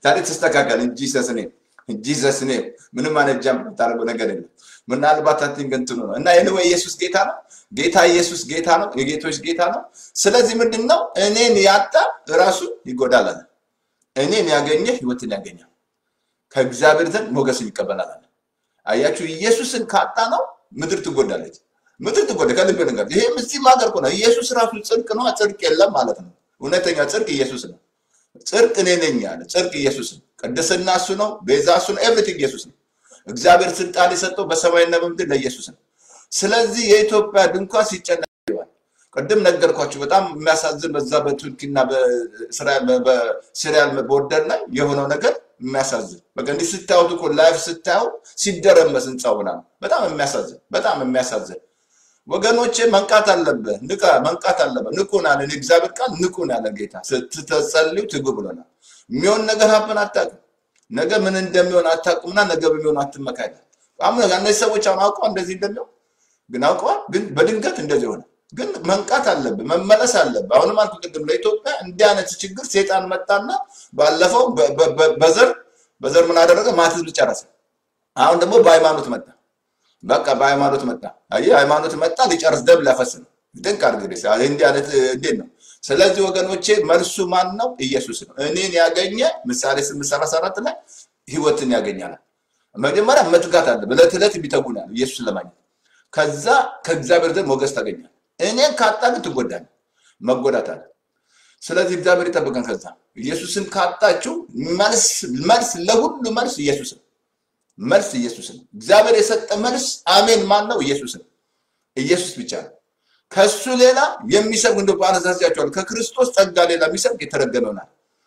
ዛሬ ተስተካከል እንጂ ሰስኔ እንጂ ሰስኔ ምንም አይነት ጃምፕ የምታደርገው ነገር የለም። ምናልባት አቲንክ እንትኑ ነው እና ይህ ኢየሱስ ጌታ ነው። ጌታ ኢየሱስ ጌታ ነው። የጌቶች ጌታ ነው። ስለዚህ ምንድን ነው እኔን ያጣ ራሱ ይጎዳል አለ። እኔን ያገኘ ህይወትን ያገኛል፣ ከእግዚአብሔር ዘንድ ሞገስን ይቀበላል አለ። አያችሁ፣ ኢየሱስን ካጣ ነው ምድር ትጎዳለች። ምድር ትጎዳ ከልብ ነገር ይሄም እዚህም ሀገር እኮ ነው። ኢየሱስ ራሱ ጽድቅ ነው፣ ጽድቅ የለም ማለት ነው። እውነተኛ ጽድቅ ኢየሱስ ነው። ጽድቅ እኔ ነኝ ያለ ጽድቅ ኢየሱስ ነው። ቅድስና እሱ ነው። ቤዛ እሱ ነው። ኤቭሪቲንግ ኢየሱስ ነው። እግዚአብሔር ስልጣን የሰጠው በሰማይና በምድር ለኢየሱስ ነው። ስለዚህ የኢትዮጵያ ድንኳን ሲጨነቅ ይዋል። ቅድም ነገርኳችሁ። በጣም የሚያሳዝን በዛ በቱርኪና በሲሪያል ቦርደር ላይ የሆነው ነገር የሚያሳዝን በቃ እንዲህ ስታዩት እኮ ላይፍ ስታዩ ሲደረመስ ህንፃው ምናምን በጣም የሚያሳዝን በጣም የሚያሳዝን ወገኖቼ መንቃት አለብህ። ንቃ፣ መንቃት አለብህ። ንቁን አለ እግዚአብሔር ቃል ንቁን ያለ ጌታ ስትጸልዩ ትጉ ብሎናል። የሚሆን ነገር ሀብን አታውቅም። ነገ ምን እንደሚሆን አታውቅምና ነገ በሚሆን አትመካኝ። አሁን እነዚህ ሰዎች አሁን አውቀዋል እንደዚህ እንደሚሆን ግን አውቀዋል፣ ግን በድንገት እንደዚህ ሆነ። ግን መንቃት አለብህ፣ መመለስ አለብህ። አሁንም አልኩ ቅድም ለኢትዮጵያ እንዲህ አይነት ችግር ሴጣን መጣና ባለፈው በዘር በዘር ምን አደረገ? ማት ህዝብ ጨረሰ። አሁን ደግሞ በሃይማኖት መጣ። በቃ በሃይማኖት መጣ። አየህ ሃይማኖት መጣ፣ ሊጨርስ ደም ሊያፈስ ነው። ድንቅ አድርገህ እንዲህ አይነት እንዴት ነው? ስለዚህ ወገኖቼ መልሱ ማን ነው? ኢየሱስ ነው። እኔን ያገኘ ምሳሌ ስምንት ሰላሳ አራት ላይ ህይወትን ያገኛል። መጀመሪያ መትጋት አለ። ዕለት ዕለት የሚተጉን ያለ ኢየሱስን ለማግኘት ከዛ ከእግዚአብሔር ዘንድ ሞገስ ታገኛል። እኔን ካጣ ግን ትጎዳለህ፣ መጎዳት አለ። ስለዚህ እግዚአብሔር ይጠብቀን። ከዛ ኢየሱስን ካጣችሁ መልስ መልስ ለሁሉ መልስ ኢየሱስ ነው። መልስ ኢየሱስ ነው። እግዚአብሔር የሰጠ መልስ አሜን። ማን ነው? ኢየሱስ ነው። ኢየሱስ ብቻ ነው። ከሱ ሌላ የሚሰብክ እንደ ባነሳሲያቸዋል ከክርስቶስ ጸጋ ሌላ የሚሰብክ የተረገመ ይሆናል።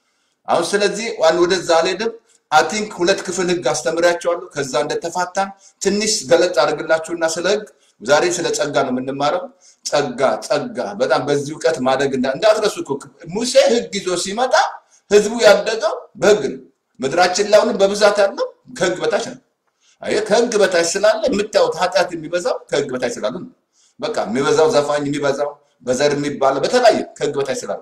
አሁን ስለዚህ ዋን ወደዛ አልሄድም። አቲንክ ሁለት ክፍል ህግ አስተምሪያቸዋለሁ። ከዛ እንደተፋታን ትንሽ ገለጥ አድርግላችሁና ስለ ህግ ዛሬ ስለ ጸጋ ነው የምንማረው። ጸጋ ጸጋ በጣም በዚህ እውቀት ማደግ እንዳትረሱ እኮ ሙሴ ህግ ይዞ ሲመጣ ህዝቡ ያደገው በህግ ነው። ምድራችን ላይ አሁንም በብዛት ያለው ከህግ በታች ነው። አየህ ከህግ በታች ስላለ የምታዩት ኃጢአት የሚበዛው ከህግ በታች ስላለ ነው። በቃ የሚበዛው ዘፋኝ የሚበዛው በዘር የሚባለው በተለያየ ከህግ በታች ስላለ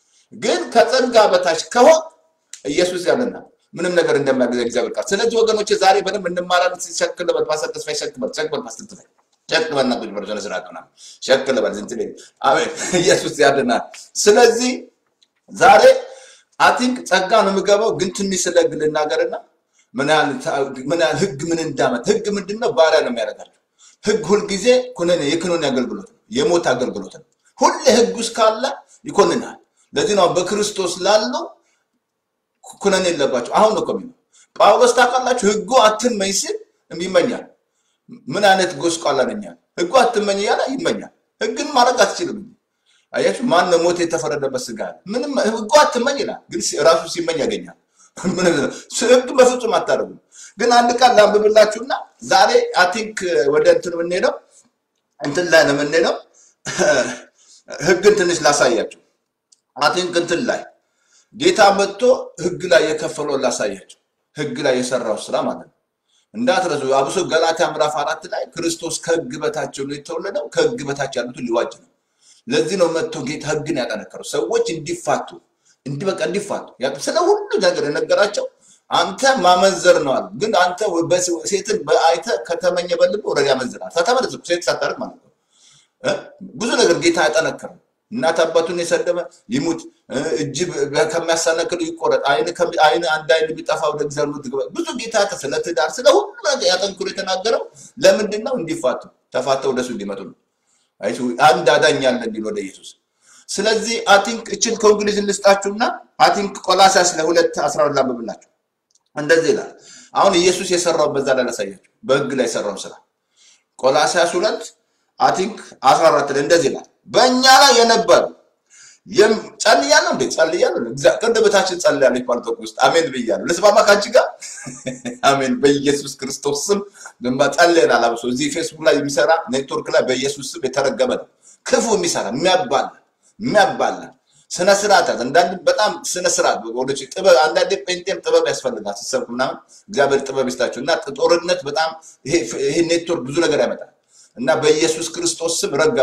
ግን ከጸጋ በታች ከሆን ኢየሱስ ያለና ምንም ነገር እንደማያገዛ እግዚአብሔር ቃል። ስለዚህ ወገኖች ዛሬ በደንብ እንማራለን። ሸክል በል ፓስተር ተስፋዬ ሸክል በል ሸክል በል ፓስተር ተስፋዬ ሸክል በል እና ቁጭ በል ስነ ስርዓት ምናምን ሸክል በል ዝንት ቤት አሜን። ኢየሱስ ያድናል። ስለዚህ ዛሬ አቲንክ ጸጋ ነው የምገባው፣ ግን ትንሽ ስለ ህግ ልናገርና ምን ያህል ምን ያህል ህግ ምን እንዳመት ህግ ምንድን ነው? ባሪያ ነው የሚያደርጋቸው። ህግ ሁልጊዜ ኩነኔ የኩነኔ አገልግሎት ነው፣ የሞት አገልግሎት ነው። ሁሌ ህግ ውስጥ ካለ ይኮንናል። ለዚህ ነው በክርስቶስ ላለው ኩነኔ የለባቸው። አሁን ነው ከሚለው ጳውሎስ ታውቃላችሁ፣ ህጉ አትመኝ ሲል ይመኛል። ምን አይነት ጎስቋላ ነኛል። ህጉ አትመኝ እያለ ይመኛል። ህግን ማድረግ አትችልም። አያችሁ፣ ማን ነው ሞት የተፈረደበት ስጋ ምንም ህጉ አትመኝ ይላል፣ ግን ራሱ ሲመኝ ያገኛል። ህግ በፍጹም አታደርጉም። ግን አንድ ቃል ላንብብላችሁና ዛሬ አቲንክ ወደ እንትን የምንሄደው እንትን ላይ ነው የምንሄደው። ህግን ትንሽ ላሳያችሁ። አቲንክ እንትን ላይ ጌታ መጥቶ ህግ ላይ የከፈለውን ላሳያቸው። ህግ ላይ የሰራው ስራ ማለት ነው። እንዳትረሱ። አብሶ ገላትያ ምዕራፍ አራት ላይ ክርስቶስ ከህግ በታቸው ነው የተወለደው፣ ከህግ በታች ያሉትን ሊዋጅ ነው። ለዚህ ነው መጥቶ ጌታ ህግን ያጠነከረው ሰዎች እንዲፋቱ እንዲህ በቃ እንዲፋቱ ስለ ሁሉ ነገር የነገራቸው። አንተ ማመንዘር ነው አሉ። ግን አንተ ሴትን አይተ ከተመኘ በልብ ወረድ ያመንዝራል። ተመለስ ሴት ሳታደርግ ማለት ነው። ብዙ ነገር ጌታ ያጠነከረው እናት አባቱን የሰደበ ይሙት፣ እጅ ከሚያሳነክሉ ይቆረጥ፣ አይን አንድ አይን ቢጠፋ ወደ እግዚአብሔር ትግባ። ብዙ ጌታ ስለ ትዳር ስለ ሁሉ ነገር ያጠንክሮ የተናገረው ለምንድን ነው? እንዲፋቱ ተፋተው ወደሱ እንዲመጡ ነው። አንድ አዳኝ አለ እንዲል ወደ ኢየሱስ። ስለዚህ አቲንክ እችን ከእንግሊዝ ልስጣችሁና አቲንክ ቆላሲያስ ለሁለት አስራ ሁለት ላንብብላችሁ። እንደዚህ ይላል። አሁን ኢየሱስ የሰራው በዛ ላይ ላሳያችሁ፣ በህግ ላይ የሰራው ስራ ቆላሲያስ ሁለት አቲንክ አስራ አራት ላይ እንደዚህ ይላል በእኛ ላይ የነበሩ ጸልያለሁ እንዴ ጸልያለሁ። ቅድምታችን ጸልያለሁ ፓልቶክ ውስጥ አሜን ብያለሁ። ልስማማ ከአንቺ ጋር አሜን። በኢየሱስ ክርስቶስ ስም ግንባ ጸልየናል። አብሶ እዚህ ፌስቡክ ላይ የሚሰራ ኔትወርክ ላይ በኢየሱስ ስም የተረገመ ነው። ክፉ የሚሰራ የሚያባላ የሚያባላ ስነ ስርዓት አንዳንድ በጣም ስነ ስርዓት ወደ ጥበብ አንዳንዴ ጴንጤም ጥበብ ያስፈልጋል። ሲሰብክ ምናምን እግዚአብሔር ጥበብ ይስጣችሁ እና ጦርነት በጣም ይሄ ኔትወርክ ብዙ ነገር ያመጣል እና በኢየሱስ ክርስቶስ ስም ረገም ነው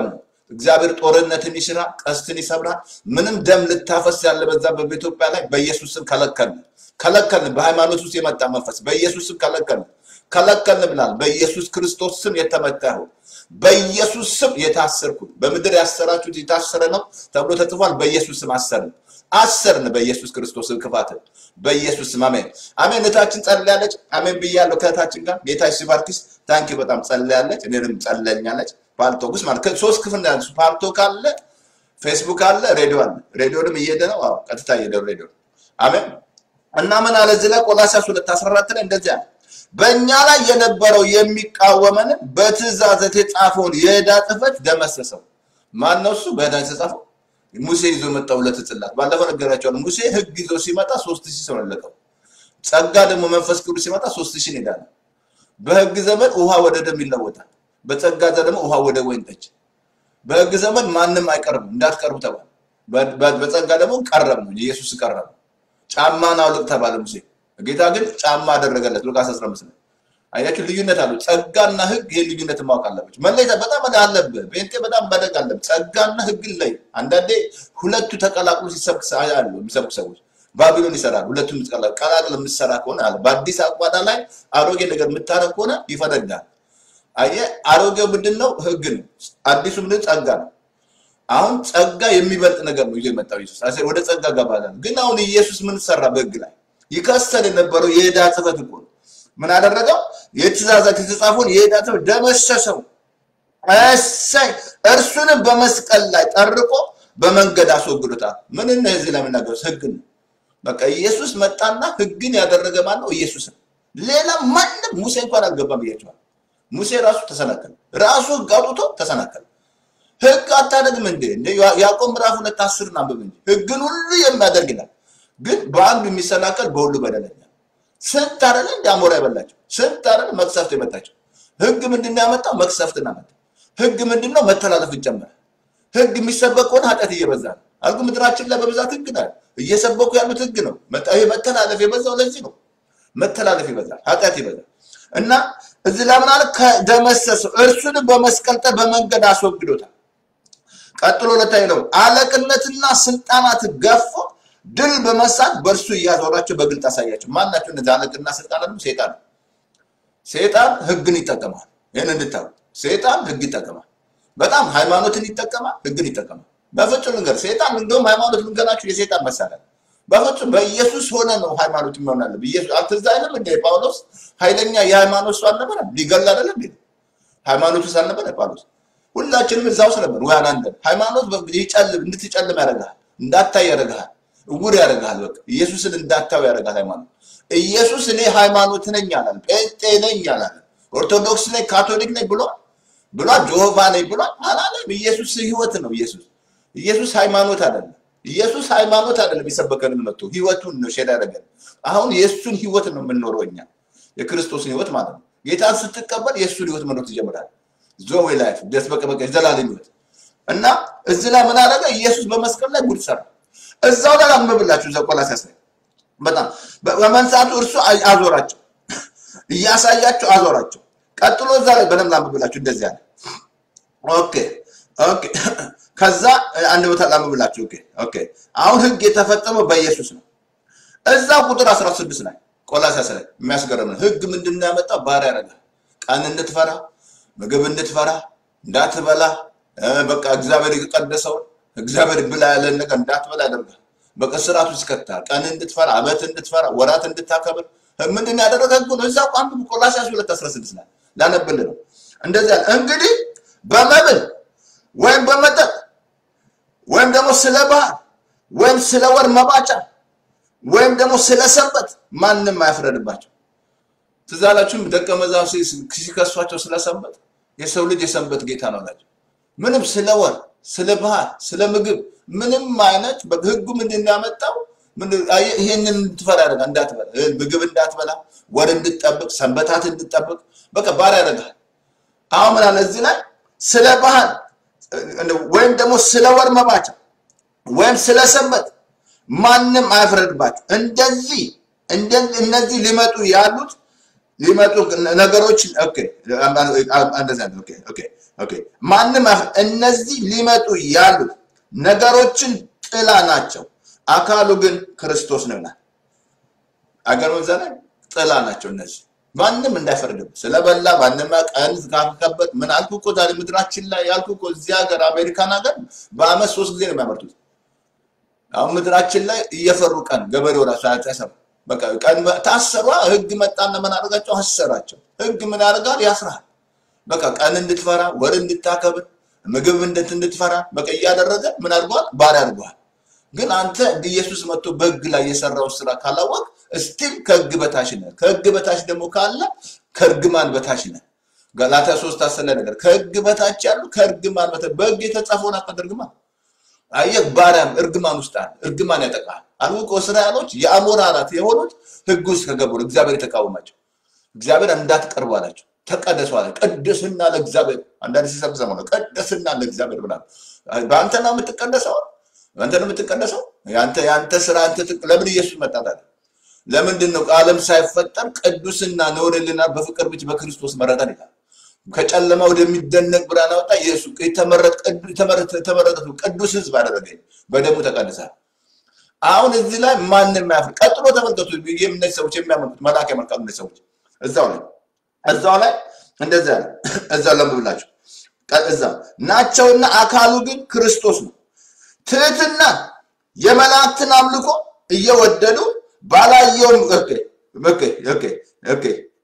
እግዚአብሔር ጦርነትን ይሽራል፣ ቀስትን ይሰብራል። ምንም ደም ልታፈስ ያለ በዛ በኢትዮጵያ ላይ በኢየሱስ ስም ከለከልን፣ ከለከልን። በሃይማኖት ውስጥ የመጣ መንፈስ በኢየሱስ ስም ከለከልን፣ ከለከልን ብላል። በኢየሱስ ክርስቶስ ስም የተመታ ይሁን። በኢየሱስ ስም የታሰርኩት በምድር ያሰራችሁት የታሰረ ነው ተብሎ ተጽፏል። በኢየሱስ ስም አሰርን አሰርን በኢየሱስ ክርስቶስ ክፋትን በኢየሱስ ስም አሜን አሜን። እህታችን ጸልያለች። አሜን ብያለሁ። ከእህታችን ጋር ጌታ ሲባርክስ ታንኪ በጣም ጸልያለች። እኔንም ጸለኛለች። ፓልቶክስ ማለት ሶስት ክፍል ነው ያለው። ፓልቶክ አለ፣ ፌስቡክ አለ፣ ሬዲዮ አለ። ሬዲዮንም እየሄደ ነው። አዎ ቀጥታ እየሄደ ነው ሬዲዮ። አሜን እና ምን አለ እዚህ ላይ ቆላስይስ 2:14 ላይ እንደዚህ አለ በእኛ ላይ የነበረው የሚቃወመንን በትእዛዝ የተጻፈውን የዕዳ ጽሕፈት ደመሰሰው። ማን ነው እሱ? በዕዳ የተጻፈው ሙሴ ይዞ መጣው ሁለት ጽላት። ባለፈው ነገራቸዋለሁ። ሙሴ ሕግ ይዞ ሲመጣ ሶስት ሺህ ሰው ለቀው። ጸጋ ደግሞ መንፈስ ቅዱስ ሲመጣ ሶስት ሺህ ይሄዳል። በሕግ ዘመን ውሃ ወደ ደም ይለወጣል። በጸጋ ደግሞ ውሃ ወደ ወይን ጠጅ። በሕግ ዘመን ማንም አይቀርብም እንዳትቀርቡ ተባለ። በጸጋ ደግሞ ቀረብ ነው ኢየሱስ ቀረብ። ጫማን አውልቅ ተባለ ሙሴ ጌታ ግን ጫማ አደረገለት። ሉቃስ 15 ላይ አያችሁ፣ ልዩነት አለው። ጸጋና ህግ ይሄ ልዩነት ማወቅ አለባችሁ። መለየት በጣም አለብህ። ጴንጤ በጣም መደግ አለብህ። ጸጋና ህግን ላይ አንዳንዴ ሁለቱ ተቀላቅሎ ሲሰብክ አሉ የሚሰብኩ ሰዎች ባቢሎን ይሰራል። ሁለቱም ቀላቅል የምትሰራ ከሆነ አለ በአዲስ አቋዳ ላይ አሮጌ ነገር የምታረግ ከሆነ ይፈነዳል። አየህ፣ አሮጌው ምንድን ነው? ህግ ነው። አዲሱ ምንድን ጸጋ ነው። አሁን ጸጋ የሚበልጥ ነገር ነው ይዞ የመጣው ኢየሱስ። ወደ ጸጋ ገባለን። ግን አሁን ኢየሱስ ምን ሰራ በህግ ላይ ይከሰል የነበረው የዕዳ ጽሕፈት እኮ ነው። ምን አደረገው? የትእዛዛት የተጻፈውን የዕዳ ጽሕፈት ደመሰሰው። እሰይ! እርሱንም በመስቀል ላይ ጠርቆ በመንገድ አስወግዶታል። ምን ነው እዚህ ላይ የምናገሩት? ህግ ነው። በቃ ኢየሱስ መጣና ህግን ያደረገ ማን ነው? ኢየሱስ ነው። ሌላ ማንም ሙሴ እንኳን አልገባም ብያቸዋል። ሙሴ ራሱ ተሰናከለ። ራሱ ህግ አውጥቶ ተሰናከለ። ህግ አታደርግም እንዴ? ያዕቆብ ምዕራፍ ሁለት አስርን አንብብ እንጂ ህግን ሁሉ የሚያደርግ ይላል ግን በአንዱ የሚሰናከል በሁሉ በደለኛ። ስንት አይደለ እንደ አሞራ የበላቸው ስንት አይደለ መቅሰፍት የመጣቸው። ህግ ምንድን ነው ያመጣው? መቅሰፍትን አመጣ። ህግ ምንድን ነው? መተላለፍን ጨመረ። ህግ የሚሰበክ ከሆነ ኃጢአት እየበዛ ነው። አልኩ ምድራችን ላይ በብዛት ህግ ነው እየሰበኩ ያሉት ህግ ነው። ይሄ መተላለፍ የበዛው ለዚህ ነው። መተላለፍ ይበዛል፣ ኃጢአት ይበዛል። እና እዚህ ላይ ምን አለ? ከደመሰሰው እርሱንም በመስቀል ጠር በመንገድ አስወግዶታል። ቀጥሎ ለታይ ነው አለቅነትና ስልጣናት ገፎ ድል በመሳት በእርሱ እያዞራቸው በግልጥ አሳያቸው። ማናቸው እነዚህ አለቅና ስልጣን? ደግሞ ሴጣን ነው። ሴጣን ህግን ይጠቀማል። ይህን እንድታው ሴጣን ህግ ይጠቀማል። በጣም ሃይማኖትን ይጠቀማል፣ ህግን ይጠቀማል። በፍጹም ልንገር፣ ሴጣን እንደውም ሃይማኖት ልንገራችሁ የሴጣን መሳሪያ በፍጹም በኢየሱስ ሆነ ነው ሃይማኖት የሚሆን አለ። ኢየሱስ አትዝ አይልም እንደ ጳውሎስ ኃይለኛ የሃይማኖት ሰው አልነበረ? ሊገል አይደለም እንዴ? ሃይማኖት ውስጥ አልነበረ ጳውሎስ? ሁላችንም እዛ ውስጥ ነበር። ወይ አናንተ ሃይማኖት ይጨልም እንድትጨልም ያደርግሃል፣ እንዳታይ ያደርግሃል እውር ያደርግሃል። በቃ ኢየሱስን እንዳታው ያደርጋል ሃይማኖት። ኢየሱስ እኔ ሃይማኖት ነኝ አላለም፣ ጴንጤ ነኝ አላለም፣ ኦርቶዶክስ ነኝ ካቶሊክ ነኝ ብሏል ብሏል፣ ጆሆቫ ነኝ ብሏል አላለም። ኢየሱስ ህይወት ነው። ኢየሱስ ኢየሱስ ሃይማኖት አይደለም። ኢየሱስ ሃይማኖት አይደለም የሰበከንን መጥቶ ህይወቱን ነው ሼር ያደረገን። አሁን የእሱን ህይወት ነው የምንኖረው እኛ የክርስቶስን ህይወት ማለት ነው። ጌታን ስትቀበል የእሱን ህይወት መኖር ትጀምራለህ። ዞዌ ላይፍ ደስ በቃ በቃ የዘላለም ህይወት እና እዚህ ላይ ምን አደረገ? ኢየሱስ በመስቀል ላይ ጉድ ሰራ። እዛው ላይ አንብብላችሁ እዛው ቆላስይስ ላይ በጣም በመንሳቱ እርሱ አዞራቸው እያሳያቸው አዞራቸው። ቀጥሎ እዛ ላይ በደንብ አንብብላችሁ እንደዚህ አለ። ኦኬ ኦኬ። ከዛ አንድ ቦታ ላንብብላችሁ። ኦኬ ኦኬ። አሁን ህግ የተፈጸመው በኢየሱስ ነው። እዛ ቁጥር 16 ላይ ቆላስይስ ላይ የሚያስገርም ነው። ህግ ምንድን ነው ያመጣው? ባሪያ ያደርጋል። ቀን እንድትፈራ ምግብ እንድትፈራ እንዳትበላ በቃ እግዚአብሔር የቀደሰውን እግዚአብሔር ብላ ያለን ነገር እንዳትበላ ያደርጋል። በቃ ስርዓት ውስጥ ይከታል። ቀን እንድትፈራ፣ አመት እንድትፈራ፣ ወራት እንድታከብር ምንድን ያደረገ ህጉ ነው። እዛ ቋንቋ ቆላስይስ 2:16 ላይ ላነብልህ ነው። እንደዚህ ያለ እንግዲህ በመብል ወይም በመጠጥ ወይም ደግሞ ስለ ባህር ወይም ስለ ወር መባቻ ወይም ደግሞ ስለ ሰንበት ማንም አይፍረድባቸው። ትዝ አላችሁም? ደቀ መዛሙርት ሲከሷቸው ስለ ሰንበት የሰው ልጅ የሰንበት ጌታ ነው አላቸው። ምንም ስለ ወር ስለ ባህር ስለ ምግብ ምንም አይነት ህጉ ምንድን ነው ያመጣው? ይሄንን እንድትፈራ ያደርጋል። እንዳትበላ ምግብ እንዳትበላ፣ ወር እንድትጠብቅ፣ ሰንበታት እንድትጠብቅ በቃ ባሪያ ያደርጋል። አሁን ምን አለ እዚህ ላይ ስለ ባህር ወይም ደግሞ ስለ ወር መባቻ ወይም ስለ ሰንበት ማንም አይፍረድባቸው። እንደዚህ እነዚህ ሊመጡ ያሉት ሊመጡ ነገሮች ኦኬ እንደዚያ ነው። ኦኬ ኦኬ ኦኬ ማንም አፍ- እነዚህ ሊመጡ ያሉት ነገሮችን ጥላ ናቸው፣ አካሉ ግን ክርስቶስ ነው ይላል። አገር በዛ ላይ ጥላ ናቸው እነዚህ ማንም እንዳይፈርድም ስለበላ ማንም ቀን ካከበት ምን አልኩ እኮ ዛሬ ምድራችን ላይ ያልኩ እኮ እዚህ ሀገር አሜሪካን ሀገር በአመት ሶስት ጊዜ ነው የሚያመርቱት። አሁን ምድራችን ላይ እየፈሩ ቀን ገበሬው ራሱ አያሰሩ በቃ ቀን ታሰሯ ህግ መጣና ምን አደረጋቸው? አሰራቸው። ህግ ምን ያደርጋል? ያስራል። በቃ ቀን እንድትፈራ ወር እንድታከብር ምግብ እንድት እንድትፈራ በቃ እያደረገ ምን አድርጓል? ባሪያ አድርጓል። ግን አንተ ኢየሱስ መጥቶ በህግ ላይ የሰራው ስራ ካላወቅ እስቲል ከህግ በታች ነህ። ከህግ በታች ደግሞ ካለ ከእርግማን በታች ነህ። ገላትያ ሶስት አስር ላይ ነገር ከህግ በታች ያሉ ከእርግማን በታች በህግ የተጻፈውን አታደርግማ። አየህ ባሪያም እርግማን ውስጥ አለ። እርግማን ያጠቃል። አልቆ እስራኤሎች የአሞራ አራት የሆኑት ህግ ውስጥ ከገቡ ነው እግዚአብሔር የተቃወማቸው። እግዚአብሔር እንዳትቀርቡ አላቸው። ተቀደሱ አለ። ቅድስና ለእግዚአብሔር አንዳንድ ሲሰብ ሰማ ነው። ቅድስና ለእግዚአብሔር ብላ በአንተ ነው የምትቀደሰው፣ በአንተ ነው የምትቀደሰው። ያንተ ያንተ ስራ አንተ ትቅ- ለምን ኢየሱስ መጣ ታዲያ? ለምንድን ነው ዓለም ሳይፈጠር ቅዱስና ነውር የሌለን በፍቅር ብቻ በክርስቶስ መረጠን ይላል። ከጨለማ ወደሚደነቅ ብርሃን አወጣ። ኢየሱስ የተመረጠ የተመረጠ የተመረጠ ቅዱስ ህዝብ አደረገኝ፣ በደሙ ተቀድሳል። አሁን እዚህ ላይ ማንም ያፍር። ቀጥሎ ተመልከቱ። ይህም እነዚህ ሰዎች የሚያመልኩት መልአክ ያመልካሉ። እነዚህ ሰዎች እዛው ላይ እዛው ላይ እንደዚያ ነው። እዛው ለምብላቸው እዛ ናቸውና አካሉ ግን ክርስቶስ ነው። ትህትና የመላእክትን አምልኮ እየወደዱ ባላየውም ኦኬ ኦኬ ኦኬ ኦኬ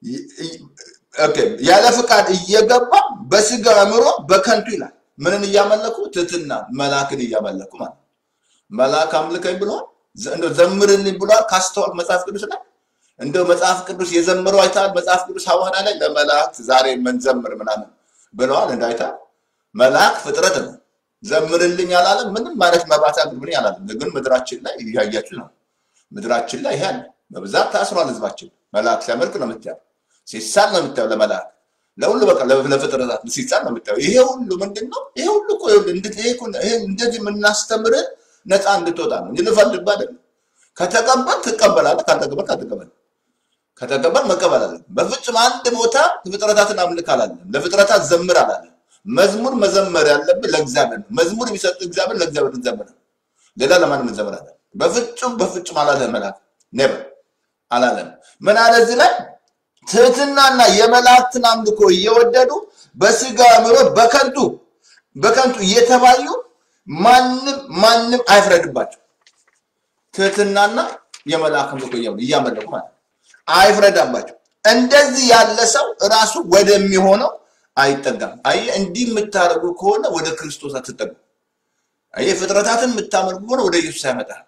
ኦኬ ያለ ፍቃድ እየገባ በስጋ አእምሮ በከንቱ ይላል። ምንን እያመለኩ? ትህትና መልአክን እያመለኩ ማለት ነው። መልአክ አምልከኝ ብሏል። ዘ- እንደው ዘምርልኝ ብሏል። ካስተዋል መጽሐፍ ቅዱስ ላይ እንደው መጽሐፍ ቅዱስ የዘመረው አይተሃል? መጽሐፍ ቅዱስ ሐዋርያ ላይ ለመላእክት ዛሬ መንዘምር ምናምን ብለዋል። እንዳይታ መልአክ ፍጥረት ነው። ዘምርልኝ አላለም። ምንም ማለት መባታ ግብርኝ አላለም። ግን ምድራችን ላይ እያያችሁ ነው። ምድራችን ላይ ይሄ አለ። በብዛት ታስሯል ህዝባችን። መልአክ ሲያመልክ ነው የምታየው፣ ሲሳል ነው የምታየው። ለመልአክ ለሁሉ በቃ ለ- ለፍጥረታት ሲሳል ነው የምታየው። ይሄ ሁሉ ምንድን ነው? ይሄ ሁሉ እኮ ይኸውልህ፣ እንድ- ይሄ እኮ- ይሄ እንደዚህ የምናስተምርህ ነፃ እንድትወጣ ነው እንጂ ልፈልግብህ አይደለም። ከተቀበል ትቀበላለህ፣ ካልተቀበል አትቀበል። ከተቀበል መቀበል አለ። በፍጹም አንድ ቦታ ፍጥረታትን አምልክ አላለም። ለፍጥረታት ዘምር አላለም። መዝሙር መዘመር ያለብን ለእግዚአብሔር ነው። መዝሙር የሚሰጥ እግዚአብሔር ለእግዚአብሔር እንዘምር ነው። ሌላ ለማንም እንዘምር አለ። በፍጹም በፍጹም አላለም። መልአክ ኔቨር አላለም። ምን አለ እዚህ ላይ ትህትናና የመላእክትን አምልኮ እየወደዱ በስጋ አእምሮ በከንቱ በከንቱ እየተባዩ ማንም ማንም አይፍረድባቸው። ትህትናና የመልአክ አምልኮ እያመለኩ እያመለኩ ማለት ነው። አይፍረዳባቸው። እንደዚህ ያለ ሰው ራሱ ወደሚሆነው አይጠጋም። አየህ፣ እንዲህ የምታደርጉ ከሆነ ወደ ክርስቶስ አትጠጉ። አየህ፣ ፍጥረታትን የምታመልኩ ከሆነ ወደ ኢየሱስ አይመጣም።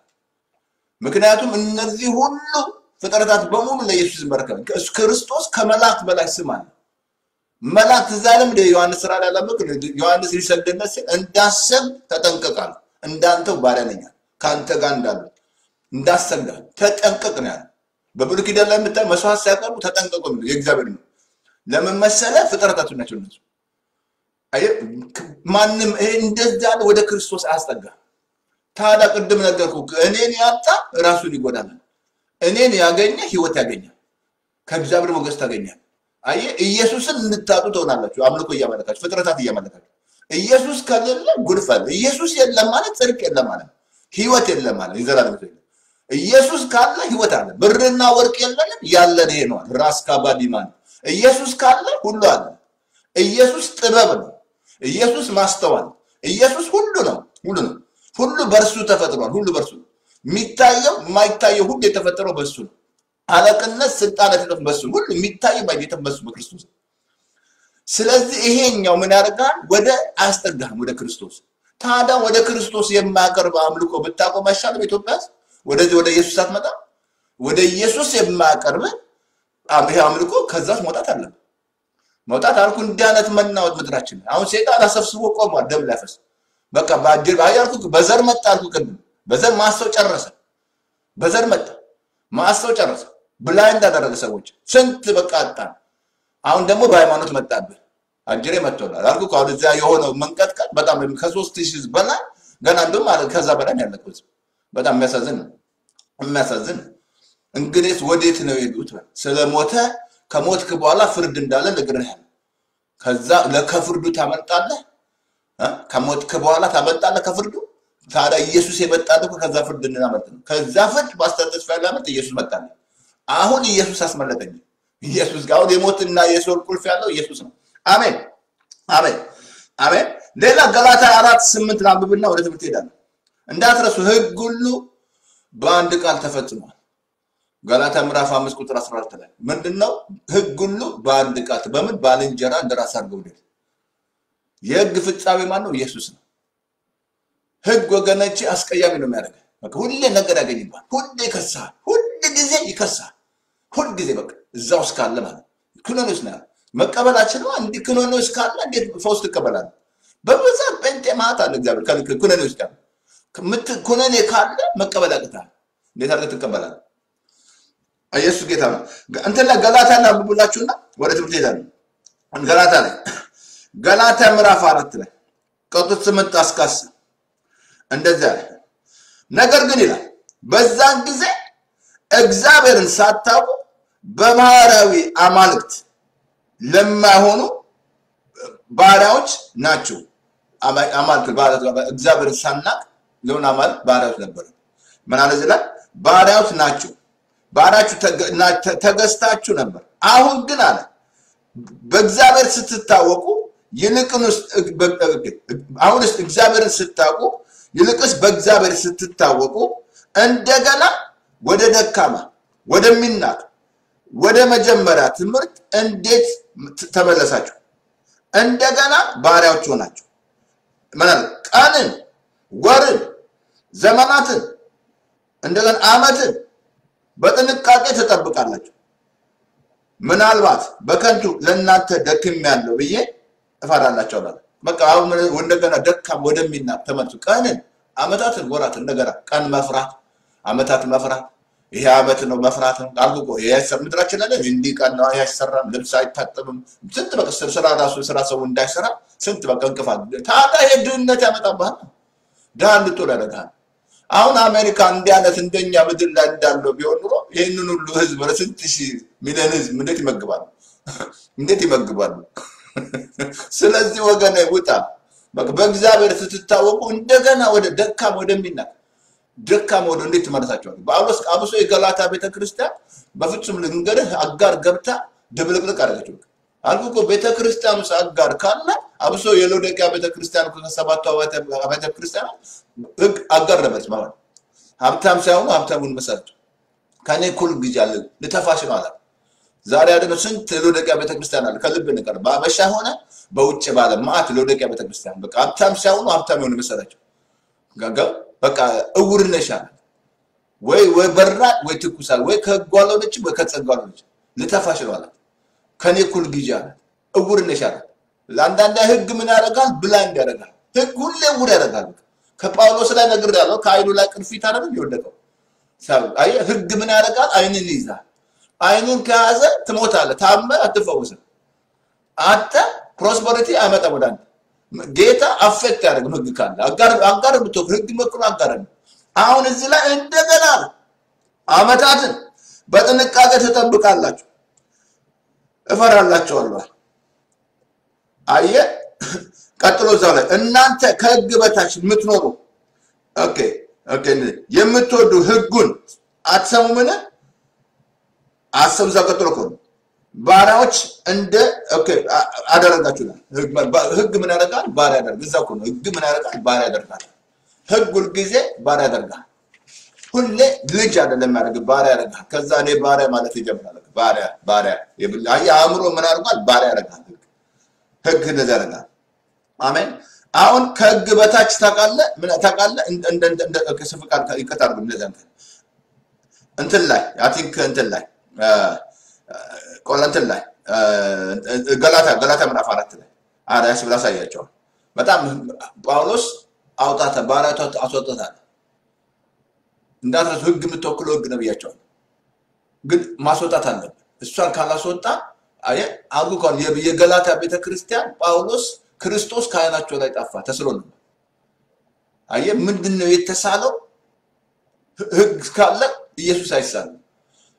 ምክንያቱም እነዚህ ሁሉ ፍጥረታት በሙሉ ለኢየሱስ ይመረከብ። ክርስቶስ ከመላእክት በላይ ስም አለ። መላእክት እዛ ለም እንደ ዮሐንስ ስራ ላይ ያለምክ ዮሐንስ ሊሰግድነት ሲል እንዳሰብ ተጠንቀቃል። እንዳንተው ባሪያ ነኝ አለ። ከአንተ ጋር እንዳሉ እንዳሰግዳል ተጠንቀቅ ነው ያለ። በብሉይ ኪዳን ላይ የምታይ መስዋዕት ሲያቀርቡ ተጠንቀቁ የሚለው የእግዚአብሔር ነው። ለምን መሰለህ? ፍጥረታቱ ናቸው እነሱ። አየህ፣ ማንም ይሄ እንደዛ ያለ ወደ ክርስቶስ አያስጠጋም። ታዲያ ቅድም ነገርኩህ፣ እኔን ያጣ ራሱን ይጎዳል። እኔን ያገኘ ህይወት ያገኛል፣ ከእግዚአብሔር ሞገስ ታገኛል። አየህ ኢየሱስን እንድታጡ ትሆናላችሁ። አምልኮ እያመለካችሁ ፍጥረታት እያመለካችሁ ኢየሱስ ከሌለ ጉድፍ አለ። ኢየሱስ የለም ማለት ጽድቅ የለም ማለት ህይወት የለም ማለት የዘላለም ህይወት የለም። ኢየሱስ ካለ ህይወት አለ። ብርና ወርቅ የለንም፣ ያለን ይሄ ነው። ራስ ካባዲማን ኢየሱስ ካለ ሁሉ አለ። ኢየሱስ ጥበብ ነው። ኢየሱስ ማስተዋል፣ ኢየሱስ ሁሉ ነው። ሁሉ ነው። ሁሉ በእርሱ ተፈጥሯል። ሁሉ በእርሱ ነው። የሚታየው የማይታየው ሁሉ የተፈጠረው በእሱ ነው። አለቅነት፣ ስልጣን የተጠፍ በሱ ነው። ሁሉ የሚታይ ባይጌተም በሱ በክርስቶስ ነው። ስለዚህ ይሄኛው ምን ያደርጋል? ወደ አያስጠጋህም ወደ ክርስቶስ። ታዲያ ወደ ክርስቶስ የማያቀርብ አምልኮ ብታቆም አይሻልም? ኢትዮጵያ ውስጥ ወደዚህ ወደ ኢየሱስ አትመጣ? ወደ ኢየሱስ የማያቀርብ አም- ይሄ አምልኮ ከዛስ መውጣት አለብን። መውጣት አልኩ። እንዲህ አይነት መናወጥ ምድራችን ላይ አሁን ሴጣን አሰብስቦ ቆሟል፣ ደም ሊያፈስ በቃ በአጅር አይ አልኩ። በዘር መጣ አልኩ። ቅድም በዘር ማሰው ጨረሰ። በዘር መጣ ማሰው ጨረሰ። ብላይንድ አደረገ ሰዎች ስንት በቃ አጣን። አሁን ደግሞ በሃይማኖት መጣብህ። አጅሬ መጥቶላል አልኩ። ከአሁን እዚያ የሆነው መንቀጥቀጥ በጣም ከሶስት ሺህ ህዝብ በላይ ገና እንደውም አለ ከዛ በላይ ነው ያለቀው ህዝብ። በጣም የሚያሳዝን ነው፣ የሚያሳዝን ነው። እንግዲህ ወዴት ነው የሄዱት? ስለሞተ ከሞትክ በኋላ ፍርድ እንዳለ ነግሬሃለሁ። ከዛ ለከፍርዱ ታመልጣለህ እ? ከሞትክ በኋላ ታመልጣለህ ከፍርዱ። ታዲያ ኢየሱስ የመጣልህ እኮ ከዛ ፍርድ እንድናመልጥ ነው። ከዛ ፍርድ ማስተር ተስፋ ላመልጥ ኢየሱስ መጣልህ። አሁን ኢየሱስ አስመለጠኝ። ኢየሱስ ጋር አሁን የሞትና የሲኦል ቁልፍ ያለው ኢየሱስ ነው። አሜን አሜን አሜን። ሌላ ገላታ አራት ስምንት ላንብብና ወደ ትምህርት ሄዳለሁ። እንዳትረሱ ህግ ሁሉ በአንድ ቃል ተፈጽሟል። ገላታ ምዕራፍ አምስት ቁጥር 14 ላይ ምንድን ነው? ህግ ሁሉ በአንድ ቃል በምን ባልንጀራ እንደራስ አድርገው ውደድ። የህግ ፍጻሜ ማን ነው? ኢየሱስ ነው። ህግ ወገኖቼ አስቀያሚ ነው የሚያደርገው። በቃ ሁሌ ነገር ያገኝባል። ሁሌ ይከሳል። ሁል ጊዜ ይከሳል። ሁል ጊዜ በቃ እዛ ውስጥ ካለ ማለት ነው። ክኖኖስ ነው ያለው። መቀበላችን ነው። እንዲህ ክኖኖስ ካለ እንዴት ፈውስ ትቀበላለህ? በብዛት ጴንጤ ማት አለ እግዚአብሔር ከልክ ኩነኔ ውስጥ ያለ ከምት- ኩነኔ ካለ መቀበል ያቅታል። እንዴት አድርገህ ትቀበላለህ? ኢየሱስ ጌታ ነው። እንትን ላይ ገላታ እናንብቡላችሁና ወደ ትምህርት ሄዳለሁ። ገላታ ላይ ገላታ ምዕራፍ አራት ላይ ቁጥር ስምንት እስከ አስር እንደዚያ አለ። ነገር ግን ይላል በዛን ጊዜ እግዚአብሔርን ሳታውቁ በባህራዊ አማልክት ለማይሆኑ ባሪያዎች ናቸው። አማ- አማልክት ባሪያዎች እግዚአብሔርን ሳናቅ ለሆነ አማልክት ባሪያዎች ነበሩ። ምን አለ እዚህ ላይ ባሪያዎች ናቸው። ባሪያችሁ ተገ- ና- ተ- ተገዝታችሁ ነበር። አሁን ግን አለ በእግዚአብሔር ስትታወቁ ይልቅንስ አሁንስ እግዚአብሔርን ስታውቁ ይልቅስ በእግዚአብሔር ስትታወቁ እንደገና ወደ ደካማ ወደሚናቅ ወደ መጀመሪያ ትምህርት እንዴት ተመለሳችሁ? እንደገና ባሪያዎች ሆናችሁ ምን አለ? ቀንን፣ ወርን፣ ዘመናትን እንደገና ዓመትን በጥንቃቄ ትጠብቃላችሁ። ምናልባት በከንቱ ለእናንተ ደክም ያለው ብዬ እፈራላቸዋለሁ። በቃ አሁን እንደገና ደካም ወደሚናቅ ተመልሱ። ቀንን፣ ዓመታትን፣ ወራትን እንደገና ቀን መፍራት፣ ዓመታት መፍራት ይሄ ዓመት ነው መፍራት ነው አልኩ እኮ ይሄ አይሰ- ምድራችን ላይ እንዲህ ቀን ነው ይሄ አይሰራም፣ ልብስ አይታጠብም፣ ስንት በቃ ስራ ስራ ራሱ ስራ ሰው እንዳይሰራ ስንት በቃ እንቅፋት። ታዲያ ይሄ ድህነት ያመጣብሃል፣ ድሃ እንድትሆን ያደርግሃል። አሁን አሜሪካ እንዲህ አይነት እንደኛ ምድር ላይ እንዳለው ቢሆን ኑሮ ይህንን ሁሉ ህዝብ ለስንት ሺህ ሚሊዮን ህዝብ እንዴት ይመግባሉ? እንዴት ይመግባሉ? ስለዚህ ወገን ውጣ። በቃ በእግዚአብሔር ስትታወቁ እንደገና ወደ ደካም ወደሚናቅ ደካማ ወደ እንዴት ትመለሳቸዋል? ጳውሎስ አብሶ የገላታ ቤተክርስቲያን በፍጹም ልንገርህ አጋር ገብታ ድብልቅልቅ አደረገችው። አልኩ እኮ ቤተክርስቲያን ውስጥ አጋር ካለ አብሶ የሎዶቅያ ቤተክርስቲያን እኮ ከሰባቱ አብያተ ክርስቲያን ህግ አጋር ነበረች ማለት ነው። ሀብታም ሳይሆኑ ሀብታሙን መሰረቱ። ከኔ እኩል ግጅ አለ ልተፋሽ ነው አላት። ዛሬ አይደለም ስንት ሎዶቅያ ቤተክርስቲያን አለ። ከልብ ንቀር በአበሻ ሆነ በውጭ ባለ ማአት ሎዶቅያ ቤተክርስቲያን በቃ ሀብታም ሳይሆኑ ሀብታም የሆኑ መሰላቸው ጋጋ በቃ እውር ነሽ አለ። ወይ ወይ በራድ ወይ ትኩሳል ወይ ከህጉ አልሆነችም ወይ ከጸጋ አልሆነችም ልተፋሽ ነው አላት። ከኔ እኩል ግዢ አላት። እውር ነሽ አላት። አንዳንድ ህግ ምን ያደርጋል? ብላይንድ ያደርጋል። ህግ ሁሌ እውር ያደርጋል። ከጳውሎስ ላይ ነግሬሃለሁ። ከአይኑ ላይ ቅርፊት አይደለም የወደቀው። ሳብ- አየህ ህግ ምን ያደርጋል? አይንን ይይዛል። አይንን ከያዘ ትሞታለህ። ታመ አትፈውስም። አንተ ፕሮስፐሪቲ አይመጣም ወደ አንተ። ጌታ አፌክት ያደርግም ህግ ካለ አጋር አጋር ብትወቅ ህግ መክሮ አጋር ነው። አሁን እዚህ ላይ እንደገና አመታትን በጥንቃቄ ትጠብቃላችሁ፣ እፈራላችኋለሁ። አየህ ቀጥሎ እዛው ላይ እናንተ ከህግ በታች የምትኖሩ ኦኬ ኦኬ የምትወዱ ህጉን አትሰሙምን? አሰብ እዛው ቀጥሎ እኮ ነው። ባሪያዎች እንደ ኦኬ አ- አደረጋችሁናል። ህግ ባ- ህግ ምን ያደርጋል? ባሪያ ያደርጋል። እዛው እኮ ነው። ህግ ምን ያደርጋል? ባሪያ ያደርጋል። ህግ ሁልጊዜ ባሪያ ያደርጋል። ሁሌ ልጅ አይደለም ያደርግ ባሪያ ያደርጋል። ከዛ እኔ ባሪያ ማለት ይጀምራል። ባሪያ ባሪያ የብል- አየህ አእምሮ ምን ያደርጋል? ባሪያ ያደርጋል። ህግ ህግ እንደዚህ ያደርጋል። አሜን። አሁን ከህግ በታች ታውቃለህ፣ ምን ታውቃለህ? እንደ እንደ እንደ ከስፍ ቃል ይቀጥ አድርግ እንደዚያ እንትን እንትን ላይ አይ ቲንክ እንትን ላይ አ፣ አ፣ ቆላ እንትን ላይ አ፣ ገላታ ገላታ ምዕራፍ አራት ላይ አራያስ ብላ አሳያቸዋል። በጣም ጳውሎስ አውጣተ ባሪያቷ አስወጣታል። እንዳትረሱ ህግ የምትወክለው ህግ ነው ብያቸዋል። ግን ማስወጣት አለብን። እሷን ካላስወጣ አየህ አልኩ እኮ የ- የገላታ ቤተክርስቲያን ጳውሎስ ክርስቶስ ከዓይናቸው ላይ ጠፋ ተስሎ ነበር። አየህ ምንድን ነው የተሳለው? ህ- ህግ ካለ ኢየሱስ አይሳልም።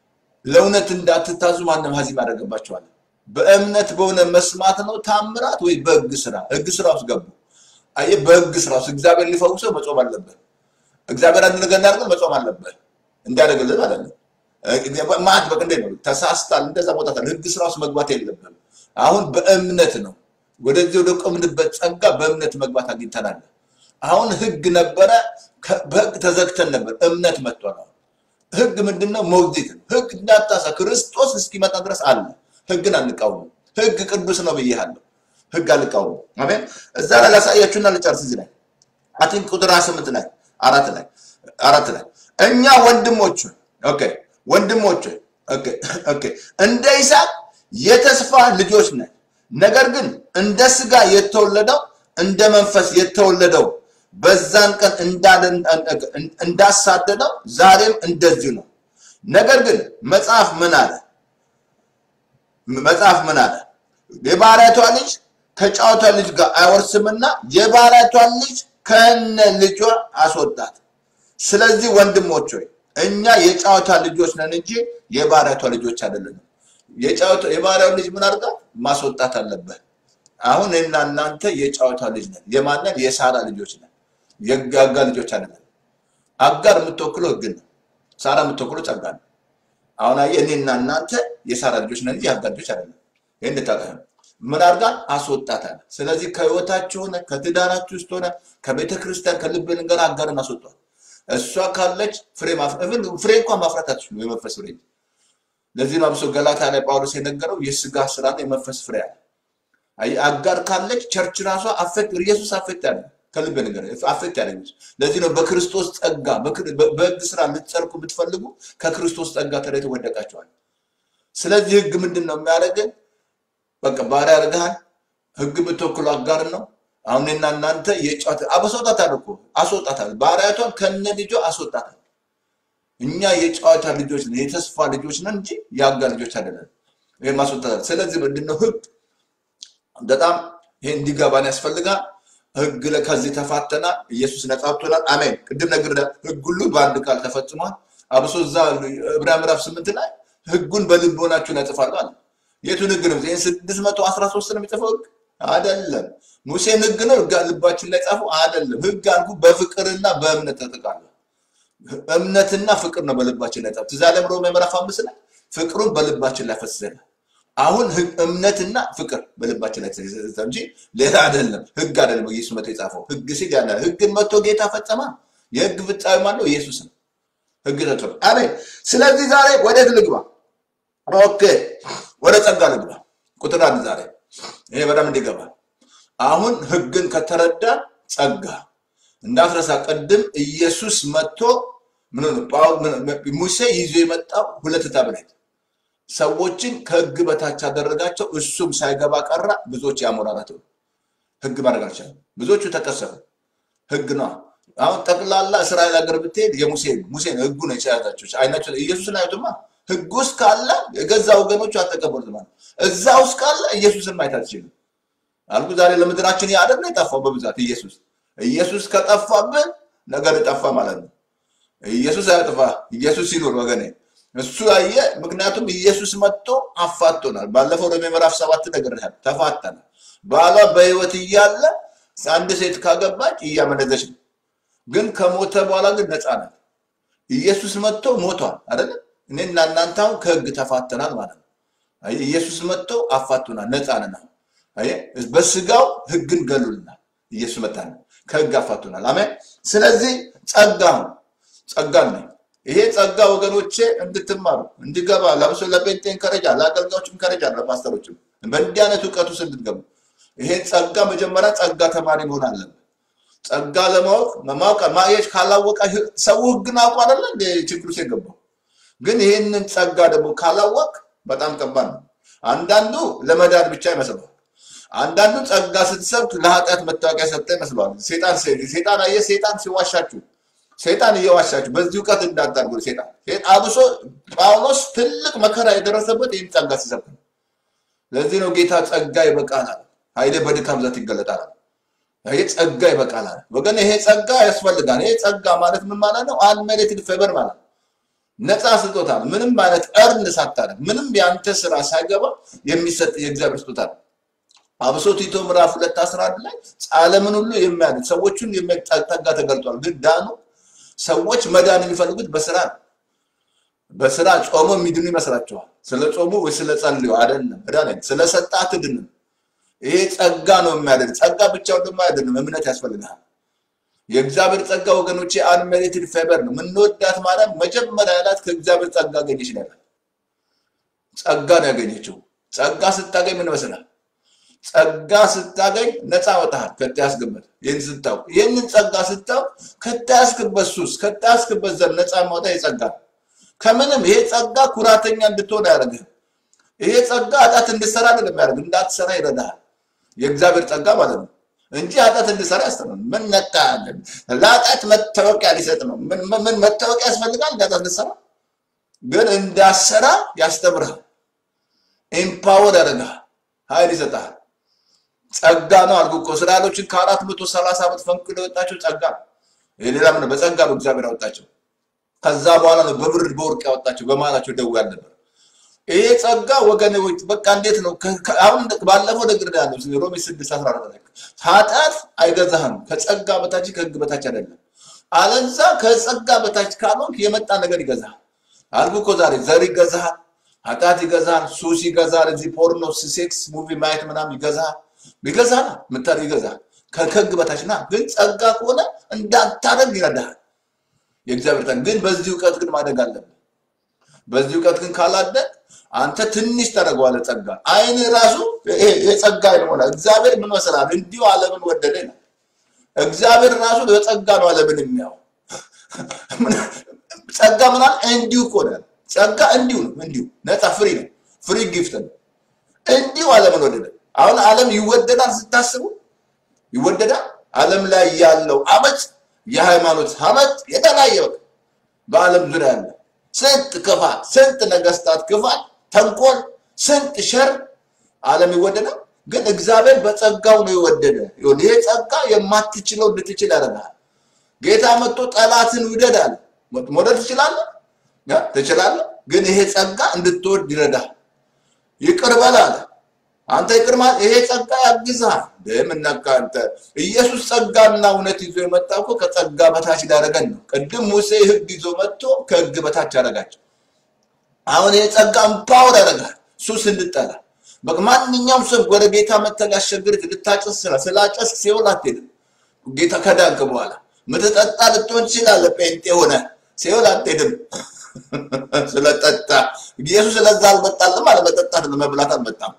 ለእውነት እንዳትታዙ ማንም ሀዚም ያደረገባቸዋል። በእምነት በሆነ መስማት ነው ታምራት ወይ በህግ ስራ? ህግ ስራ ውስጥ ገቡ። አየህ፣ በህግ ስራ ውስጥ እግዚአብሔር ሊፈውሰው መጾም አለበት። እግዚአብሔር አንድ ነገር እንዳደርገው መጾም አለበት እንዲያደርግልህ ማለት ነው። ማት በቅ እንዴት ነው ተሳስታል፣ እንደዛ ቦታታል። ህግ ስራ ውስጥ መግባት የለብም። አሁን በእምነት ነው ወደዚህ ወደ ቆምንበት ጸጋ በእምነት መግባት አግኝተናል። አሁን ህግ ነበረ፣ ከ- በህግ ተዘግተን ነበር። እምነት መጥቷል። አሁን ህግ ምንድነው? ሞግዚት ነው። ህግ እንዳታሳ ክርስቶስ እስኪመጣ ድረስ አለ። ህግን አንቃወምም። ህግ ቅዱስ ነው ብዬሃለሁ። ህግ አንቃወምም። አሜን። እዛ ላይ ላሳያችሁና ልጨርስ። እዚህ ላይ አቲን ቁጥር 28 ላይ አራት ላይ አራት ላይ እኛ ወንድሞች ሆይ፣ ኦኬ ወንድሞች ሆይ፣ ኦኬ ኦኬ እንደ ይስሐቅ የተስፋ ልጆች ነን። ነገር ግን እንደ ስጋ የተወለደው እንደ መንፈስ የተወለደው በዛን ቀን እንዳለ- እንዳሳደደው ዛሬም እንደዚሁ ነው። ነገር ግን መጽሐፍ ምን አለ? መጽሐፍ ምን አለ? የባሪያቷ ልጅ ከጫወቷ ልጅ ጋር አይወርስምና የባሪያቷን ልጅ ከነ ልጇ አስወጣት። ስለዚህ ወንድሞች ሆይ እኛ የጫወታ ልጆች ነን እንጂ የባሪያቷ ልጆች አይደለንም። የጫወታ የባሪያው ልጅ ምን አድርጋ ማስወጣት አለበት። አሁን እኔና እናንተ የጫወታ ልጅ ነን። የማንን? የሳራ ልጆች ነን። የጋጋ ልጆች አይደለም። አጋር የምትወክለው ህግ ነው። ሳራ የምትወክለው ጸጋ ነው። አሁን አየህ፣ እኔና እናንተ የሳራ ልጆች ነን እንጂ የአጋር ልጆች አይደለም። ይህን እንድታውቅ ነው። ምን አድርጋን አስወጣታል። ስለዚህ ከህይወታችሁ ሆነ ከትዳራችሁ ውስጥ ሆነ ከቤተ ክርስቲያን ከልብ ነገር አጋርን አስወጧል። እሷ ካለች ፍሬ ማፍራት ፍሬ እንኳን ማፍራት አትችሉ የመንፈስ ፍሬ ለዚህ ነው አብሶ ገላታ ላይ ጳውሎስ የነገረው የስጋ ስራና የመንፈስ ፍሬ አለ። አየህ፣ አጋር ካለች ቸርች ራሷ አፌክት ኢየሱስ አፌክት ያለ ከልብ ነገር አፌክት ያለ ለዚህ ነው በክርስቶስ ጸጋ በክር- በ- በህግ ስራ ልትጸድቁ ብትፈልጉ ከክርስቶስ ጸጋ ተለይቶ ወደቃቸዋል። ስለዚህ ህግ ምንድን ነው የሚያደርገን? በቃ ባሪያ ያደርግሃል። ህግ የምትወክሉ አጋር ነው። አሁን እኔና እናንተ የጫት አስወጣታል እኮ አስወጣታል። ባሪያቷን ከነ ልጇ አስወጣታል። እኛ የጨዋታ ልጆች ነን፣ የተስፋ ልጆች ነን እንጂ የአጋር ልጆች አይደለም። ይሄን ማስወጣታል። ስለዚህ ምንድነው ህግ በጣም ይሄ እንዲገባን ያስፈልጋል። ህግ ላይ ከዚህ ተፋተናል። ኢየሱስ ነጻ አውጥቶናል። አሜን። ቅድም ነገር ህግ ሁሉ በአንድ ቃል ተፈጽሟል። አብሶ እዛ ዕብራውያን ምዕራፍ ስምንት ላይ ህጉን በልቦናችሁ ላይ እጽፋለሁ አለ። የቱን ህግ ነው? ይህን ስድስት መቶ አስራ ሶስት ነው የሚጽፈው ህግ አይደለም። ሙሴን ህግ ነው ህግ ልባችን ላይ ጻፉ አይደለም። ህግ አልኩ በፍቅርና በእምነት ተጠቃለ እምነትና ፍቅር ነው በልባችን ላይ ጻፉ። ትዝ አለም ሮሜ ምዕራፍ አምስት ላይ ፍቅሩን በልባችን ላይ ፈስሰናል። አሁን ህግ እምነትና ፍቅር በልባችን ላይ ተዘዘ እንጂ ሌላ አይደለም። ህግ አይደለም። ኢየሱስ መጥቶ የጻፈው ህግ ሲል ያለ ህግን መጥቶ ጌታ ፈጸማ። የህግ ፍጻሜ ማነው? ኢየሱስ ነው። ህግ ተጽፎ አሜን። ስለዚህ ዛሬ ወዴት ልግባ? ኦኬ ወደ ጸጋ ልግባ። ቁጥር አንድ ዛሬ ይሄ በጣም እንዲገባ አሁን ህግን ከተረዳ ጸጋ እንዳትረሳ። ቅድም ኢየሱስ መጥቶ ምን ሆነ? ጳው- ምን- ሙሴ ይዞ የመጣው ሁለት ታብሌት ሰዎችን ከህግ በታች አደረጋቸው። እሱም ሳይገባ ቀራ። ብዙዎች ያሞራራት ህግ ማድረግ አልቻለም። ብዙዎቹ ተቀሰፉ። ህግ ነው። አሁን ጠቅላላ እስራኤል ሀገር ብትሄድ የሙሴ ሙሴ ነው ህጉ ነው የያዛቸው። አይናቸው ኢየሱስን አዩትማ። ህግ ውስጥ ካለ የገዛ ወገኖቹ አልተቀበሉትም ማለት ነው። እዛ ውስጥ ካለ ኢየሱስን ማየት አትችልም አልኩ። ዛሬ ለምድራችን ያደር ነው የጠፋው በብዛት ኢየሱስ ኢየሱስ ከጠፋብን ነገር ጠፋ ማለት ነው። ኢየሱስ አያጥፋ፣ ኢየሱስ ይኑር ወገኔ። እሱ ያየ ምክንያቱም ኢየሱስ መጥቶ አፋቶናል። ባለፈው ሮሜ ምዕራፍ ሰባት ነገር ተፋተናል። ባሏ በህይወት እያለ አንድ ሴት ካገባች እያመነዘች ነው፣ ግን ከሞተ በኋላ ግን ነፃ ናት። ኢየሱስ መጥቶ ሞቷል አይደለ? እኔና እናንተ አሁን ከህግ ተፋተናል ማለት ነው። አየህ፣ ኢየሱስ መጥቶ አፋቶናል፣ ነፃ ነን። አሁን አየህ፣ በስጋው ህግን ገሉልናል። ኢየሱስ መጣና ከህግ አፋቶናል። አሜን። ስለዚህ ጸጋ ነው ጸጋ ነው። ይሄ ጸጋ ወገኖቼ እንድትማሩ እንዲገባ ለብሶ ለጴንጤ እንከረጃ ለአገልጋዮች እንከረጃ ለፓስተሮችም በእንዲህ አይነት እውቀቱ ውስጥ እንድትገቡ ይሄ ጸጋ መጀመሪያ ጸጋ ተማሪ መሆን አለበት። ጸጋ ለማወቅ ማወቅ ማየት ካላወቀ ሰው ህግን አውቆ አይደለ እንደ ችግር ውስጥ የገባው። ግን ይህንን ጸጋ ደግሞ ካላወቅ በጣም ከባድ ነው። አንዳንዱ ለመዳን ብቻ ይመስለዋል። አንዳንዱ ጸጋ ስትሰብክ ለኃጢአት መታወቂያ ሰጠ ይመስለዋል። ሴጣን ሴጣን አየህ፣ ሴጣን ሲዋሻችሁ ሰይጣን እየዋሻችሁ በዚህ እውቀት እንዳታርጉ። ሴጣን አብሶ ጳውሎስ ትልቅ መከራ የደረሰበት ይህን ጸጋ ሲሰብክ ነው። ለዚህ ነው ጌታ ጸጋ ይበቃናል፣ ኃይሌ በድካም ብዛት ይገለጣል። ይሄ ጸጋ ይበቃናል ወገን፣ ይሄ ጸጋ ያስፈልጋል። ይሄ ጸጋ ማለት ምን ማለት ነው? አንሜሪትድ ፌቨር ማለት ነው። ነፃ ስጦታ ነው። ምንም አይነት እርን ሳታደርግ ምንም የአንተ ስራ ሳይገባ የሚሰጥ የእግዚአብሔር ስጦታ ነው። አብሶ ቲቶ ምዕራፍ ሁለት አስራ አንድ ላይ ዓለምን ሁሉ የሚያድን ሰዎቹን የሚጠጋ ተገልጧል። ግን ዳኑ ሰዎች መዳን የሚፈልጉት በስራ ነው። በስራ ጾሞ የሚድኑ ይመስላችኋል። ስለ ጾሙ ወይ ስለ ጸልዩ አይደለም። መዳን ስለ ሰጣ አትድንም። ይሄ ጸጋ ነው የሚያድን። ጸጋ ብቻውን ደግሞ አይደለም፣ እምነት ያስፈልግሃል። የእግዚአብሔር ጸጋ ወገኖቼ አንሜሪትድ ፌቨር ነው። የምንወዳት ማርያም መጀመሪያ ያላት ከእግዚአብሔር ጸጋ አገኘች ነው ያላት። ጸጋ ነው ያገኘችው። ጸጋ ስታገኝ ምን ይመስላል? ጸጋ ስታገኝ ነፃ ወጣሃል ከተያዝክበት። ይህን ስታውቅ ይህንን ጸጋ ስታውቅ ከተያዝክበት ሱስ ከተያዝክበት ዘር ነፃ ማውጣ የጸጋ ነው። ከምንም ይሄ ጸጋ ኩራተኛ እንድትሆን አያደርግህም። ይሄ ጸጋ ኃጢአት እንድትሰራ አይደለም የሚያደርግ እንዳትሰራ ይረዳሃል። የእግዚአብሔር ጸጋ ማለት ነው እንጂ ኃጢአት እንድትሰራ ያስተምራል። ምን ነካ ያለን ለኃጢአት መታወቂያ ሊሰጥ ነው። ምን ምን መታወቂያ ያስፈልጋል? ኃጢአት እንድትሰራ ግን እንዳሰራ ያስተምርሃል። ኢምፓወር ያደርግሃል። ኃይል ይሰጥሃል። ጸጋ ነው አልኩ እኮ እስራኤሎችን ከአራት መቶ ሰላሳ ዓመት ፈንቅሎ የወጣቸው ጸጋ ነው። ይሄ ሌላ ምን ነው? በጸጋ ነው እግዚአብሔር ያወጣቸው። ከዛ በኋላ ነው በብር በወርቅ ያወጣቸው። በመሃላቸው ደዌ አልነበር። ይሄ ጸጋ ወገኖች በቃ እንዴት ነው? ከ- ከ- አሁን ባለፈው ነገር ያለው ሮሜ ስድስት አስራ አራት ላይ ኃጢአት አይገዛህም። ከጸጋ በታች ከህግ በታች አይደለም። አለዛ ከጸጋ በታች ካልሆንክ የመጣ ነገር ይገዛሃል። አልኩ እኮ ዛሬ ዘር ይገዛሃል፣ ኃጢአት ይገዛሃል፣ ሱስ ይገዛሃል፣ እዚህ ፖርኖ ሴክስ ሙቪ ማየት ምናምን ይገዛሃል፣ ይገዛሃል፣ ምታር ይገዛሃል። ከ- ከህግ በታች ና። ግን ጸጋ ከሆነ እንዳታደርግ ይረዳሃል። የእግዚአብሔር ጸጋ ግን በዚህ እውቀት ግን ማደግ አለብን። በዚህ እውቀት ግን ካላደግ አንተ ትንሽ ታደርገዋለህ። ጸጋ አይን ራሱ ይሄ የጸጋ አይን ሆነ። እግዚአብሔር ምን መሰላል? እንዲሁ ዓለምን ወደደ ይላል። እግዚአብሔር ራሱ በጸጋ ነው ዓለምን የሚያው ጸጋ ምናል እንዲሁ እኮ ነው። ጸጋ እንዲሁ ነው። እንዲሁ ነፃ ፍሪ ነው። ፍሪ ጊፍት ነው። እንዲሁ ዓለምን ወደደ። አሁን ዓለም ይወደዳል ስታስቡ ይወደዳል። ዓለም ላይ ያለው አመፅ፣ የሃይማኖት አመፅ የተለያየ በቃ በዓለም ዙሪያ ያለ ስንት ክፋት፣ ስንት ነገስታት ክፋት፣ ተንኮል፣ ስንት ሸር ዓለም ይወደዳል። ግን እግዚአብሔር በጸጋው ነው የወደደ። ይሁን ይሄ ጸጋ የማትችለው እንድትችል ያደርጋል። ጌታ መጥቶ ጠላትን ውደድ አለ። መውደድ ትችላለህ ያ ትችላለህ። ግን ይሄ ጸጋ እንድትወድ ይረዳል። ይቅር በል አለ። አንተ ይቅር ማለት ይሄ ጸጋ ያግዝሃል። ምነካ አንተ ኢየሱስ ጸጋና እውነት ይዞ የመጣው እኮ ከጸጋ በታች ሊያደርገን ነው። ቅድም ሙሴ ሕግ ይዞ መጥቶ ከሕግ በታች ያደረጋቸው። አሁን ይሄ ጸጋ እምፓወር ያደርጋል። ሱስ እንድጠላ በቃ ማንኛውም ሰው ወደ ጌታ መተህ ሊያስቸግርህ ልታጨስ ስራ ስላጨስክ ሲሆን አትሄድም። ጌታ ከዳንክ በኋላ ምትጠጣ ልትሆን ትችላለህ። ጴንጤ ሆነ ሲሆን አትሄድም። ስለጠጣ ኢየሱስ ስለዛ አልመጣልም አለ። መጠጣት መብላት አልመጣም።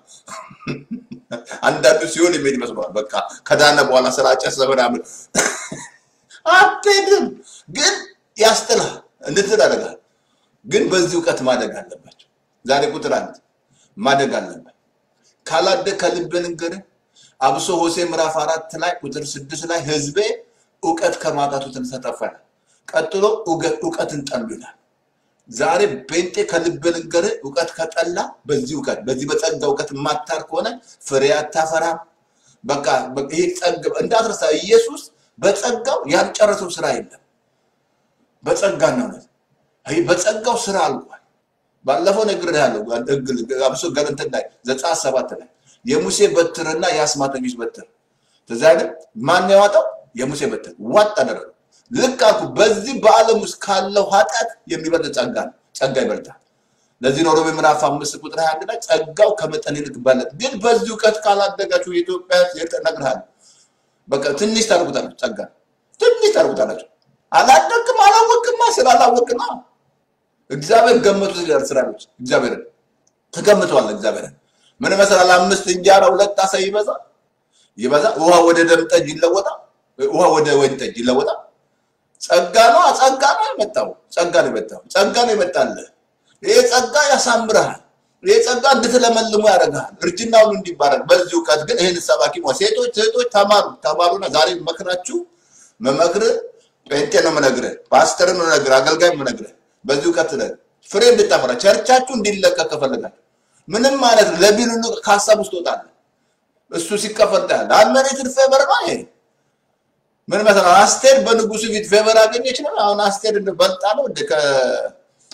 አንዳንዱ ሲሆን የሚሄድ ይመስለዋል። በቃ ከዳነ በኋላ ስላጨሰ ምናምን አትሄድም። ግን ያስጥልሃል፣ እንድትል ያደርጋል። ግን በዚህ እውቀት ማደግ አለባቸው። ዛሬ ቁጥር አንድ ማደግ አለበት። ካላደግ ከልብ ልንገርህ፣ አብሶ ሆሴ ምዕራፍ አራት ላይ ቁጥር ስድስት ላይ ህዝቤ እውቀት ከማጣቱ የተነሳ ጠፋ ይላል። ቀጥሎ እውቀ- እውቀትን ጠሉ ይላል። ዛሬ ጴንጤ ከልብ ልንገርህ፣ እውቀት ከጠላ በዚህ እውቀት በዚህ በጸጋ እውቀት የማታር ከሆነ ፍሬ አታፈራም። በቃ በቃ ይሄ ጸጋ እንዳትረሳ፣ ኢየሱስ በጸጋው ያልጨረሰው ስራ የለም። በጸጋና እውነት ይሄ በጸጋው ስራ አልቋል። ባለፈው ነግሬሃለሁ። አብሶ ገለንትን ላይ ዘጸአት ሰባት ላይ የሙሴ በትርና የአስማተኞች በትር ትዝ አይልም? ማን ያዋጣው? የሙሴ በትር ዋጥ አደረገው። ልክ አልኩ። በዚህ በዓለም ውስጥ ካለው ኃጢአት የሚበልጥ ጸጋ ነው። ጸጋ ይበልጣል። ለዚህ ነው ሮሜ ምዕራፍ አምስት ቁጥር 21 ላይ ጸጋው ከመጠን ይልቅ በለጥ። ግን በዚህ እውቀት ካላደጋችሁ የኢትዮጵያ ሕዝብ እነግርሃለሁ፣ በቃ ትንሽ ታርጉታላችሁ። ጸጋ ትንሽ ታርጉታላችሁ። አላደግም አላወቅማ ስላላወቅማ እግዚአብሔር ገመቱ ይላል እስራኤሎች እግዚአብሔርን ተገምተዋል። እግዚአብሔርን ምን መሰላል? አምስት እንጀራ ሁለት አሳ ይበዛ ይበዛ ውሃ ወደ ደም ጠጅ ይለወጣል። ውሃ ወደ ወይን ጠጅ ይለወጣል። ጸጋ ነው ጸጋ ነው የመጣው ጸጋ ነው የመጣው ጸጋ ነው የመጣልህ። ይሄ ጸጋ ያሳምርሃል። ይሄ ጸጋ እንድትለመልሙ ያደርግሃል። እርጅና ሁሉ እንዲባረክ በዚህ እውቀት ግን ይህን ሰባኪ ሞ ሴቶች ሴቶች ተማሩ ተማሩና ዛሬ መክራችሁ መመክርህ ጴንጤ ነው የምነግርህ፣ ፓስተር ነው የምነግርህ፣ አገልጋይ ነው የምነግርህ። በዚህ እውቀት ላይ ፍሬ እንድታፈራ ቸርቻችሁ እንዲለቀቅ ከፈለጋችሁ ምንም ማለት ነው ለቢል ሁሉ ከሀሳብ ውስጥ ትወጣለህ። እሱ ሲከፈል ታያለህ። አንመሬትድ ፌቨር ነው ይሄ ምን መሰለህ አስቴር በንጉሱ ፊት ፌቨር አገኘች ነው። አሁን አስቴር እንደ በልጣ ነው እንደ ከ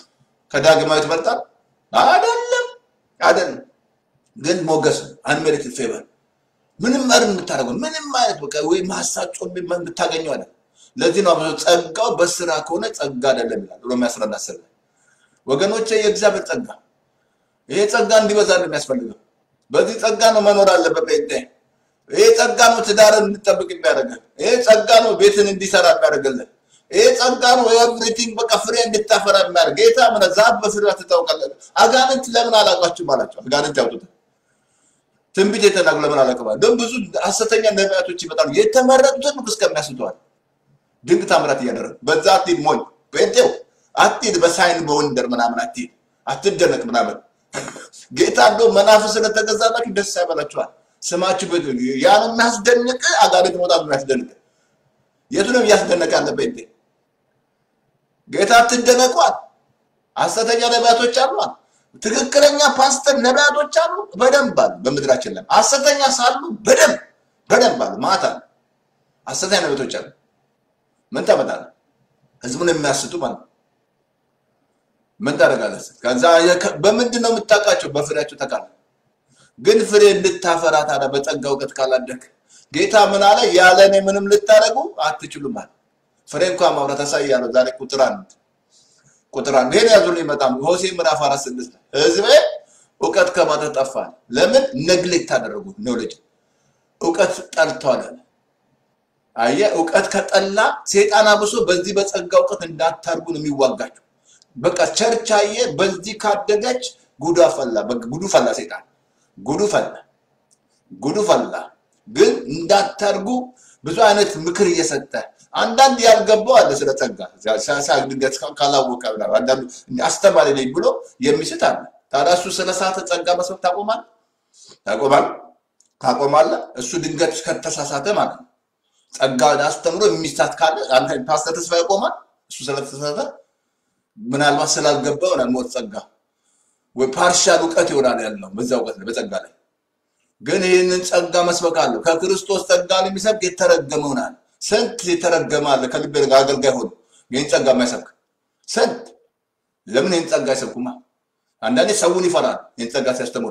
ከዳግማዊ ትበልጣል? አይደለም፣ አይደለም። ግን ሞገስ አንሜሪትድ ፌቨር ምንም መር የምታደርገው ምንም አይነት በቃ ወይም ሀሳብ የምታገኘው አለ። ለዚህ ነው ብዙ ጸጋው በስራ ከሆነ ጸጋ አይደለም ይላል ሮሜ 11 10 ላይ ወገኖቼ፣ የእግዚአብሔር ጸጋ ይሄ ጸጋ እንዲበዛ ነው የሚያስፈልገው። በዚህ ጸጋ ነው መኖር አለበት ጴንጤ። ይሄ ጸጋ ነው ትዳርን እንድጠብቅ የሚያደርግህ። ይሄ ጸጋ ነው ቤትን እንዲሰራ የሚያደርግልህ። ይሄ ጸጋ ነው ኤቭሪቲንግ በቃ ፍሬ እንድታፈራ የሚያደርግ ጌታ ምን ዛፍ በፍሬዋ ትታወቃለህ። አጋንንት ለምን አላውቃችሁም አላቸው። አጋንንት ያውጡት ትንቢት የተናገሩ ለምን አላውቅም። ደግሞ ብዙ ሐሰተኛ ነቢያቶች ይመጣሉ። የተመረጡትን ሁሉ እስከሚያስተዋል ድንቅ ታምራት እያደረጉ በዛ አትሂድ ሞኝ ጴንጤው አትሂድ፣ በሳይን በወንደር ምናምን አትሂድ፣ አትደነቅ ምናምን ጌታ እንደው መናፍስ ስለተገዛላችሁ ደስ ያበላችኋል። ስማችሁ ያ ነው የሚያስደንቅ። አጋንንት መውጣት ነው የሚያስደንቅ። የቱንም እያስደነቀ ያለ ጴንጤ ጌታ አትደነቋል። ሐሰተኛ ነቢያቶች አሏል። ትክክለኛ ፓስተር ነቢያቶች አሉ፣ በደንብ አሉ። በምድራችን ላይ ሐሰተኛ ሳሉ በደንብ በደንብ አሉ። ማታ ሐሰተኛ ነቢያቶች አሉ። ምን ታመጣለህ? ህዝቡን የሚያስቱ ማለት ነው። ምን ታደርጋለህ? ከዛ በምንድን ነው የምታውቃቸው? በፍሬያቸው ታውቃለህ። ግን ፍሬ እንድታፈራ ታዲያ በጸጋ እውቀት ካላደግ ጌታ ምን አለ? ያለ እኔ ምንም ልታደርጉ አትችሉም አለ። ፍሬ እንኳን ማውራት አሳያለሁ። ዛሬ ቁጥር አንድ ቁጥር አንድ ይሄን ያዙልኝ። በጣም ሆሴ ምዕራፍ አራት ስድስት ህዝቤ እውቀት ከማታ ጠፋል። ለምን ነግሌክት አደረጉ? ኖሌጅ እውቀት ጠልተዋል አለ። አየህ፣ እውቀት ከጠላ ሴጣን አብሶ በዚህ በጸጋ እውቀት እንዳታርጉ ነው የሚዋጋቸው። በቃ ቸርች አየህ፣ በዚህ ካደገች ጉዱ ፈላ፣ ጉዱ ፈላ፣ ሴጣን ጉዱ ፈላ፣ ጉዱ ፈላ። ግን እንዳታርጉ ብዙ አይነት ምክር እየሰጠ አንዳንድ ያልገባው አለ ስለ ጸጋ ድንገት ካላወቀ አንዳንዱ አስተማሪ ነኝ ብሎ የሚስት አለ። ታዲያ እሱ ስለ ሰዓተ ጸጋ መስበክ ታቆማል ታቆማል ታቆማለ። እሱ ድንገት ከተሳሳተ ማለት ነው ጸጋ አስተምሮ የሚሳት ካለ ፓስተር ተስፋ ያቆማል። እሱ ስለተሳሳተ ምናልባት ስላልገባው ነው ሞት ጸጋ ወይ ፓርሻል እውቀት ይሆናል ያለው በዛ እውቀት ላይ በጸጋ ላይ ግን ይህንን ጸጋ መስበክ አለው። ከክርስቶስ ጸጋ የሚሰብክ የተረገመ ይሆናል። ስንት የተረገመ አለ ከልቤ ጋር አገልጋይ ሆኖ ይህን ጸጋ የማይሰብክ ስንት። ለምን ይህን ጸጋ አይሰብኩማ? አንዳንዴ ሰውን ይፈራል። ይህን ጸጋ ሲያስተምሩ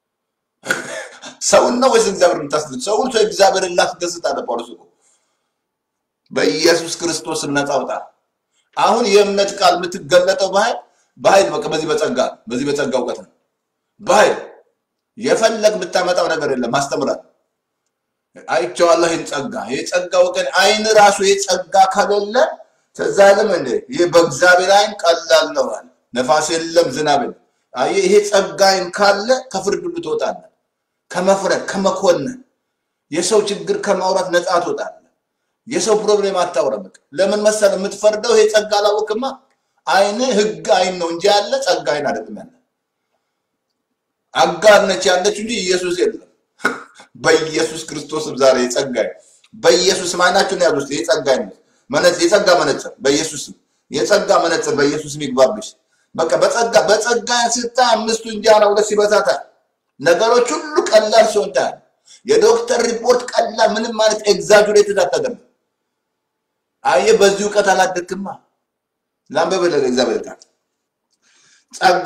ሰውን ነው ወይስ እግዚአብሔር የምታስደስት? ሰውን ሰው እግዚአብሔርን ላስደስት አለ ጳውሎስ እኮ በኢየሱስ ክርስቶስ ነፃ አውጣ። አሁን የእምነት ቃል የምትገለጠው በኃይል በኃይል በቃ በዚህ በጸጋ በዚህ በጸጋ እውቀት ነው በኃይል የፈለግ ብታመጣው ነገር የለም። ማስተምራል አይቼዋለሁ። ይህን ጸጋ ይህ ጸጋ ወገን አይን ራሱ ይህ ጸጋ ከሌለ ተዛ ለም እንደ ይህ በእግዚአብሔር አይን ቀላል ነው አለ። ነፋስ የለም ዝናብ የለም። አየህ ይሄ ጸጋ አይን ካለ ከፍርድ ሁሉ ትወጣለህ። ከመፍረድ ከመኮነን የሰው ችግር ከማውራት ነፃ ትወጣለህ። የሰው ፕሮብሌም አታውራም። ለምን መሰለህ የምትፈርደው ይሄ ጸጋ አላወቅማ። አይን ህግ አይን ነው እንጂ ያለ ጸጋ አይን አይደለም ያለ አጋር ነች ያለች እንጂ ኢየሱስ የለም። በኢየሱስ ክርስቶስም ዛሬ የጸጋይ በኢየሱስ አይናችሁን ያዙ። የጸጋይ መነጽር የጸጋ መነጽር በኢየሱስም የጸጋ መነጽር በኢየሱስም ይግባብሽ። በቃ በጸጋ በጸጋ ስታይ አምስቱ እንጀራ ሁለት ሲበዛታል ነገሮች ሁሉ ቀላል ሲሆን ታያለህ። የዶክተር ሪፖርት ቀላል ምንም ማለት ኤግዛጁሬትድ አታደርግም። አየህ በዚህ እውቀት አላደግክማ። ላንበበለ እግዚአብሔር ቃል ጸጋ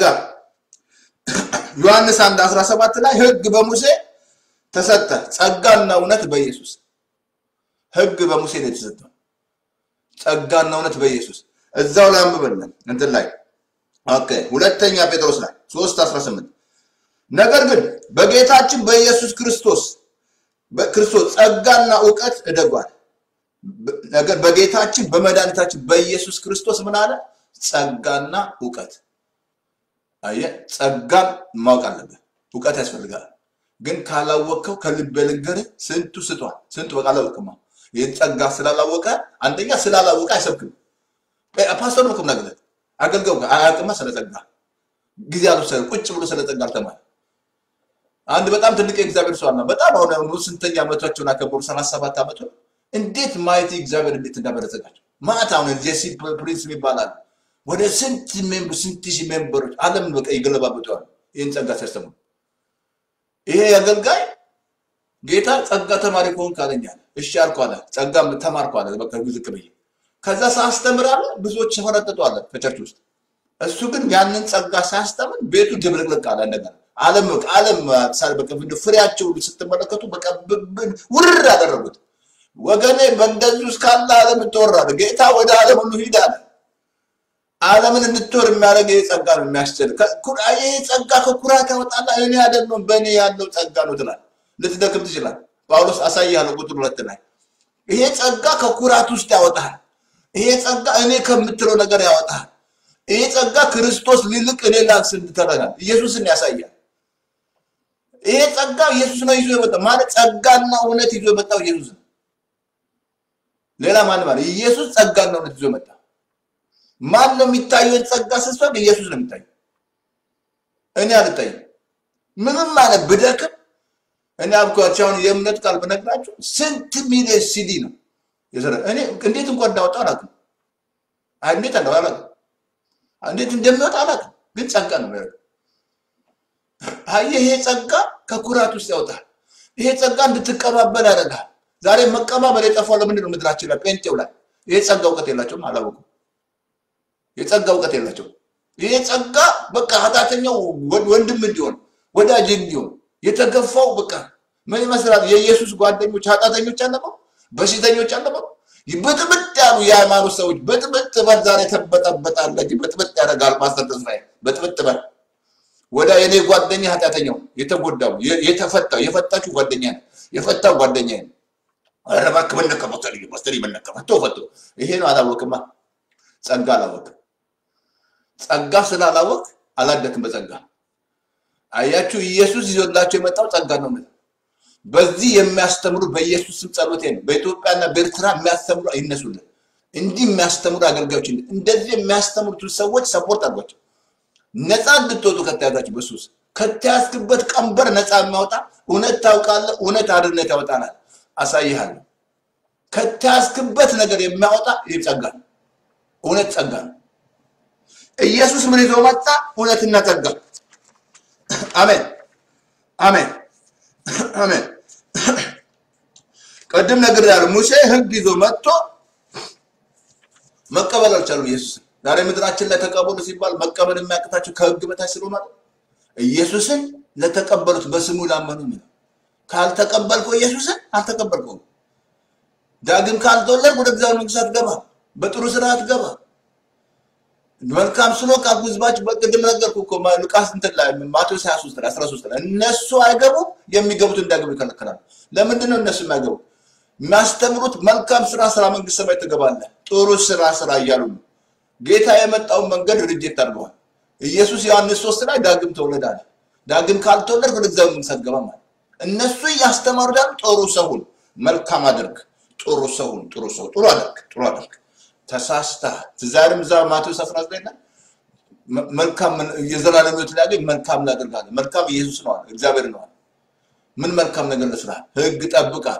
ዮሐንስ 1 17 ላይ ህግ በሙሴ ተሰጠ፣ ጸጋና እውነት በኢየሱስ ህግ በሙሴ ነው የተሰጠው፣ ጸጋና እውነት በኢየሱስ እዛው ላይ አንብበልን እንትን ላይ ኦኬ፣ ሁለተኛ ጴጥሮስ ላይ 3 18 ነገር ግን በጌታችን በኢየሱስ ክርስቶስ በክርስቶስ ጸጋና እውቀት እደጓል። ነገር በጌታችን በመድኃኒታችን በኢየሱስ ክርስቶስ ምን አለ? ጸጋና እውቀት አየህ ጸጋን ማወቅ አለብህ። እውቀት ያስፈልጋል። ግን ካላወቅከው ከልብ ልንገርህ ስንቱ ስቷል። ስንቱ በቃ አላወቅማ። ይህን ጸጋ ስላላወቀ አንደኛ ስላላወቀ አይሰብክም። ፓስተር ነው ነገር አገልጋዩ አያውቅማ። ስለ ጸጋ ጊዜ አልወሰደ ቁጭ ብሎ ስለ ጸጋ አልተማረ። አንድ በጣም ትልቅ የእግዚአብሔር ሰው አለ። በጣም አሁን ስንተኛ ዓመታቸውን አከበሩ? ሰላሳ ሰባት ዓመቱ እንዴት ማየት እግዚአብሔር እንዴት እንዳበረጸጋቸው ማለት አሁን ጄሲ ፕሪንስ ይባላል ወደ ስንት ሜምበር ስንት ሺህ ሜምበሮች ዓለም በቃ ይገለባበጠዋል። ይህን ጸጋ ሲያስተምሩ ይሄ አገልጋይ ጌታ ጸጋ ተማሪ ከሆንክ አለኝ አለ። እሺ አልኩ አለ። ጸጋ ተማርኩ አለ። በቃ ዝቅ ብዬ ከዛ ሳስተምር አለ ብዙዎች ተፈረጠጡ አለ ከቸርች ውስጥ እሱ ግን ያንን ጸጋ ሳያስተምር ቤቱ ድብልቅልቅ አለ። እንደገና ዓለም በቃ ዓለም ሳል በቃ እንደው ፍሬያቸው ሁሉ ስትመለከቱ በቃ ብብን ውርር ያደረጉት ወገኔ በእንደዚህ ውስጥ ካለ ዓለም ትወራለህ። ጌታ ወደ ዓለም ሁሉ ሂድ አለ። ዓለምን እንድትወር የሚያደርግ ይህ ጸጋ ነው የሚያስችል። ይህ ጸጋ ከኩራት ያወጣላ። እኔ አይደለም በእኔ ያለው ጸጋ ነው ትላል። ልትደክም ትችላል። ጳውሎስ አሳይሃለሁ ቁጥር ሁለት ላይ ይሄ ጸጋ ከኩራት ውስጥ ያወጣል። ይሄ ጸጋ እኔ ከምትለው ነገር ያወጣል። ይሄ ጸጋ ክርስቶስ ሊልቅ እኔ ላንስ እንድተረጋል ኢየሱስን ያሳያል። ይሄ ጸጋ ኢየሱስ ነው ይዞ የመጣው ማለት ጸጋና እውነት ይዞ የመጣው ኢየሱስ ነው። ሌላ ማን ማለት ኢየሱስ ጸጋና እውነት ይዞ መጣ። ማን ነው የሚታየው? ጸጋ ስስፈግ ኢየሱስ ነው የሚታየው። እኔ አልታይም። ምንም ማለት ብደክም እኔ አብኳቸው አሁን የእምነት ቃል ብነግራችሁ ስንት ሚሊዮን ሲዲ ነው የሰራ እኔ እንዴት እንኳን እንዳወጣ አላውቅም። አይ እንዴት እንደው አላውቅም። እንዴት እንደሚወጣ አላውቅም። ግን ጸጋ ነው የሚያደርገው። አየህ፣ ይሄ ጸጋ ከኩራት ውስጥ ያወጣል። ይሄ ጸጋ እንድትቀባበል ያደርጋል። ዛሬ መቀባበል የጠፋው ለምንድን ነው? ምድራችን ላይ ጴንጤው ላይ ይሄ ጸጋ እውቀት የላቸውም፣ አላወቁም። የጸጋ እውቀት የላቸውም። ይሄ ጸጋ በቃ ኃጢአተኛው ወንድም እንዲሆን ወዳጅ እንዲሆን የተገፋው በቃ ምን ይመስላል? የኢየሱስ ጓደኞች ኃጢአተኞች አልነበሩ? በሽተኞች አልነበሩ? ብጥብጥ ያሉ የሃይማኖት ሰዎች ብጥብጥ በል ዛሬ ተበጠበጣለች። ብጥብጥ ያደርጋል ፓስተር ተስፋዬ ብጥብጥ በል ወደ የኔ ጓደኛ ኃጢአተኛው የተጎዳው የተፈታው የፈታችሁ ጓደኛ ነው የፈታው ጓደኛ ነው። ኧረ እባክህ በነቀመው ተልዩ ፓስተር በነቀመው ተው ፈቶ ይሄ ነው አላወቅማ። ጸጋ አላወቅ ጸጋ ስላላወቅ አላደክም በጸጋ አያችሁ ኢየሱስ ይዞላቸው የመጣው ጸጋ ነው። በዚህ የሚያስተምሩ በኢየሱስ ስም ጸሎቴ ነው። በኢትዮጵያና በኤርትራ የሚያስተምሩ አይነሱልን። እንዲህ የሚያስተምሩ አገልጋዮች እንደዚህ የሚያስተምሩትን ሰዎች ሰፖርት አድርጓቸው። ነፃ እንድትወጡ ከተያዛችሁ በሱስ ከተያዝክበት ቀንበር ነፃ የሚያወጣ እውነት ታውቃለህ። እውነት አርነት ያወጣናል። አሳይሃለሁ። ከተያዝክበት ነገር የሚያወጣ ይህ ጸጋ ነው። እውነት ጸጋ ነው። ኢየሱስ ምን ይዞ መጣ? እውነትና ጸጋ አሜን አሜን አሜን። ቅድም ነገር ያለው ሙሴ ሕግ ይዞ መጥቶ መቀበል አልቻሉም ኢየሱስን። ዛሬ ምድራችን ላይ ተቀበሉ ሲባል መቀበል የሚያቅታቸው ከሕግ በታች ስለሆነ ኢየሱስን ለተቀበሉት በስሙ ላመኑ ነው። ካልተቀበልከው ኢየሱስን አልተቀበልከውም። ዳግም ካልተወለድ ወደ እግዚአብሔር መንግስት አትገባም። በጥሩ ስራ አትገባም። መልካም ስሎ ካልኩ ህዝባችን በቅድም ነገርኩ እኮ ሉቃስ እንትን ላይ ማቴዎስ 23 ላይ 13 ላይ እነሱ አይገቡም፣ የሚገቡት እንዳይገቡ ይከለክላል። ለምንድን ነው እነሱ የማይገቡ? የሚያስተምሩት መልካም ስራ ስራ መንግስት ሰማይ ትገባለህ፣ ጥሩ ስራ ስራ እያሉ ነው። ጌታ የመጣውን መንገድ ሪጀክት አድርገዋል። ኢየሱስ ዮሐንስ 3 ላይ ዳግም ተወለድ አለ። ዳግም ካልተወለድ ወደ እግዚአብሔር መንግስት አትገባም አለ። እነሱ እያስተማሩ ደግሞ ጥሩ ሰውን መልካም አድርግ፣ ጥሩ ሰውን ጥሩ ሰው ጥሩ አድርግ፣ ጥሩ አድርግ ተሳስተሃል። ዛሬም እዛ ማቴዎስ 19 ላይ መልካም የዘላለም ሕይወት ሊያገኝ መልካም ላደርጋለህ። መልካም ኢየሱስ ነው አለ፣ እግዚአብሔር ነው አለ። ምን መልካም ነገር ልስራ? ህግ ጠብቃል።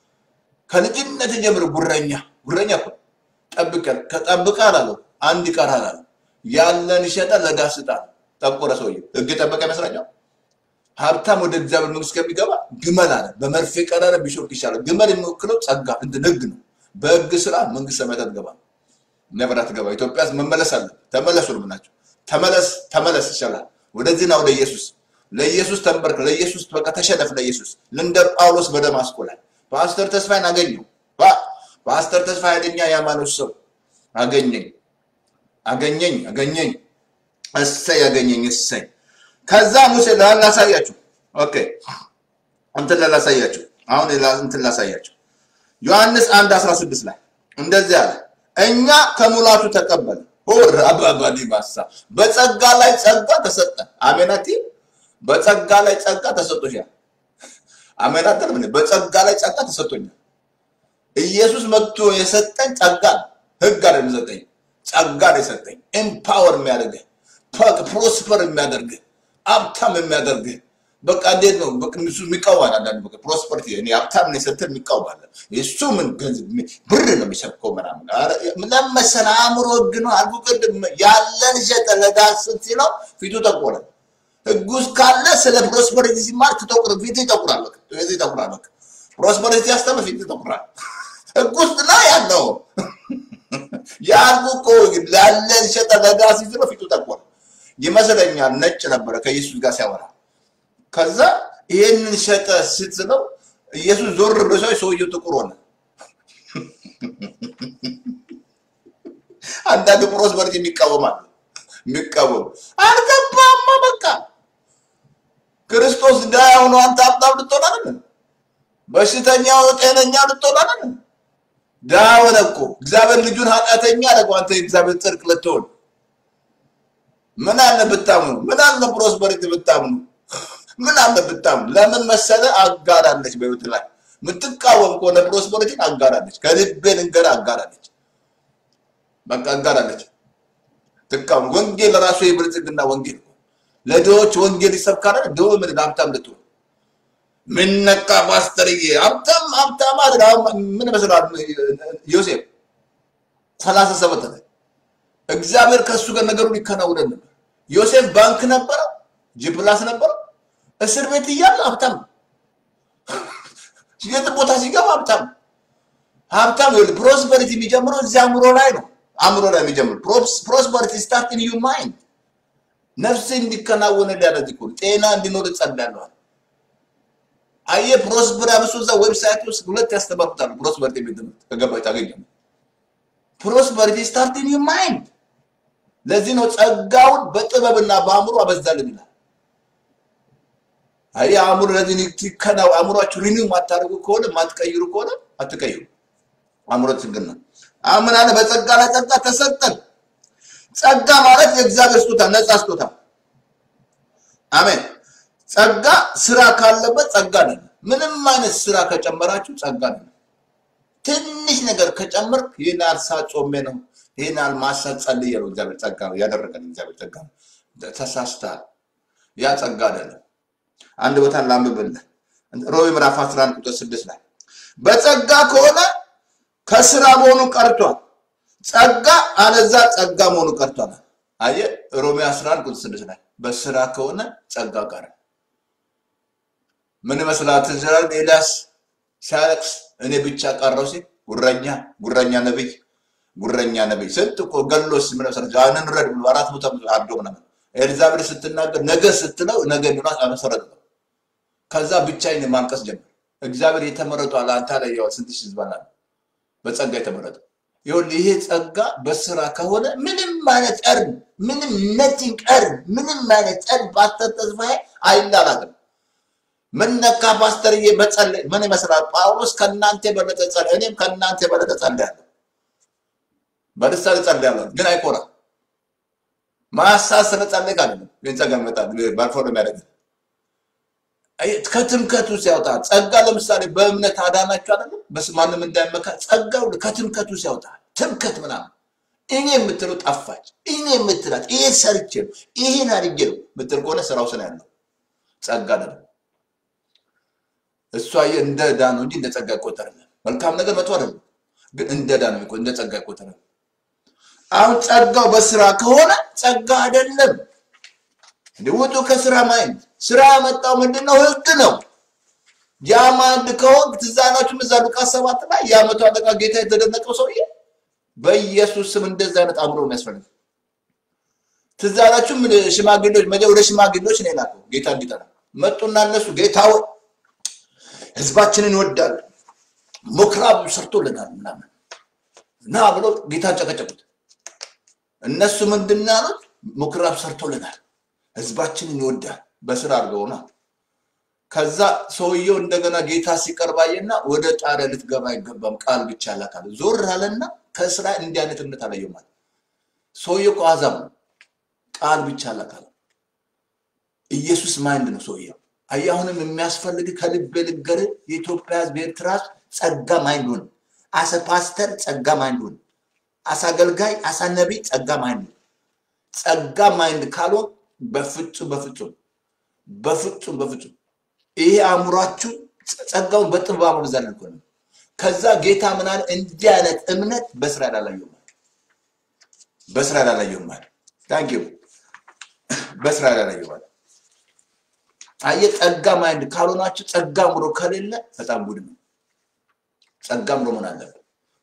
ከልጅነት ጀምሮ ጉረኛ ጉረኛ እኮ ጠብቀን ከጠብቃል አለው አንድ ይቀራል አለ። ያለን ይሸጠ ለድሃ ስጥ አለ። ጠቆረ ሰውዬው። ህግ ጠበቀ ይመስለኛል። ሀብታም ወደ እግዚአብሔር መንግስት ከሚገባ ግመል አለ በመርፌ ቀዳዳ ቢሾልክ ይሻላል። ግመል የሚወክለው ጸጋ እንትን ህግ ነው። በህግ ስራ መንግስት ሰማያት አትገባም። ነበር አትገባ። ኢትዮጵያ መመለስ አለ። ተመለሱ ነው የምናቸው። ተመለስ ተመለስ ይሻላል። ወደዚህና ወደ ኢየሱስ ለኢየሱስ ተንበርክ። ለኢየሱስ በቃ ተሸነፍ። ለኢየሱስ እንደ ጳውሎስ በደማስቆ ላይ ፓስተር ተስፋዬን አገኘው። ፓስተር ተስፋ ኃይለኛ የሃይማኖት ሰው አገኘኝ አገኘኝ አገኘኝ። እሰይ አገኘኝ እሰይ። ከዛ ሙሴ ላሳያችሁ። ኦኬ እንትን ላሳያችሁ። አሁን እንትን ላሳያችሁ። ዮሐንስ 1 16 ላይ እንደዚህ አለ እኛ ከሙላቱ ተቀበል ሆር አባባዲ ባሳ በጸጋ ላይ ጸጋ ተሰጠ። አሜናቲ በጸጋ ላይ ጸጋ ተሰጥቶሻል። አሜናት ምን በጸጋ ላይ ጸጋ ተሰጥቶኛል። ኢየሱስ መጥቶ የሰጠኝ ጸጋ ነው። ህግ አይደለም የሰጠኝ ጸጋ ነው የሰጠኝ። ኤምፓወር የሚያደርግህ ፕሮስፐር የሚያደርግህ ሀብታም የሚያደርግህ በቃ እንዴት ነው እሱ የሚቃወማል። አንዳንድ በቃ ፕሮስፐሪቲ እኔ ሀብታም ነው የሰጠህ የሚቃወማል። እሱ ምን ገንዘብ ብር ነው የሚሰብከው ምናምን ለመሰለ አእምሮ ህግ ነው አልኩ። ቅድም ያለን ሸጠ ለዳስን ሲለው ፊቱ ጠቆረ። ህግ ውስጥ ካለ ስለ ፕሮስፐሪቲ ሲማር ትጠቁር ፊት ይጠቁራል። በቃ ፊት ይጠቁራል። በቃ ፕሮስፐሪቲ ያስተምር ፊት ይጠቁራል። ህግ ውስጥ ላይ ያለው ያልኩ እኮ ላለ ሸጠ ለጋ ሲስለው ፊቱ ጠቆረ ይመስለኛል። ነጭ ነበረ ከኢየሱስ ጋር ሲያወራ። ከዛ ይሄንን ሸጠ ስትለው ኢየሱስ ዞር ብሎ ሲያይ ሰውየው ጥቁር ሆነ። አንዳንድ ፕሮስፐሪቲ የሚቃወማል የሚቃወም አልገባማ። በቃ ክርስቶስ ድሃ ሆኖ አንተ ሀብታም ልትሆን አይደለም። በሽተኛው ጤነኛ ልትሆን አይደለም። ድሃ ሆነ እኮ እግዚአብሔር ልጁን ኃጢአተኛ አደረገው። አንተ የእግዚአብሔር ጽድቅ ልትሆን ምን አለ ብታምኑ? ምን አለ ፕሮስፐሪቲ ብታምኑ? ምን አለ ብታምኑ? ለምን መሰለ አጋራለች። በህይወት ላይ የምትቃወም ከሆነ ፕሮስፐሪቲን አጋራለች። ከልቤ ልንገር አጋራለች። በቃ አጋራለች። ትቃወም። ወንጌል ራሱ የብልጽግና ወንጌል ነው። ለድሆች ወንጌል ይሰብካል። ድሆ ምን ሀብታም ልትሆን ምን ነካ ፓስተርዬ? ሀብታም ሀብታም አይደል? አሁን ምን ይመስላል ዮሴፍ ሰላሳ ሰባት ላይ እግዚአብሔር ከእሱ ጋር ነገሩን ይከናውነን ነበር። ዮሴፍ ባንክ ነበረ፣ ጂፕላስ ነበረ፣ እስር ቤት እያለ ሀብታም ነው። የት ቦታ ሲገባ ሀብታም ነው። ሀብታም ይኸውልህ፣ ፕሮስፐሪቲ የሚጀምረው እዚህ አእምሮ ላይ ነው። አእምሮ ላይ የሚጀምር ፕሮስፐሪቲ ስታርት ኢን ዩ ማይንድ ነፍስ እንዲከናወን ሊያደርግ እኮ ነው። ጤና እንዲኖር እጸልያለሁ። አየህ ፕሮስፐር አብሶ እዛ ዌብሳይት ውስጥ ሁለት ያስተባብታሉ። ፕሮስፐሪቲ ቤት ትምህርት ከገባች ታገኛለህ። ፕሮስፐሪቲ ስታርት ኢን ዩ ማይንድ። ለዚህ ነው ጸጋውን በጥበብና በአእምሮ አበዛልን ይላል። አይ አእምሮ ለዚህ ይከናው አእምሯችሁ ሪኒው ማታደርጉ ከሆነ ማትቀይሩ ከሆነ አትቀይሩ። አእምሮ ችግር ነው። አምን አለ በጸጋ ላይ ጸጋ ተሰጠን። ጸጋ ማለት የእግዚአብሔር ስጦታ ነፃ ስጦታ። አሜን። ጸጋ ስራ ካለበት ጸጋ አይደለም። ምንም አይነት ስራ ከጨመራችሁ ጸጋ አይደለም። ትንሽ ነገር ከጨመርክ ይህን ያህል ሰዓት ጾሜ ነው፣ ይህን ያህል ማሳት ጸልዬ ነው እግዚአብሔር ጸጋ ነው ያደረገን እግዚአብሔር ጸጋ ነው። ተሳስተሃል። ያ ጸጋ አይደለም። አንድ ቦታ ላንብብልህ። ሮሜ ምዕራፍ 11 ቁጥር 6 ላይ በጸጋ ከሆነ ከስራ መሆኑ ቀርቷል። ጸጋ አለዛ ጸጋ መሆኑ ቀርቷል። አየህ ሮሜ 11 ቁጥር 6 ላይ በስራ ከሆነ ጸጋ ቀረ። ምን ይመስላል? ትዝራል ኤልያስ ሲያለቅስ እኔ ብቻ ቀረው ሲል ጉረኛ ጉረኛ ነብይ ጉረኛ ነብይ ስንት እኮ ገሎስ ምን መሰለህ ያንን ረድ ብሎ አራት ቦታ አርዶ ምናምን ኤልዛቤል ስትናገር ነገ ስትለው ነገ እንዲሆን አመሰረተ ነው። ከዛ ብቻዬን ማልቀስ ጀመር። እግዚአብሔር የተመረጡ አለ አንተ ላይ ያው ስንት ሺህ ህዝብ አለ በጸጋ የተመረጠ ይሁን። ይሄ ጸጋ በስራ ከሆነ ምንም አይነት እርን ምንም ነቲንግ እርን ምንም አይነት እርን ፓስተር ተስፋዬ አይላላትም። ምን ነካ ፓስተርዬ? በጸለይ ምን ይመስላል? ጳውሎስ ከእናንተ የበለጠ ጸለየ፣ እኔም ከእናንተ የበለጠ ጸልያለሁ። በልሳን ጸልያለሁ፣ ግን አይኮራም። ማሳት ስለጸለይክ አይደለም ግን ጸጋ ይመጣል። ባልፎ ነው የሚያደርግ ከትምከት ውስጥ ያወጣል። ጸጋ ለምሳሌ በእምነት አዳናችሁ አይደለም በስ ማንም እንዳይመካ ጸጋው ከትምከት ውስጥ ያወጣል። ትምከት ምናምን እኔ የምትለው ጠፋች። እኔ የምትላት ይሄ ሰርቼ ነው ይሄን አድርጌ ነው የምትል ከሆነ ስራው ስነ ያለው ጸጋ አይደለም። እሷ እንደ ዕዳ ነው እንጂ እንደ ጸጋ አይቆጠርም። መልካም ነገር መጥፎ አይደለም፣ ግን እንደ ዕዳ ነው የሚቆ- እንደ ጸጋ አይቆጠርም። አሁን ጸጋው በስራ ከሆነ ጸጋ አይደለም። እንዲህ ውጡ ከስራ ማይንድ። ስራ ያመጣው ምንድን ነው? ህግ ነው። ያ ማንድ ከሆንክ ትዝ አላችሁም? እዛ ሉቃስ ሰባት ላይ የዓመቱ አለቃ ጌታ የተደነቀው ሰውዬ በኢየሱስ ስም እንደዛ አይነት አእምሮ ነው የሚያስፈልግ። ትዝ አላችሁም? ሽማግሌዎች መጀ ወደ ሽማግሌዎች ነው የላከው ጌታ እንዲጠራ መጡና እነሱ ጌታ ሆይ ህዝባችንን ይወዳል ምኩራብ ሰርቶልናል ምናምን እና ብሎ ጌታን ጨቀጨቁት። እነሱ ምንድን ነው ያሉት? ምኩራብ ሰርቶልናል ህዝባችንን ይወዳል በስራ አድርገውና ከዛ ሰውየው እንደገና ጌታ ሲቀርብ አየና ወደ ጣሪያ ልትገባ አይገባም ቃል ብቻ ላካለ ዞር አለና ከስራ እንዲህ አይነት እምነት አላየው ማለት ሰውየው እኮ አሕዛብ ነው ቃል ብቻ ላካለ ኢየሱስ ማይንድ ነው ሰውየው አየህ አሁንም የሚያስፈልግ ከልብ ልንገር የኢትዮጵያ ህዝብ ኤርትራ ህዝብ ጸጋ ማይንድ ሁን አሰ ፓስተር ጸጋ ማይንድ ሁን አሳ አገልጋይ አሳ ነቢይ ጸጋ ማይንድ ሁን ጸጋ ማይንድ ካልሆን በፍጹም በፍጹም በፍጹም በፍጹም ይሄ አእምሯችሁ ጸጋውን በጥበብ አመዛል እኮ ነው። ከዛ ጌታ ምን አለ? እንዲህ አይነት እምነት በእስራኤል አላየሁም አለ። በእስራኤል አላየሁም አለ። ታንክ ዩ በእስራኤል አላየሁም አለ። አየህ ጸጋ ማይንድ ካልሆናችሁ ጸጋ አእምሮ ከሌለ በጣም ጉድ ነው። ጸጋ አእምሮ መሆን አለበት።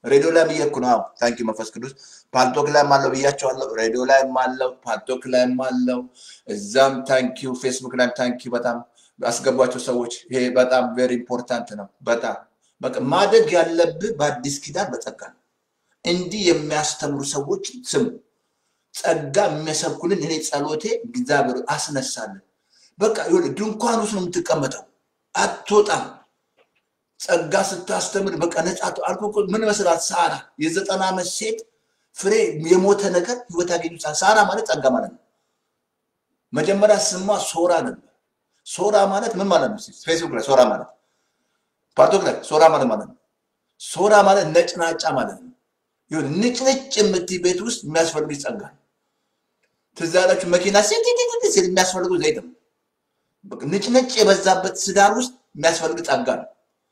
ሬዲዮ ላይም እየሄድኩ ነው። አዎ ታንኪ መንፈስ ቅዱስ ፓልቶክ ላይም አለው ብያቸዋለሁ። ሬዲዮ ላይም አለው፣ ፓልቶክ ላይም አለው። እዛም ታንኪዩ፣ ፌስቡክ ላይም ታንኪዩ። በጣም አስገቧቸው ሰዎች። ይሄ በጣም ቬሪ ኢምፖርታንት ነው። በጣም በቃ ማደግ ያለብህ በአዲስ ኪዳን በጸጋ ነው። እንዲህ የሚያስተምሩ ሰዎች ስሙ። ጸጋ የሚያሰብኩልን እኔ ጸሎቴ እግዚአብሔር አስነሳልን። በቃ ይኸውልህ ድንኳን ውስጥ ነው የምትቀመጠው፣ አትወጣም። ጸጋ ስታስተምር በቃ ነጻ ት- አልኩህ እኮ ምን መስላት ሳራ የዘጠና ዓመት ሴት ፍሬ የሞተ ነገር ህይወት ያገኙ ሳራ ማለት ጸጋ ማለት ነው። መጀመሪያ ስሟ ሶራ ነበር። ሶራ ማለት ምን ማለት ነው? እስኪ ፌስቡክ ላይ ሶራ ማለት ፓርቶክ ላይ ሶራ ማለት ማለት ነው። ሶራ ማለት ነጭናጫ ማለት ነው። ይሁን ንጭንጭ የምትይ ቤት ውስጥ የሚያስፈልግ ጸጋ ነው። ትዝ ያላችሁ መኪና ሲቲቲቲ ሲል የሚያስፈልጉ ዘይት ነው። በቃ ንጭንጭ የበዛበት ትዳር ውስጥ የሚያስፈልግ ጸጋ ነው።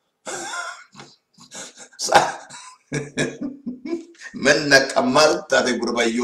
ምን ነቀማል ታቴ ጉርባዮ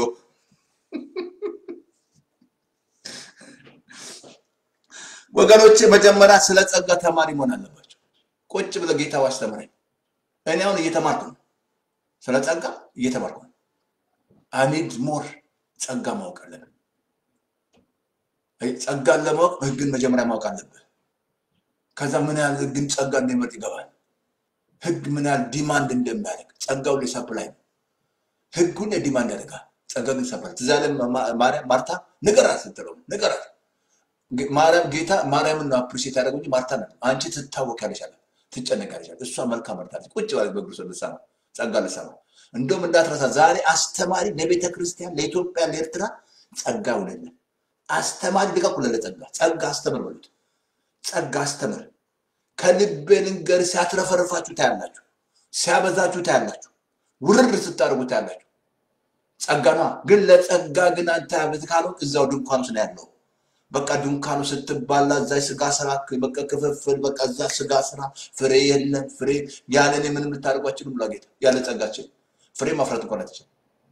ወገኖቼ መጀመሪያ ስለ ጸጋ ተማሪ መሆን አለባቸው። ቁጭ ብለ ጌታው አስተምረኝ። እኔ አሁን እየተማርኩ ነው፣ ስለ ጸጋ እየተማርኩ ነው። አኒድ ሞር ጸጋ ማወቅ አለብን። አይ፣ ጸጋን ለማወቅ ህግን መጀመሪያ ማወቅ አለብህ። ከዛ ምን ያህል ህግን ጸጋ እንደሚመርጥ ይገባል። ህግ ምን ያህል ዲማንድ እንደሚያደርግ ጸጋው ላይ ሰፕላይ ነው። ህጉን ዲማንድ ያደርጋል፣ ጸጋ ግን ሰፕላይ። ትዝ ያለ ማርያም ማርታ ንገራት ስትለው ንገራት ጌ- ማርያም ጌታ ማርያምን ነው አፕሪሼት ያደረገው እንጂ ማርታ ነው። አንቺ ትታወቂያለሽ አለ፣ ትጨነቂያለሽ አለ። እሷ መልካም መርታለች። ቁጭ ባለች በእግሩ ስር ልትሰማ ጸጋ ልትሰማ። እንደውም እንዳትረሳ ዛሬ አስተማሪ ለቤተ ክርስቲያን፣ ለኢትዮጵያ፣ ለኤርትራ ጸጋ ይሆንልን። አስተማሪ ልቀቁ፣ ለጸጋ ጸጋ አስተምር በሉት። ጸጋ አስተምር። ከልቤ ልንገር፣ ሲያትረፈርፋችሁ ታያላችሁ፣ ሲያበዛችሁ ታያላችሁ፣ ውርር ስታደርጉ ታያላችሁ። ጸጋ ነዋ። ግን ለጸጋ ግን አንተ ያበዝ ካልሆንክ እዛው ድንኳን ውስጥ ነው ያለው። በቃ ድንኳኑ ስትባላ እዛ ስጋ ስራ በቃ ክፍፍል በቃ እዛ ስጋ ስራ ፍሬ የለም ፍሬ ያለ እኔ ምንም ልታደርጓችንም ብላ ጌታ ያለ ጸጋችን ፍሬ ማፍራት እንኳን አትችልም።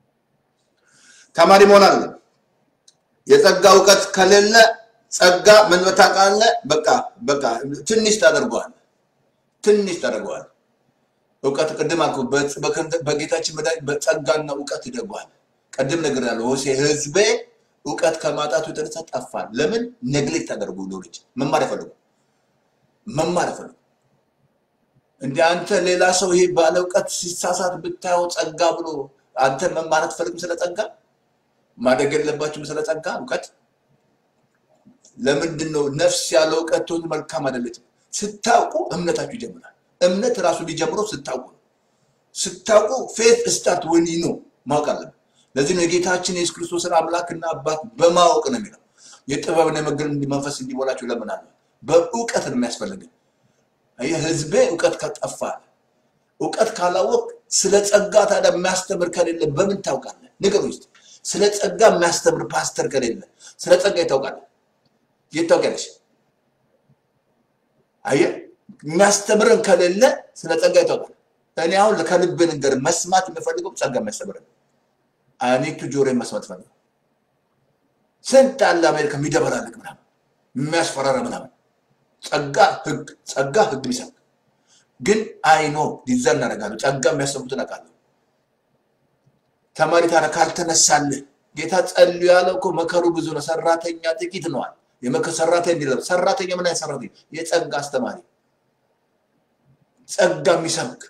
ተማሪ መሆን አለ። የጸጋ እውቀት ከሌለ ጸጋ ምን ታውቃለህ? በቃ በቃ ትንሽ ታደርገዋል፣ ትንሽ ታደርገዋል። እውቀት ቅድም አልኩህ፣ በ- በከንተ- በጌታችን መድኃኒት በጸጋና እውቀት ይደጓል። ቅድም ነገር ያለው ሆሴ ህዝቤ እውቀት ከማጣቱ የተነሳ ጠፋል። ለምን ነግሌክት ታደርጉ ልጅ መማር አይፈልጉ መማር አይፈልጉ። እንደ አንተ ሌላ ሰው ይሄ ባለ እውቀት ሲሳሳት ብታየው ጸጋ ብሎ አንተ መማር አትፈልግም? ስለ ጸጋ ማደግ የለባችሁም? ስለ ጸጋ እውቀት ለምንድን ነው ነፍስ ያለ እውቀት ትሆን መልካም አይደለችም? ስታውቁ እምነታችሁ ይጀምራል። እምነት ራሱ ሊጀምረው ስታውቁ ነው። ስታውቁ ፌት ስታርት ወን ነው ማወቅ አለብን። ለዚህ ነው የጌታችን የኢየሱስ ክርስቶስን አምላክና አባት በማወቅ ነው የሚለው። የጥበብን የመገለጥ መንፈስ እንዲሞላችሁ እለምናለሁ። በእውቀት ነው የሚያስፈልግን። ይህ ህዝቤ እውቀት ከጠፋ እውቀት ካላወቅ ስለ ጸጋ ታዲያ የሚያስተምር ከሌለ በምን ታውቃለህ? ንገር ውስጥ ስለ ጸጋ የሚያስተምር ፓስተር ከሌለ ስለ ጸጋ ይታውቃለህ? የት ታውቂያለሽ? አየህ፣ የሚያስተምርን ከሌለ ስለ ጸጋ ይታውቃል። እኔ አሁን ከልብ ንገር መስማት የምፈልገው ጸጋ የሚያስተምርን አኔቱ ጆሮ መስማት ፈልገው ስንት አለ አሜሪካ የሚደበላልቅ ምናምን የሚያስፈራራ ምናምን ጸጋ ህግ ጸጋ ህግ ይሰጥ ግን አይኖ ዲዛ እናደርጋለሁ ጸጋ የሚያሰሙትን አውቃለሁ። ተማሪ ታዲያ ካልተነሳልህ ጌታ ጸልዩ ያለው እኮ መከሩ ብዙ ነው፣ ሰራተኛ ጥቂት ነዋል። የመከር ሰራተኛ እንዲለው ሰራተኛ ምን አይነት ሰራተኛ? የጸጋ አስተማሪ ጸጋ የሚሰብክ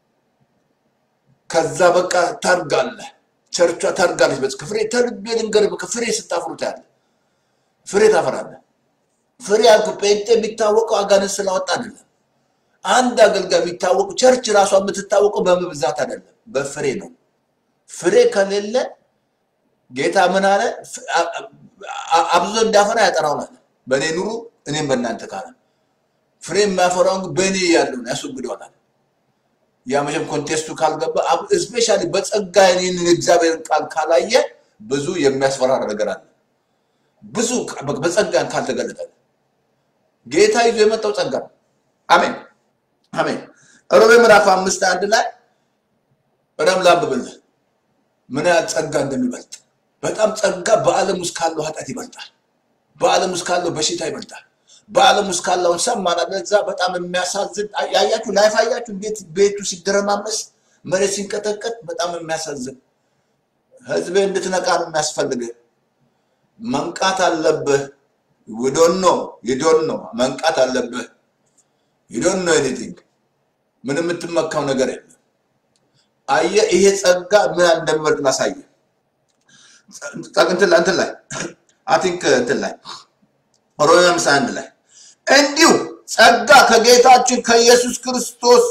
ከዛ በቃ ታርጋለህ፣ ቸርቿ ታርጋለች። በጽ ፍሬ ተልቤ ልንገርህ፣ በቃ ፍሬ ስታፍሩ ታያለህ፣ ፍሬ ታፈራለህ። ፍሬ ያልኩ ጴንጤ የሚታወቀው አጋንንት ስላወጣ አይደለም። አንድ አገልጋይ የሚታወቁ ቸርች ራሷ የምትታወቀው በመብዛት አይደለም፣ በፍሬ ነው። ፍሬ ከሌለ ጌታ ምን አለ? ፍ- አ- አ- አብዝቶ እንዳፈራ ያጠራዋል አለ። በእኔ ኑሩ እኔም በእናንተ ካለ ፍሬ የሚያፈራውን ግን በእኔ ያለውን ያስወግደዋል አለ። ያ መቼም ኮንቴስቱ ካልገባ እስፔሻሊ በጸጋ ይህንን የእግዚአብሔርን ቃል ካላየ ብዙ የሚያስፈራራ ነገር አለ። ብዙ በ- በጸጋን ካልተገለጠ ጌታ ይዞ የመጣው ጸጋ ነው። አሜን አሜን። ሮሜ ምዕራፍ አምስት አንድ ላይ በደም ላንብብልህ ምን ያህል ጸጋ እንደሚበልጥ በጣም ጸጋ በዓለም ውስጥ ካለው ኃጢአት ይበልጣል። በዓለም ውስጥ ካለው በሽታ ይበልጣል። በዓለም ውስጥ ካለውን ሰማን አይደል? እዛ በጣም የሚያሳዝን ያያችሁ ላይፍ አያችሁ እንዴት ቤቱ ሲደረማመስ መሬት ሲንቀጠቀጥ በጣም የሚያሳዝን ህዝብ እንድትነቃ ነው የሚያስፈልግህ። መንቃት አለብህ። ዊዶን ነው ይዶን ነው መንቃት አለብህ። ይዶን ነው ኤኒቲንግ ምን የምትመካው ነገር የለም። አየህ ይሄ ጸጋ ምን ያህል እንደሚበልጥ ላሳየ እንትን ላይ እንትን ላይ አይ ቲንክ እንትን ላይ ሮሜ ሃምሳ አንድ ላይ እንዲሁ ጸጋ ከጌታችን ከኢየሱስ ክርስቶስ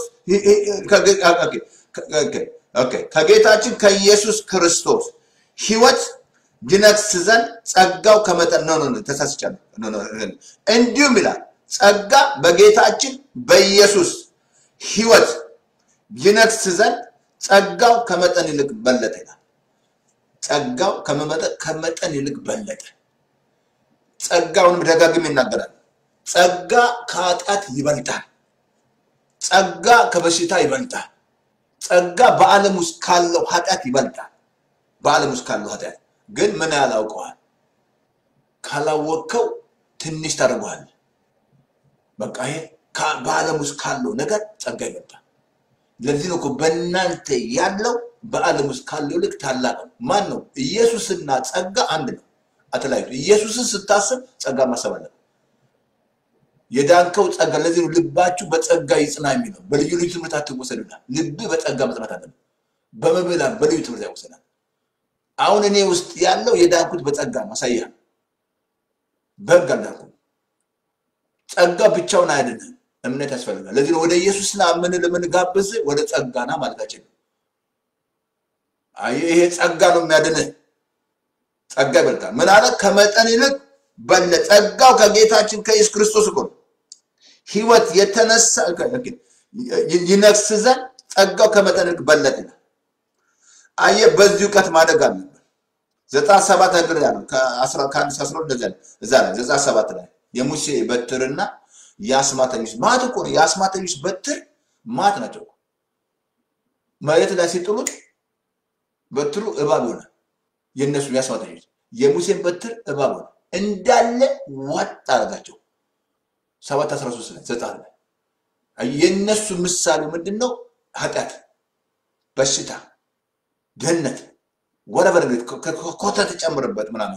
ከጌታችን ከኢየሱስ ክርስቶስ ህይወት ይነግስ ዘንድ ጸጋው ከመጠን ነው ነው ተሳስቻለሁ። እንዲሁም ይላል ጸጋ በጌታችን በኢየሱስ ህይወት ይነግስ ዘንድ ጸጋው ከመጠን ይልቅ በለጠ ይላል። ጸጋው ከመጠን ይልቅ በለጠ። ጸጋውንም ደጋግም ይናገራል። ጸጋ ከኃጢአት ይበልጣል። ጸጋ ከበሽታ ይበልጣል። ጸጋ በዓለም ውስጥ ካለው ኃጢአት ይበልጣል። በዓለም ውስጥ ካለው ኃጢአት ግን ምን ያህል አውቀዋል? ካላወቅከው ትንሽ ታደርገዋል። በቃ ይሄ በዓለም ውስጥ ካለው ነገር ጸጋ ይበልጣል። ለዚህ ነው እኮ በእናንተ ያለው በዓለም ውስጥ ካለው ልክ ታላቅ ነው። ማን ነው? ኢየሱስና ጸጋ አንድ ነው፣ አተለያዩ። ኢየሱስን ስታስብ ጸጋ ማሰብ አለብህ። የዳንከው ጸጋ። ለዚህ ነው ልባችሁ በጸጋ ይጽና የሚለው። በልዩ ልዩ ትምህርት አትወሰዱና ልብ በጸጋ መጽናት አለብህ። በመብላን በልዩ ትምህርት ያወሰናል። አሁን እኔ ውስጥ ያለው የዳንኩት በጸጋ ማሳያ በህግ አልዳንኩም። ጸጋ ብቻውን አያድንም፣ እምነት ያስፈልጋል። ለዚህ ነው ወደ ኢየሱስ ና ምን ለምንጋብዝ ወደ ጸጋ ና ማለታችን ነው። አየህ፣ ይሄ ጸጋ ነው የሚያድንህ። ጸጋ ይበልጣል። ምን አለ? ከመጠን ይልቅ በለ ጸጋው ከጌታችን ከኢየሱስ ክርስቶስ እኮ ነው ህይወት የተነሳ ይነግስ ዘንድ ጸጋው ከመጠን ይልቅ በለጠ ይላል። አየህ፣ በዚህ እውቀት ማደግ አለብን። ዘጠና ሰባት ነገር ያለው ከአንድ ከአስራ እንደዚያ እዛ ላይ ዘጠና ሰባት ላይ የሙሴ በትርና የአስማተኞች ማት እኮ ነው። የአስማተኞች በትር ማት ናቸው። መሬት ላይ ሲጥሉት በትሩ እባብ ሆነ። የእነሱ የአስማተኞች የሙሴን በትር እባብ ሆነ። እንዳለ ዋጥ አደረጋቸው። ሰባት አስራ ሶስት ላይ ዘጠና ላይ የእነሱ ምሳሌ ምንድን ነው? ኃጢአት፣ በሽታ፣ ድህነት ወረበር ኮተት ጨምርበት ምናምን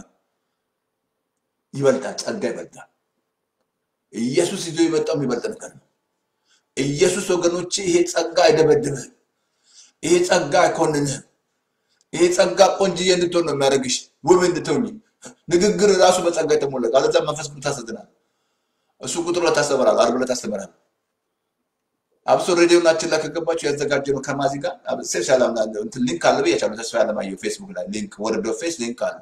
ይበልጣል። ጸጋ ይበልጣል። ኢየሱስ ይዞ የመጣው የሚበልጥ ነገር ነው። ኢየሱስ ወገኖች፣ ይሄ ጸጋ አይደበድብህም። ይሄ ጸጋ አይኮንንህም። ይሄ ጸጋ ቆንጅዬ እንድትሆን ነው የሚያደርግሽ፣ ውብ እንድትሆኝ። ንግግር ራሱ በጸጋ የተሞላ አለዛ መንፈስ ቅዱስ ታሰዝናል። እሱ ቁጥር ሁለት ታስተምራል፣ ዓርብ ዕለት ታስተምራል። አብሶ ሬዲዮናችን ላይ ከገባችሁ ያዘጋጀ ነው ከማዚ ጋር ስፔሻል እንትን ሊንክ አለ ብያቸዋለሁ። ተስፋ ያለማየሁ ፌስቡክ ላይ ሊንክ ወርዶ ፌስ ሊንክ አለ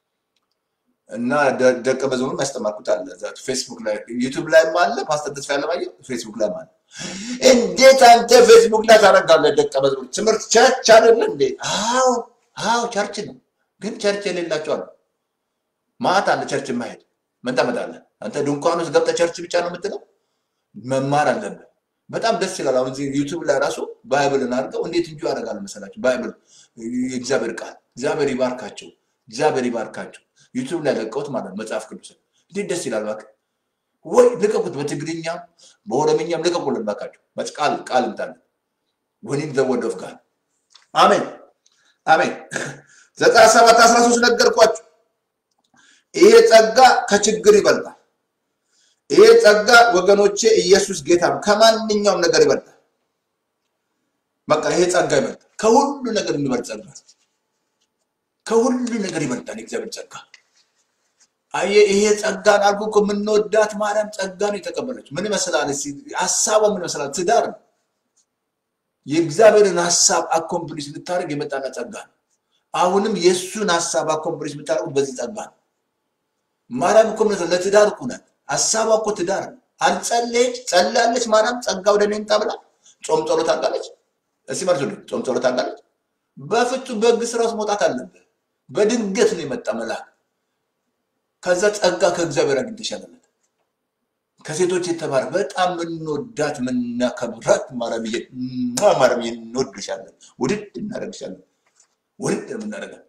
እና ደቀ መዝሙርም ያስተማርኩት አለ እዛ ፌስቡክ ላይ ዩቱብ ላይም አለ። ፓስተር ተስፋ ያለማየሁ ፌስቡክ ላይ አለ። እንዴት አንተ ፌስቡክ ላይ ታደርጋለህ? ደቀ መዝሙር ትምህርት ቸርች አይደለ እንዴ? አዎ አዎ ቸርች ነው፣ ግን ቸርች የሌላቸው አሉ። ማታ አለ ቸርች የማሄድ ምን ታመጣለህ አንተ? ድንኳን ውስጥ ገብተህ ቸርች ብቻ ነው የምትለው? መማር አለብህ። በጣም ደስ ይላል። አሁን እዚህ ዩቱብ ላይ ራሱ ባይብልን አድርገው እንዴት እንጂ ያደርጋል መሰላችሁ? ባይብል የእግዚአብሔር ቃል እግዚአብሔር ይባርካቸው፣ እግዚአብሔር ይባርካቸው። ዩቱብ ላይ ለቀውት ማለት ነው መጽሐፍ ቅዱስ እንዴት ደስ ይላል። እባክህ ወይ ልቀቁት፣ በትግርኛም በኦሮምኛም ልቀቁልን እባካችሁ። ቃል ቃል እንታለን ወኒን ዘ ወርድ ኦፍ ጋድ አሜን አሜን። ዘጠና ሰባት አስራ ሶስት ነገርኳችሁ። ይሄ ጸጋ ከችግር ይበልጣል። ይሄ ጸጋ ወገኖቼ ኢየሱስ ጌታ ነው። ከማንኛውም ነገር ይበልጣል። በቃ ይሄ ጸጋ ይበልጣል። ከሁሉ ነገር የሚበልጥ ጸጋ፣ ከሁሉ ነገር ይበልጣል የእግዚአብሔር ጸጋ። አየህ ይሄ ጸጋን አልኩ እኮ የምንወዳት ማርያም ጸጋ ነው የተቀበለች። ምን ይመስላል? ሀሳቧ ምን ይመስላል? ትዳር ነው። የእግዚአብሔርን ሀሳብ አኮምፕሊሽ ልታደርግ የመጣና ጸጋ ነው። አሁንም የእሱን ሀሳብ አኮምፕሊሽ የምታደርጉት በዚህ ጸጋ ነው። ማርያም እኮ ምን ለትዳር እኮ ናት። ሀሳቧ እኮ ትዳር ነው። አልጸለየች ጸላለች። ማርያም ጸጋ ወደ እኔ ይምጣ ብላ ጾም ጸሎት አድርጋለች። እስኪ መልሱልኝ፣ ጾም ጸሎት አድርጋለች? በፍጹም በሕግ ስራ ውስጥ መውጣት አለብህ። በድንገት ነው የመጣ መልአክ። ከዛ ጸጋ ከእግዚአብሔር አግኝተሻለለት። ከሴቶች የተባረ በጣም የምንወዳት የምናከብራት ማርያምዬ፣ ማርያምዬ እንወድሻለን፣ ውድድ እናደርግሻለን፣ ውድድ የምናደርጋል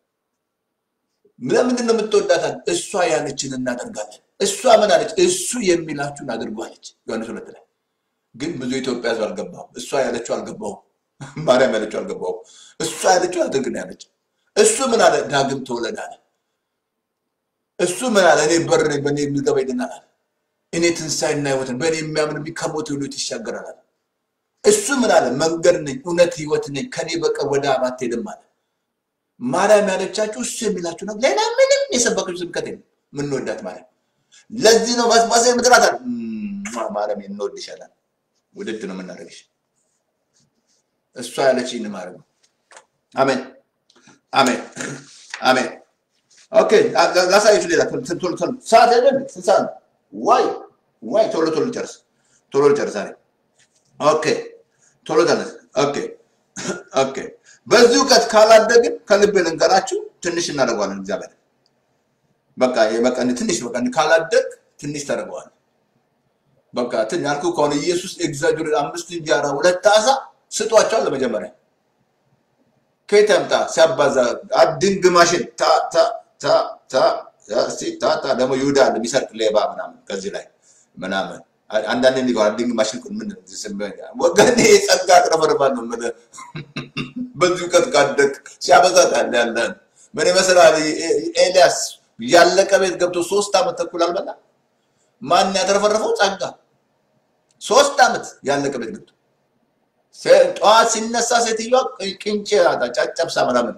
ለምንድን ነው የምትወዳታል? እሷ ያለችን እናደርጋለን። እሷ ምን አለች? እሱ የሚላችሁን አድርጉ አለች። ዮሐንስ ሁለት ላይ ግን ብዙ የኢትዮጵያ ሕዝብ አልገባውም። እሷ ያለችው አልገባውም። ማርያም ያለችው አልገባውም። እሷ ያለችው አድርግ ነው ያለችው። እሱ ምን አለ? ዳግም ተወለድ አለ። እሱ ምን አለ? እኔ በር ነኝ፣ በእኔ የሚገባ ይድናል አለ። እኔ ትንሣኤና ሕይወት ነኝ፣ በእኔ የሚያምን ከሞት ሁሉ ይሻገራል አለ። እሱ ምን አለ? መንገድ ነኝ፣ እውነት ሕይወት ነኝ፣ ከኔ በቀር ወደ አብ አትሄድም አለ። ማርያም ያለቻችሁ እሱ የሚላችሁ ነው። ሌላ ምንም የሰበከችው ስብከት የለም። ምንወዳት ማርያም። ለዚህ ነው ማስማሰ ምድራት አለ ማርያም እንወድሻለን፣ ውድድ ነው የምናደርግሽ። እሷ ያለችኝ ማድረግ ነው። አሜን አሜን አሜን። ኦኬ ላሳያችሁ። ሌላ ቶሎ ቶሎ ቶሎ ሰዓት አይደል? ስንት ሰዓት ነው? ዋይ ዋይ፣ ቶሎ ቶሎ ጨርስ፣ ቶሎ ጨርስ። አለ ኦኬ፣ ቶሎ ተነስ። ኦኬ ኦኬ። በዚህ እውቀት ካላደግን ከልቤ ልንገራችሁ ትንሽ እናደርገዋለን። እግዚአብሔር በቃ በቃ ትንሽ በቃ ካላደግ ትንሽ ታደርገዋለን። በቃ ትን ያልኩ ከሆነ ኢየሱስ ኤግዛጁሬት አምስት እንጀራ ሁለት ዓሣ ስጧቸዋል። ለመጀመሪያ ከየት ያምጣ ሲያባዛ አድንግ ማሽን ታ ታ ታ ታ እስቲ ታ ታ ደግሞ ይሁዳ አለ የሚሰርቅ ሌባ ምናምን ከዚህ ላይ ምናምን አንዳንድ እንዲ አድንግ ማሽን ምን ወገን ጸጋ ቅረበርባል ነው ምን በዚህ እውቀት ካደግ ሲያበዛት ያለ ያለ ምን ይመስላል? ኤልያስ ያለቀ ቤት ገብቶ ሶስት ዓመት ተኩል አልበላ ማን ያተረፈረፈው? ጸጋ ሶስት ዓመት ያለቀ ቤት ገብቶ ጠዋት ሲነሳ ሴትዮዋ ቅንጭ ጨጨብሳ ምናምን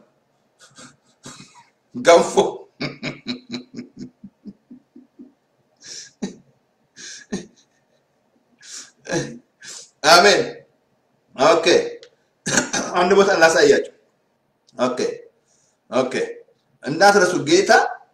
ገንፎ አሜን። ኦኬ አንድ ቦታ ላሳያቸው። ኦኬ ኦኬ እንዳትረሱ ጌታ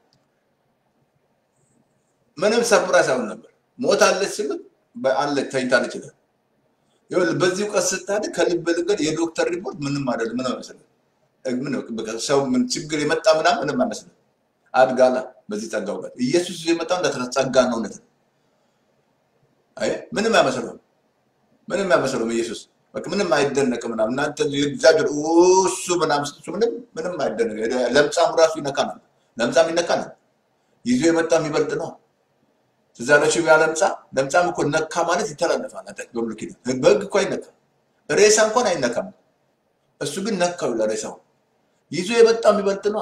ምንም ሰርፕራይዝ አሁን ነበር። ሞታለች ሲሉት አለች ተኝታለች ይላል። ይኸውልህ በዚህ እውቀት ስታድግ ከልብ ልገድ የዶክተር ሪፖርት ምንም አይደለም። ምንም አይመስልም። ሰው ምን ችግር የመጣ ምናምን ምንም አይመስልም። አድጋላ በዚህ ጸጋ እውቀት ኢየሱስ የመጣው እንደ ጸጋ ነው። እውነት ነው። አይ ምንም አይመስለውም። ምንም አይመስለውም ኢየሱስ በቃ ምንም አይደነቅም ምናምን እናንተ እግዚአብሔር እሱ ምናምን ስትሉ ምንም ምንም አይደነቅ። ለምጻም ራሱ ይነካናል። ለምጻም ይነካናል። ይዞ የመጣ የሚበልጥ ነው። ትዝ ያላችሁ ያ ለምጻ ለምጻም እኮ ነካ ማለት ይተላለፋል። አንተ በብሉይ ኪዳን በሕግ እኮ አይነካም። ሬሳ እንኳን አይነካም። እሱ ግን ነካው ለሬሳው። ይዞ የመጣው የሚበልጥ ነው።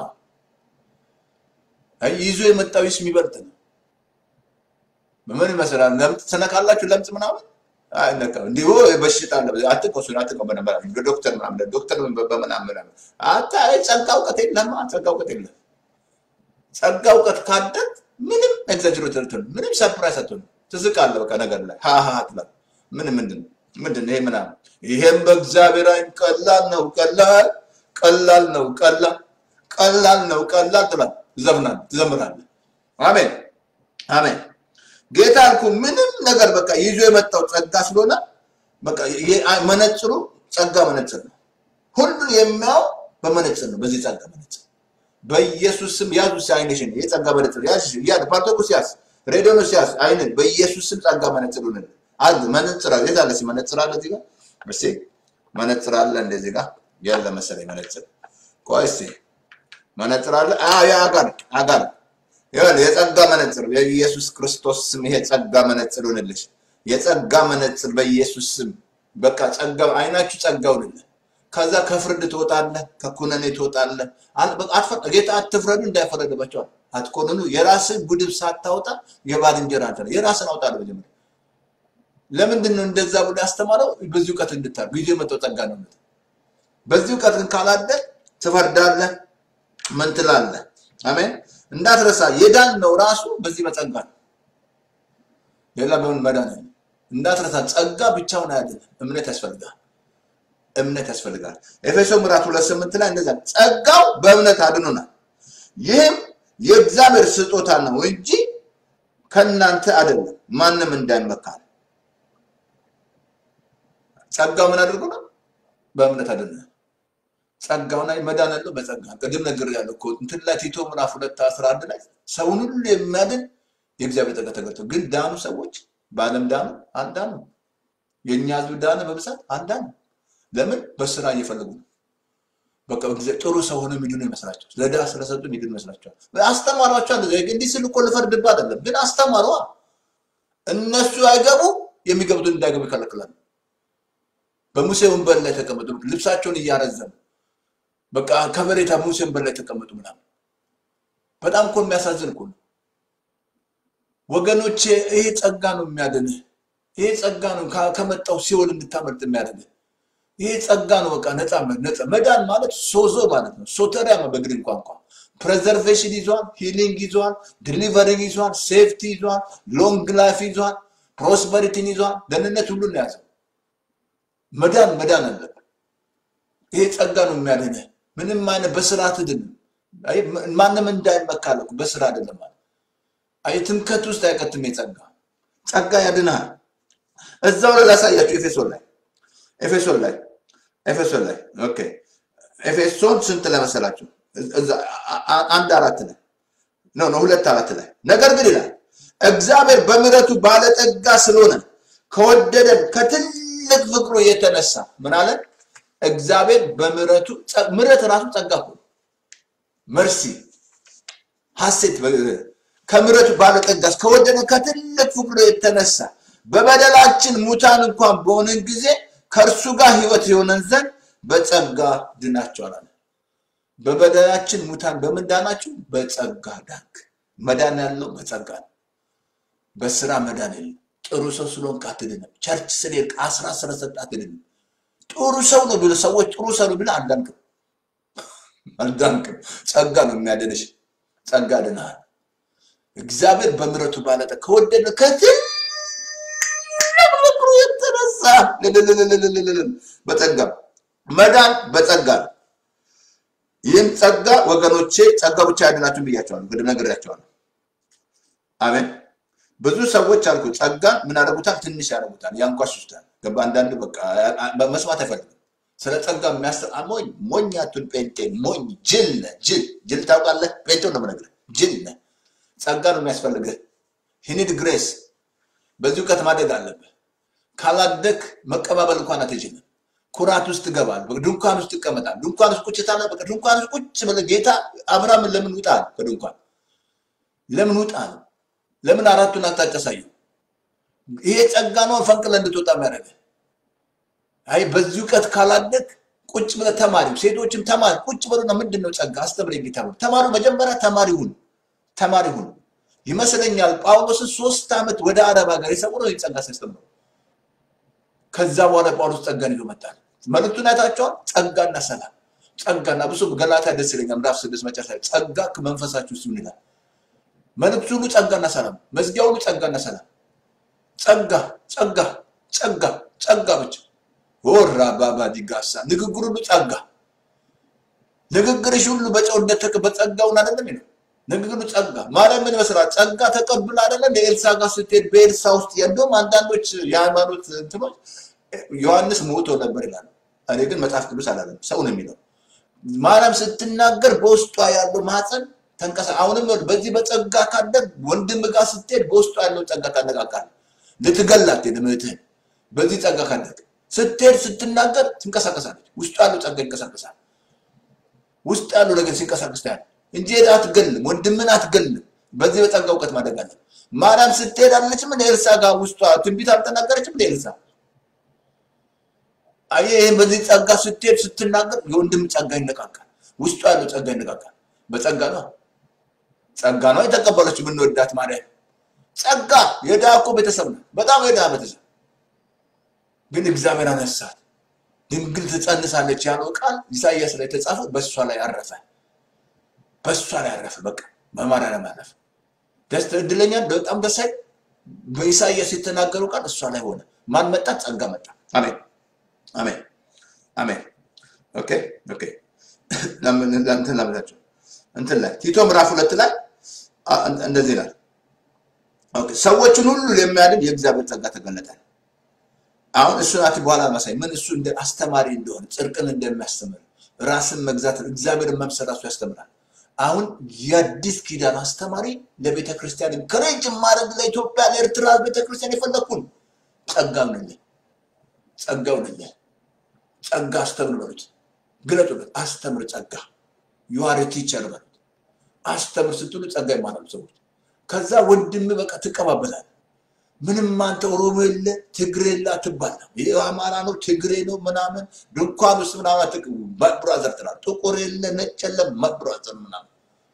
አይ ይዞ የመጣው ይስ የሚበልጥ ነው። ምን ይመስላል? ለምጽ ትነካላችሁ። ለምጽ ምናምን አይነካም። እንዲሁ በሽታ አለ አትቆሱ አትቆ በነበር ዶክተር ምናምን ዶክተር በምናምን ምናምን አታ ጸጋ እውቀት የለም። ጸጋ እውቀት የለም። ጸጋ እውቀት ካደግ ምንም ኤግዛጅሬት አትሆንም። ምንም ሰርፕራይዝ አትሆንም። ትስቃለህ በቃ ነገር ላይ ሃሃ ትላለህ። ምን ምንድን ምንድን ነው ይሄ ምናምን ይሄም በእግዚአብሔር አይን ቀላል ነው ቀላል ቀላል ነው ቀላል ቀላል ነው ቀላል ትላለህ። ትዘፍናለህ፣ ትዘምራለህ። አሜን አሜን። ጌታ አልኩ ምንም ነገር በቃ ይዞ የመጣው ጸጋ ስለሆነ በቃ መነጽሩ ጸጋ መነጽር ነው። ሁሉን የሚያው በመነጽር ነው። በዚህ ጸጋ መነጽር በኢየሱስ ስም ያዙ። አይንሽን የጸጋ መነጽር ያዝ። ያ ፓርቶኩስ ያዝ፣ ሬዲዮኖስ ያዝ። አይንን በኢየሱስ ስም ጸጋ መነጽር ሁን አዝ መነጽር አለ። የት አለ? እስኪ መነጽር አለ እዚህ ጋር እስኪ መነጽር አለ እንደዚህ ጋር ያለ መሰለኝ መነጽር። ቆይ እስኪ መነጽር አለ። አዎ ያ አጋር አጋር ይኸውልህ የጸጋ መነጽር የኢየሱስ ክርስቶስ ስም ይሄ ጸጋ መነጽር ይሁንልሽ። የጸጋ መነጽር በኢየሱስ ስም በቃ ጸጋ አይናችሁ ጸጋ ይሁንልህ። ከዛ ከፍርድ ትወጣለህ፣ ከኩነኔ ትወጣለህ። ጌታ አትፍረዱ እንዳይፈረድባቸዋል አትኮንኑ። የራስን ጉድፍ ሳታወጣ የባልንጀራ አንተ የራስን አውጣ ነው መጀመሪያ። ለምንድን ነው እንደዛ ብሎ ያስተማረው? በዚህ እውቀት እንድታር ጊዜ የመጣው ጸጋ ነው። በዚህ እውቀት ግን ካላደግ ትፈርዳለህ፣ ምን ትላለህ? አሜን። እንዳትረሳ የዳን ነው ራሱ በዚህ በጸጋ ነው። ሌላ በምን መዳን ነው? እንዳትረሳ ጸጋ ብቻውን አያድንም። እምነት ያስፈልጋል። እምነት ያስፈልጋል። ኤፌሶ ምዕራፍ ሁለት ስምንት ላይ እንደዛ ጸጋው በእምነት አድኖናል፣ ይህም የእግዚአብሔር ስጦታ ነው እንጂ ከእናንተ አይደለም፣ ማንም እንዳይመካ። ጸጋው ምን አድርጎ ነው? በእምነት አድኖናል። ጸጋውና መዳን ያለው በጸጋ ቅድም ነገር ያለው እኮ እንትን ላይ ቲቶ ምዕራፍ ሁለት አስራ አንድ ላይ ሰውን ሁሉ የሚያድን የእግዚአብሔር ጸጋ ተገልጦ ግን ዳኑ ሰዎች በዓለም ዳኑ አልዳኑ። የእኛ ህዝብ ዳነ በብዛት አልዳኑ። ለምን? በስራ እየፈለጉ ነው። በቃ ጥሩ ሰው ሆነ የሚድኑ ይመስላቸው ለድሃ ስለሰጡ የሚድኑ ይመስላቸዋል። አስተማሯቸው። እንዲህ ስል እኮ ልፈርድብህ አይደለም፣ ግን አስተማሯ። እነሱ አይገቡ የሚገቡትን እንዳይገቡ ይከለክላሉ። በሙሴ ወንበር ላይ ተቀመጡ፣ ልብሳቸውን እያረዘሙ በቃ ከበሬታ ሙሴ ወንበር ላይ ተቀመጡ ምናምን። በጣም እኮ የሚያሳዝን እኮ ነው ወገኖቼ። ይሄ ጸጋ ነው የሚያድንህ። ይሄ ጸጋ ነው ከ- ከመጣው ሲኦል እንድታመልጥ የሚያደርግህ። ይሄ ጸጋ ነው። በቃ ነፃ ነፃ መዳን ማለት ሶዞ ማለት ነው። ሶተሪያ ነው በግሪክ ቋንቋ። ፕሬዘርቬሽን ይዟል፣ ሂሊንግ ይዟል፣ ዲሊቨሪንግ ይዟል፣ ሴፍቲ ይዟል፣ ሎንግ ላይፍ ይዟል፣ ፕሮስፐሪቲን ይዟል። ደህንነት ሁሉን ነው የያዘው። መዳን መዳን አለብን። ይሄ ጸጋ ነው የሚያድንህ። ምንም አይነት በስራ አትድንም። አይ ማንም እንዳይመካል እኮ በስራ አይደለም ማለት አይ ትምከት ውስጥ አይቀትም። የጸጋ ጸጋ ያድናል። እዛው ላይ ላሳያችሁ ኤፌሶን ላይ ኤፌሶን ላይ ኤፌሶን ላይ ኦኬ ኤፌሶን ስንት ላይ መሰላችሁ? እዛ አ- አ- አንድ አራት ላይ ኖ ኖ ሁለት አራት ላይ ነገር ግን ይላል እግዚአብሔር በምሕረቱ ባለጠጋ ስለሆነ ከወደደን ከትልቅ ፍቅሩ የተነሳ ምን አለ? እግዚአብሔር በምሕረቱ ጸ- ምሕረት ራሱ ጸጋ እኮ ነው። መርሲ ሐሴት በ- ከምሕረቱ ባለጠጋ ከወደደን ከትልቅ ፍቅሩ የተነሳ በበደላችን ሙታን እንኳን በሆንን ጊዜ ከእርሱ ጋር ሕይወት የሆነን ዘንድ በጸጋ ድናችኋል አለ። በበደላችን ሙታን በምን ዳናችሁ? በጸጋ ዳንክ። መዳን ያለው በጸጋ ነው። በስራ መዳን የለም። ጥሩ ሰው ስለሆንክ አትድንም። ቸርች ስለሄድክ አስራት ስለሰጠህ አትድንም። ጥሩ ሰው ነው ብለህ ሰዎች ጥሩ ሰው ነው ብለህ አልዳንክም፣ አልዳንክም። ጸጋ ነው የሚያድንሽ። ጸጋ ድናል። እግዚአብሔር በምሕረቱ ባለጠጋ ከወደደ ከትልቅ ፍቅሩ የተነሳ ልልልልልልልል በጸጋ መዳን በጸጋ ነው። ይህም ጸጋ ወገኖቼ ጸጋ ብቻ ያድናችሁን ብያቸዋለሁ፣ ቅድም ነግሬያቸዋለሁ። አሜን። ብዙ ሰዎች አልኩ ጸጋን ምን ያደርጉታል? ትንሽ ያደርጉታል፣ ያንኳስሱታል። ገባ? አንዳንዱ በቃ አ- አ- መስማት አይፈልግም። ስለ ጸጋ የሚያስ ሞኝ ሞኝ አቱን ጴንጤ ሞኝ ጅል ነህ። ጅል ጅል ታውቃለህ? ጴንጤው ነው የምነግርህ። ጅል ነህ። ጸጋ ነው የሚያስፈልግህ። ሂኒድ ግሬስ በዚህ እውቀት ማደግ አለብህ። ካላደግ መቀባበል እንኳን አትችልም። ኩራት ውስጥ ትገባል። ድንኳን ውስጥ ትቀመጣል። ድንኳን ውስጥ ቁጭ ታለ በቃ ድንኳን ውስጥ ቁጭ ብለህ ጌታ አብርሃምን ለምን ውጣ አለው? ከድንኳን ለምን ውጣ አለው? ለምን አራቱን አቅጣጫ አሳየው? ይሄ ጸጋ ነው ፈንቅለ እንድትወጣ የሚያደርግህ። አይ በዚህ እውቀት ካላደግ ቁጭ ብለህ ተማሪ፣ ሴቶችም ተማሪ ቁጭ ብለና ምንድን ነው ጸጋ አስተምረኝ ጌታ ብሎ ተማሪ መጀመሪያ ተማሪ ሁን፣ ተማሪ ሁን። ይመስለኛል ጳውሎስን ሶስት ዓመት ወደ አረብ ሀገር የሰውረው ይህ ጸጋ ሲያስተምረው ከዛ በኋላ ጳውሎስ ጸጋን ይዞ መጣል። መልእክቱን አይታችኋል። ጸጋና ሰላም ጸጋና ብዙ ገላትያ ደስ ይለኛል። ምዕራፍ ስድስት መጨረሻ ላይ ጸጋ ከመንፈሳችሁ ሲሆን ይላል። መልእክቱ ሁሉ ጸጋና ሰላም፣ መዝጊያ ሁሉ ጸጋና ሰላም፣ ጸጋ ጸጋ ጸጋ ጸጋ ብቻ ወራ ባባ ዲጋሳ ንግግር ሁሉ ጸጋ ንግግርሽ ሁሉ በጨው እንደተከ በጸጋውን አይደለም ይለው ንግግሩ ጸጋ ማርያም ምን ይመስላል? ጸጋ ተቀብላ አይደለም የኤልሳ ጋር ስትሄድ በኤልሳ ውስጥ እንደውም አንዳንዶች የሃይማኖት እንትኖች ዮሐንስ ሞቶ ነበር ይላሉ። እኔ ግን መጽሐፍ ቅዱስ አላለም፣ ሰው ነው የሚለው። ማርያም ስትናገር በውስጧ ያለው ማህፀን ተንቀሳ አሁንም ይኸውልህ፣ በዚህ በጸጋ ካደግ ወንድም ጋር ስትሄድ በውስጧ ያለውን ጸጋ ታነቃቃለህ። ልትገላት ሄደ እህትህን በዚህ ጸጋ ካደግ ስትሄድ ስትናገር ትንቀሳቀሳለች። ውስጡ ያለው ጸጋ ይንቀሳቀሳል። ውስጥ ያለው ነገር ሲንቀሳቀስ ታያለህ እንጂ ሄደህ አትገልም፣ ወንድምን አትገልም። በዚህ በጸጋ እውቀት ማደግ አለ። ማርያም ስትሄድ አለችም እንደ ኤልሳ ጋር ውስጧ ትንቢት አልተናገረችም እንደ ኤልሳ። አየህ፣ ይህን በዚህ ጸጋ ስትሄድ ስትናገር የወንድም ጸጋ ይነቃቃል። ውስጡ ያለው ጸጋ ይነቃቃል። በጸጋ ነው ጸጋ ነው የተቀበለችው የምንወዳት ማርያም። ጸጋ የድሃ እኮ ቤተሰብ ነው፣ በጣም የድሃ ቤተሰብ ግን እግዚአብሔር አነሳት። ድንግል ትጸንሳለች ያለው ቃል ኢሳይያስ ላይ የተጻፈው በእሷ ላይ አረፈ። በእሷ ላይ አረፈ። በቃ በማርያም አረፈ። ደስ እድለኛ በጣም ደስ አይል። በኢሳይያስ የተናገረው ቃል እሷ ላይ ሆነ። ማን መጣ? ጸጋ መጣ። አሜን አሜን አሜን። ኦኬ ኦኬ። ለምን እንትን ለምታችሁ እንትን ላይ ቲቶ ምዕራፍ ሁለት ላይ አ- እንደዚህ ይላል። ኦኬ ሰዎችን ሁሉ የሚያድን የእግዚአብሔር ጸጋ ተገለጠ። አሁን እሱ ናት በኋላ ማሳይ ምን እሱ እንደ አስተማሪ እንደሆነ ጽድቅን እንደሚያስተምር ራስን መግዛት እግዚአብሔርን መምሰል ራሱ ያስተምራል። አሁን የአዲስ ኪዳን አስተማሪ ለቤተ ክርስቲያን ከሬጅ ማድረግ ለኢትዮጵያ ለኤርትራ ቤተ ክርስቲያን የፈለግኩን ጸጋው ነኝ ጸጋው ነኝ ጸጋ አስተምር በሉት፣ ግለጡለት፣ አስተምር ጸጋ ዩአር ቲቸር በሉት። አስተምር ስትሉ ጸጋ ይማራሉ ሰዎች። ከዛ ወንድም በቃ ትቀባበላል። ምንም አንተ ኦሮሞ የለ ትግሬ የለ አትባላም። ይህ አማራ ነው ትግሬ ነው ምናምን ድንኳን ውስጥ ምናምን ብራዘር ትላለህ። ጥቁር የለ ነጭ የለ ብራዘር ምናምን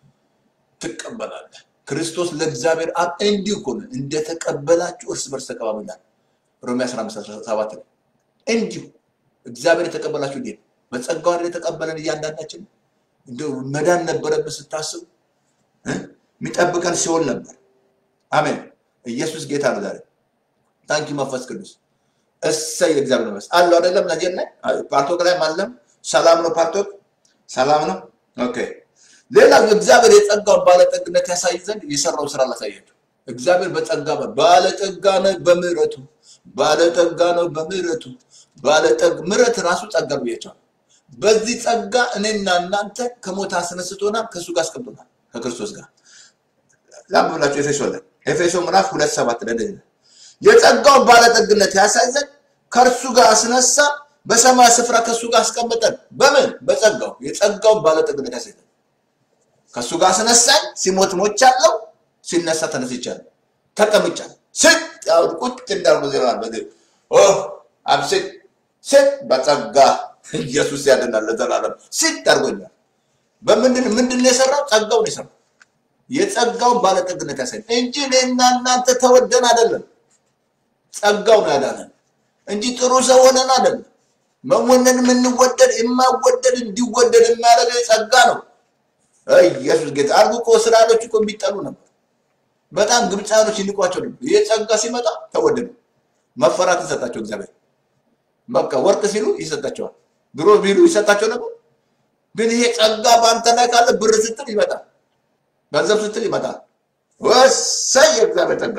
ትቀበላለህ። ክርስቶስ ለእግዚአብሔር አብ እንዲሁ እኮ ነው እንደተቀበላችሁ እርስ በርስ ተቀባበሉ ይላል ሮሜ 15 17 ላይ እንዲሁ እግዚአብሔር የተቀበላችሁ እንዴት ነው? በጸጋው አይደል የተቀበለን እያንዳንዳችን እንደው መዳን ነበረብን ስታስቡ እ? የሚጠብቀን ሲሆን ነበር። አሜን። ኢየሱስ ጌታ ነው። ዛሬ ታንኪ መንፈስ ቅዱስ እሰይ የእግዚአብሔር መንፈስ አለው አይደለም? ነጀር ላይ ፓርቶክ ላይ ማለም ሰላም ነው። ፓርቶክ ሰላም ነው። ኦኬ። ሌላው እግዚአብሔር የጸጋውን ባለጠግነት ያሳይ ዘንድ የሰራው ስራ ላሳያቸው። እግዚአብሔር በጸጋ ባለጠጋ ነው በምህረቱ ባለጠጋ ነው በምህረቱ ባለጠግ ምህረት ራሱ ጸጋ ነው ብያቸዋል። በዚህ ጸጋ እኔና እናንተ ከሞት አስነስቶናል፣ ከእሱ ጋር አስቀምጦናል፣ ከክርስቶስ ጋር ላምብላችሁ ኤፌሶ ላይ ኤፌሶ ምዕራፍ ሁለት ሰባት ላይ እንደዚህ ነው። የጸጋውን ባለጠግነት ያሳይ ዘንድ ከእርሱ ጋር አስነሳ፣ በሰማይ ስፍራ ከእሱ ጋር አስቀመጠን። በምን በጸጋው የጸጋውን ባለጠግነት ያሳይ ዘንድ ከእሱ ጋር አስነሳኝ። ሲሞት ሞቻለሁ፣ ሲነሳ ተነስቻለሁ፣ ተቀምጫለሁ። ስጥ ያው ቁጭ እንዳልኩ ዜማ በዚህ ኦ አብስጥ ስጥ በጸጋ ኢየሱስ ያድናል ለዘላለም ስጥ አድርጎኛል። በምንድን ምንድን ነው የሰራው? ጸጋውን የሰራው የጸጋውን ባለጠግነት ያሳይ እንጂ እኔና እናንተ ተወደን አይደለም። ጸጋው ነው ያዳነን እንጂ ጥሩ ሰው ሆነን አይደለም። መወነን የምንወደድ የማወደድ እንዲወደድ የሚያደርገው ጸጋ ነው። አይ ኢየሱስ ጌታ አርጉ እኮ እስራኤሎች እኮ የሚጠሉ ነበር። በጣም ግብፃኖች ይንቋቸው ነበር። ይሄ ጸጋ ሲመጣ ተወደዱ። መፈራት ይሰጣቸው እግዚአብሔር። በቃ ወርቅ ሲሉ ይሰጣቸዋል። ድሮ ቢሉ ይሰጣቸው ነበር። ግን ይሄ ጸጋ በአንተ ላይ ካለ ብር ስትል ይመጣል፣ ገንዘብ ስትል ይመጣል። ወሳኝ የእግዚአብሔር ጸጋ።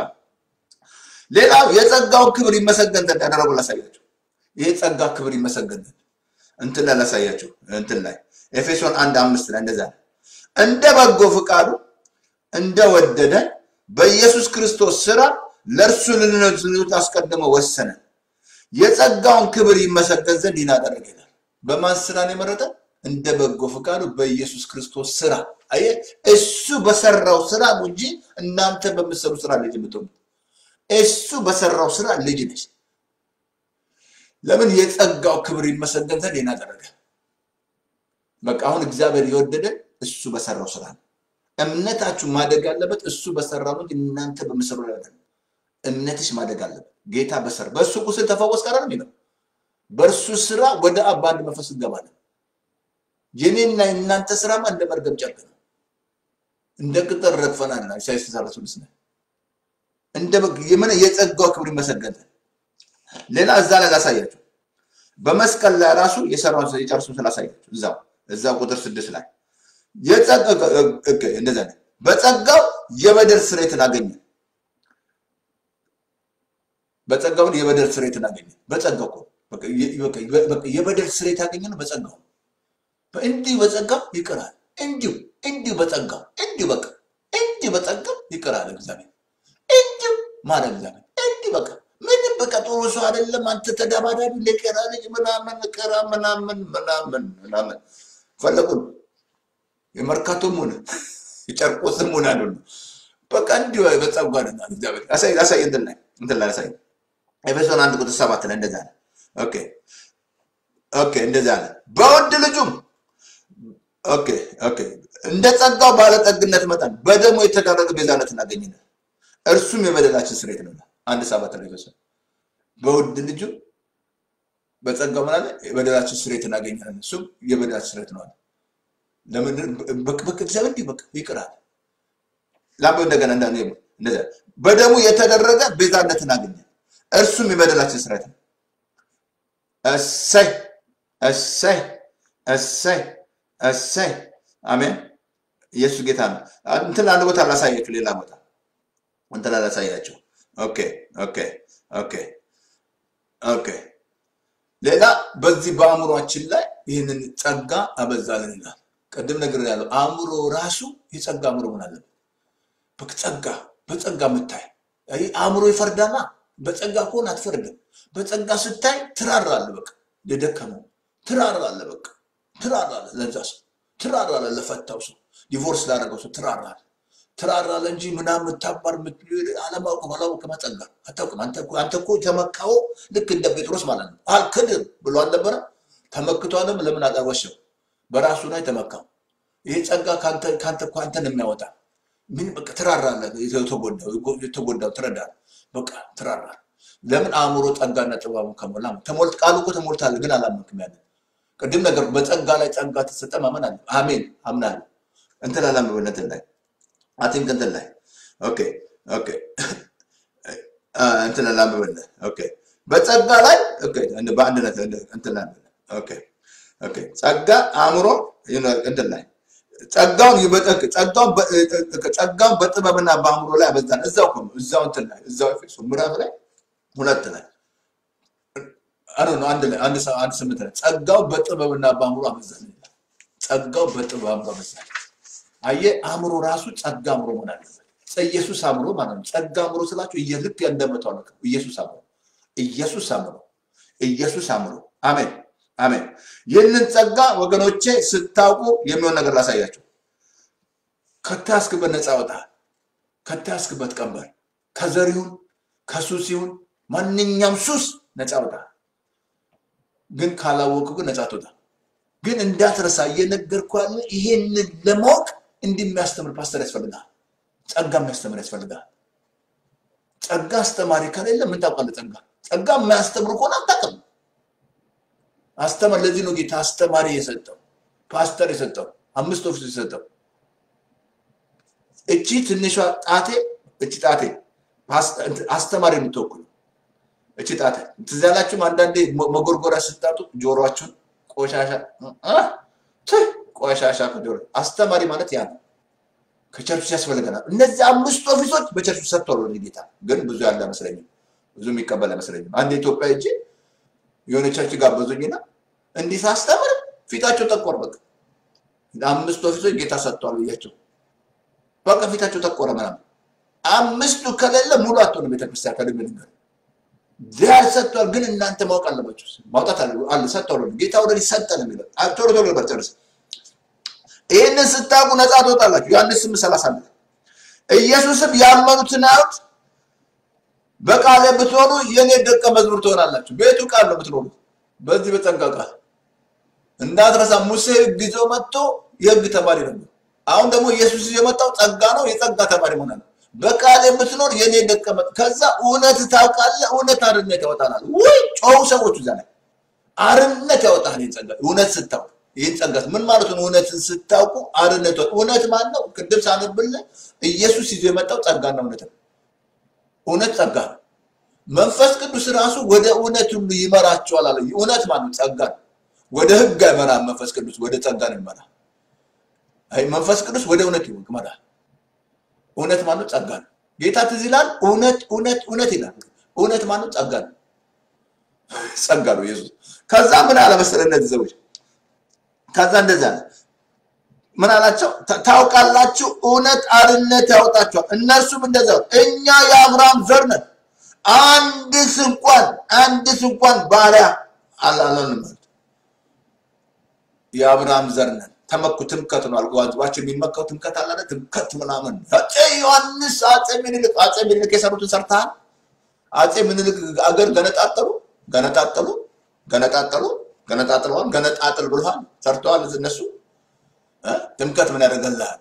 ሌላው የጸጋውን ክብር ይመሰገን ዘንድ ያደረገው ላሳያቸው። ይሄ ጸጋ ክብር ይመሰገን ዘንድ እንትን ላይ ላሳያቸው። እንትን ላይ ኤፌሶን አንድ አምስት ላይ እንደዛ ነው። እንደ በጎ ፍቃዱ እንደወደደን በኢየሱስ ክርስቶስ ስራ ለእርሱ ልንኖት አስቀድሞ ወሰነ። የጸጋውን ክብር ይመሰገን ዘንድ ይህን አደረገ ይላል። በማን ስራ ነው የመረጠ? እንደ በጎ ፍቃዱ በኢየሱስ ክርስቶስ ስራ። አየህ፣ እሱ በሰራው ስራ ነው እንጂ እናንተ በምትሰሩ ስራ ልጅ የምትሆኑ እሱ በሰራው ስራ ልጅ ነች። ለምን? የጸጋው ክብር ይመሰገን ዘንድ ይህን አደረገ። በቃ አሁን እግዚአብሔር የወደደን እሱ በሰራው ስራ ነው። እምነታችሁ ማደግ ያለበት እሱ በሰራው ነው እንጂ እናንተ በምሰሩ ላይ አይደለም። እምነትሽ ማደግ አለበት። ጌታ በሰራ በእሱ ቁስል ተፈወስ ቀረ ነው የሚለው። በእርሱ ስራ ወደ አብ በአንድ መንፈስ እንገባለን። የኔና የእናንተ ስራማ እንደ መርገም ጨርቅ ነው። እንደ ቅጠል ረግፈናል። ኢሳይያስ ተሰራሱ ልስነ እንደ የምን የጸጋው ክብር ይመሰገን። ሌላ እዛ ላይ ላሳያችሁ። በመስቀል ላይ ራሱ የሰራውን የጨርሱ ስላሳያችሁ እዛው እዛው ቁጥር ስድስት ላይ እንደዛ ነው። በጸጋው የበደል ስርየትን አገኘ። በጸጋውን የበደል ስርየትን አገኘ። በጸጋው እኮ የበደል ስርየት ያገኘ ነው። በጸጋው እንዲሁ በጸጋው ይቅራል። እንዲሁ እንዲሁ በጸጋው እንዲሁ በቃ እንዲሁ በጸጋው ይቅራል እግዚአብሔር እንዲሁ ማለት እግዚአብሔር እንዲሁ በቃ ምንም በቃ ጥሩ ሰው አይደለም። አንተ ተደባዳቢ ለቀራ ልጅ ምናምን ቀራ ምናምን ምናምን ምናምን ፈለጉን የመርካቶም ሆነ የጨርቆስም ሆነ አሉ በቃ እንዲሁ በጸጋ ነው እግዚአብሔር አሳይ አሳይ እንትን ላይ እንትን ላይ አሳይ ኤፌሶን አንድ ቁጥር ሰባት ላይ እንደዛ ነው። ኦኬ ኦኬ እንደዛ ነው። በውድ ልጁም ኦኬ ኦኬ እንደ ጸጋው ባለጠግነት መጠን በደሙ የተደረገ ቤዛነት እናገኝናል። እርሱም የበደላችን ስርየት ነው። አንድ ሰባት ላይ ኤፌሶን በውድ ልጁ በጸጋው ምን አለ? የበደላችን ስርየት እናገኛለን። እሱም የበደላችን ስርየት ነው አለ። በቃ እግዚአብሔር እንዲህ በቃ ይቅራል። ላም እንደገና እንዳ እንደዛ በደሙ የተደረገ ቤዛነትን አገኘ። እርሱም የበደላችን ስርየት ነው። እሰይ እሰይ እሰይ እሰይ አሜን። ኢየሱስ ጌታ ነው። እንትን አንድ ቦታ ላሳያችሁ፣ ሌላ ቦታ እንትን ላሳያችሁ። ኦኬ ኦኬ ኦኬ ኦኬ። ሌላ በዚህ በአእምሯችን ላይ ይህንን ጸጋ አበዛልን ይላል። ቅድም ነገር ያለው አእምሮ ራሱ የጸጋ አእምሮ ሆን አለበት። በጸጋ በጸጋ የምታይ አእምሮ ይፈርዳና በጸጋ ከሆነ አትፈርድም። በጸጋ ስታይ ትራራለ። በቃ ለደከመው ትራራለ። በቃ ትራራለ። ለዛ ሰው ትራራለ። ለፈታው ሰው ዲቮርስ ላደረገው ሰው ትራራለ። ትራራለህ እንጂ ምናምን ታባር አለማወቅ ባላወቅ መጸጋ አታውቅም። አንተ እኮ አንተ እኮ ተመካው ልክ እንደ ጴጥሮስ ማለት ነው። አልክድም ብሎ አልነበረ ተመክቷልም። ለምን አቀርበሸው? በራሱ ላይ ተመካው። ይሄ ጸጋ ከአንተ ከአንተ እኮ አንተን የሚያወጣ ምን በቃ ትራራለህ። የተጎዳው የተጎዳው ትረዳለህ። በቃ ትራራለህ። ለምን አእምሮ ጸጋና ጥበቡ ከሞላ ተሞልት ቃሉ እኮ ተሞልታለህ፣ ግን አላመንክም። ያለ ቅድም ነገር በጸጋ ላይ ጸጋ ተሰጠ ማመን አለ። አሜን አምናለሁ። እንትን አላምበነትን ላይ አቲንክ እንትን ላይ ኦኬ ኦኬ እንትን አላምበነ ኦኬ በጸጋ ላይ ኦኬ በአንድነት እንትን ላይ ኦኬ ኦኬ ጸጋ አእምሮ እንትን ላይ ጸጋውን ይበጠቅ ጸጋውን ጸጋውን በጥበብና በአእምሮ ላይ አበዛን። እዛው እኮ ነው እዛው እንትን ላይ እዛው ኤፌሶ ምዕራፍ ላይ ሁለት ላይ አረ ነው አንድ ላይ አንድ ሰው አንድ ስምንት ላይ ጸጋው በጥበብና በአእምሮ አበዛን ይላል። ጸጋው በጥበብ አእምሮ አበዛን። አየህ አእምሮ ራሱ ጸጋ አእምሮ መሆን አለበት። ኢየሱስ አእምሮ ማለት ነው። ጸጋ አእምሮ ስላችሁ ልክ እንደመታው ነው። ኢየሱስ አእምሮ ኢየሱስ አእምሮ ኢየሱስ አእምሮ አሜን አሜን። ይህንን ጸጋ ወገኖቼ ስታውቁ የሚሆን ነገር ላሳያቸው። ከታስክበት ነፃ ወጣል። ከታስክበት ቀንበር ከዘር ይሁን ከሱስ ይሁን ማንኛውም ሱስ ነፃ ወጣል። ግን ካላወቁ ግን ነፃ ትወጣ። ግን እንዳትረሳ እየነገርኩህ ያለ ይሄንን ለማወቅ እንዲህ የሚያስተምር ፓስተር ያስፈልጋል። ጸጋ የሚያስተምር ያስፈልጋል። ጸጋ አስተማሪ ከሌለ ምን ታውቃለህ? ጸጋ ጸጋ የማያስተምር ከሆነ አታውቅም። አስተማር ለዚህ ነው ጌታ አስተማሪ የሰጠው ፓስተር የሰጠው አምስት ኦፊስ የሰጠው እቺ ትንሿ ጣቴ እቺ ጣቴ አስተማሪ የምትወክሉ እቺ ጣቴ ትዝ ያላችሁም አንዳንዴ መጎርጎሪያ ስታጡ ጆሮአችሁን ቆሻሻ ቆሻሻ ከጆሮ አስተማሪ ማለት ያ ነው። ከቸርች ያስፈልገናል። እነዚህ አምስት ኦፊሶች በቸርች ሰጥቷል ወደ ጌታ። ግን ብዙ ያለ አይመስለኝም፣ ብዙ የሚቀበል አይመስለኝም። አንድ ኢትዮጵያ እጅ የሆነ ቸርች ጋበዙኝና እንዲህ ሳስተምር ፊታቸው ጠቆር። በቃ አምስት ኦፊሶች ጌታ ሰጥቷል ብያቸው በቃ ፊታቸው ጠቆረ ምናምን። አምስቱ ከሌለ ሙሉ አትሆንም ቤተክርስቲያን ከልብ ነገር ዚያር ሰጥቷል። ግን እናንተ ማወቅ አለባቸው። ማውጣት አለ ሰጥቷል። ጌታ ወደ ሰጠ ነው የሚለው ቶሎ ቶሎ ነበር ጨርስ። ይህንን ስታውቁ ነፃ ትወጣላችሁ። ዮሐንስ ስምንት ሰላሳ አንድ ኢየሱስም ያመኑትን አዩት በቃሌ ብትሆኑ የእኔ ደቀ መዝሙር ትሆናላችሁ። ቤቱ ቃል ነው የምትኖሩት። በዚህ በጸጋ ቃል እንዳትረሳ። ሙሴ ሕግ ይዞ መጥቶ የሕግ ተማሪ ነበር። አሁን ደግሞ ኢየሱስ የመጣው ጸጋ ነው። የጸጋ ተማሪ መሆን ነው። በቃል የምትኖር የኔ ደቀ መዝሙር። ከዛ እውነት ታውቃለህ፣ እውነት አርነት ያወጣናል። ወይ ጮሁ ሰዎች እዛ ላይ አርነት ያወጣል። ይህን ጸጋ እውነት ስታውቅ ይህን ጸጋ ምን ማለት ነው? እውነትን ስታውቁ አርነት እውነት ማን ነው? ቅድም ሳነብልህ ኢየሱስ ይዞ የመጣው ጸጋና እውነት ነው። እውነት ጸጋ ነው። መንፈስ ቅዱስ ራሱ ወደ እውነት ሁሉ ይመራቸዋል አለ። እውነት ማን ነው? ጸጋ ነው። ወደ ህግ አይመራም። መንፈስ ቅዱስ ወደ ጸጋ ነው ይመራል። አይ መንፈስ ቅዱስ ወደ እውነት ይመራል። እውነት ማን ነው? ጸጋ ነው። ጌታ ትዝ ይላል። እውነት እውነት እውነት ይላል። እውነት ማን ነው? ጸጋ ነው። ጸጋ ነው ኢየሱስ። ከዛ ምን አለ መሰለህ እነዚህ ሰዎች ከዛ እንደዛ ነው ምን አላቸው? ታውቃላችሁ እውነት አርነት ያወጣችኋል። እነርሱም እንደዛ እኛ የአብርሃም ዘር ነን፣ አንድስ እንኳን አንድስ እንኳን ባሪያ አላለንም ማለት የአብርሃም ዘር ነን። ተመኩ ትምከት ነው አልኩ። ዋጅባቸው የሚመካው ትምከት አለ አይደል? ትምከት ምናምን አፄ ዮሐንስ አፄ ምኒልክ አፄ ምኒልክ የሰሩትን ሰርተሃል። አፄ ምኒልክ አገር ገነጣጠሉ ገነጣጠሉ ገነጣጠሉ ገነጣጥለዋል። ገነጣጥል ብለዋል። ሰርተዋል እነሱ ትምከት ምን ያደርገልሃል?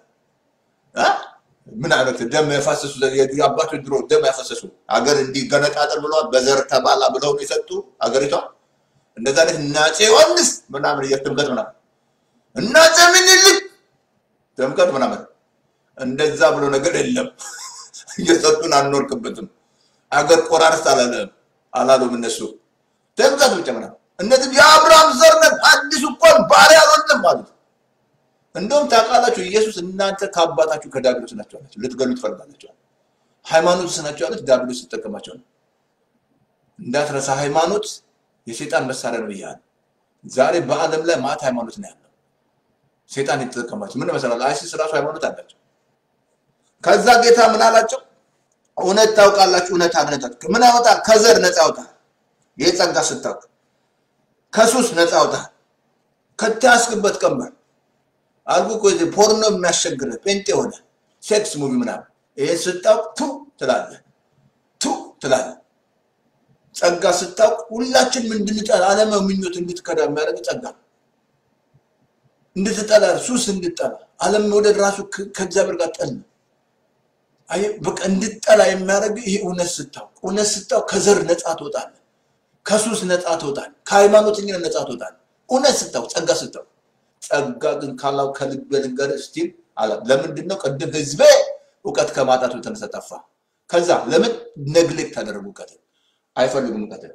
ምን አይነት ደም ያፈሰሱ የአባቶች ድሮ ደም ያፈሰሱ አገር እንዲህ ገነጣጥል ብለዋል። በዘር ተባላ ብለው ነው የሰጡ አገሪቷ። እንደዛ አይነት እና አፄ ዮሐንስ ምናምን ትምከት ምናምን እና አፄ ምኒልክ ትምከት ምናምን እንደዛ ብሎ ነገር የለም። እየሰጡን አንኖርክበትም። አገር ቆራርስ አላለም አላሉም እነሱ ትምከት ብቻ ምናምን እነዚህ የአብርሃም ዘር ነን፣ አዲስ እንኳን ባሪያ አልሆንም ማለት እንደውም ታውቃላችሁ፣ ኢየሱስ እናንተ ከአባታችሁ ከዲያብሎስ ናቸው አላቸው። ልትገሉ ትፈልጋላችሁ። ሃይማኖት ናቸው ያሉት ዲያብሎስ ሲጠቀማቸው ነው። እንዳትረሳ፣ ሃይማኖት የሴጣን መሳሪያ ነው ብያለሁ። ዛሬ በዓለም ላይ ማት ሃይማኖት ነው ያለው። ሴጣን የተጠቀማቸው ምን መሰላል? አይሲስ ራሱ ሃይማኖት አላቸው። ከዛ ጌታ ምን አላቸው? እውነት ታውቃላችሁ፣ እውነት አምነታችሁ ምን ያወጣል? ከዘር ነፃ ያወጣል። ይህ ጸጋ ስታውቅ ከሱስ ነፃ ያወጣል። ከተያዝክበት ቀንበር አልኩ እኮ ፖርኖ የሚያስቸግርህ ጴንጤ ሆነ ሴክስ ሙቪ ምናምን ይሄ ስታውቅ ቱ ትላለህ፣ ቱ ትላለህ። ጸጋ ስታውቅ ሁላችንም እንድንጠላ ዓለማዊ ምኞት እንድትከዳ የሚያደርግ ጸጋ ነው። እንድትጠላ ሱስ እንድትጠላ ዓለም መውደድ ራሱ ከ- ከእግዚአብሔር ጋር ጠል ነው። አየህ፣ በቃ እንድትጠላ የሚያደርግ ይሄ እውነት ስታውቅ እውነት ስታውቅ ከዘር ነፃ ትወጣለህ፣ ከሱስ ነፃ ትወጣለህ፣ ከሃይማኖተኝነት ነፃ ትወጣለህ። እውነት ስታውቅ ጸጋ ስታውቅ ጸጋ ግን ካላው ከልብ ልንገርህ ስቲል አለ። ለምንድን ነው ቅድም ህዝቤ እውቀት ከማጣቱ የተነሳ ጠፋ። ከዛ ለምን ነግሌክት ታደረጉ? እውቀትን አይፈልጉም እውቀትን።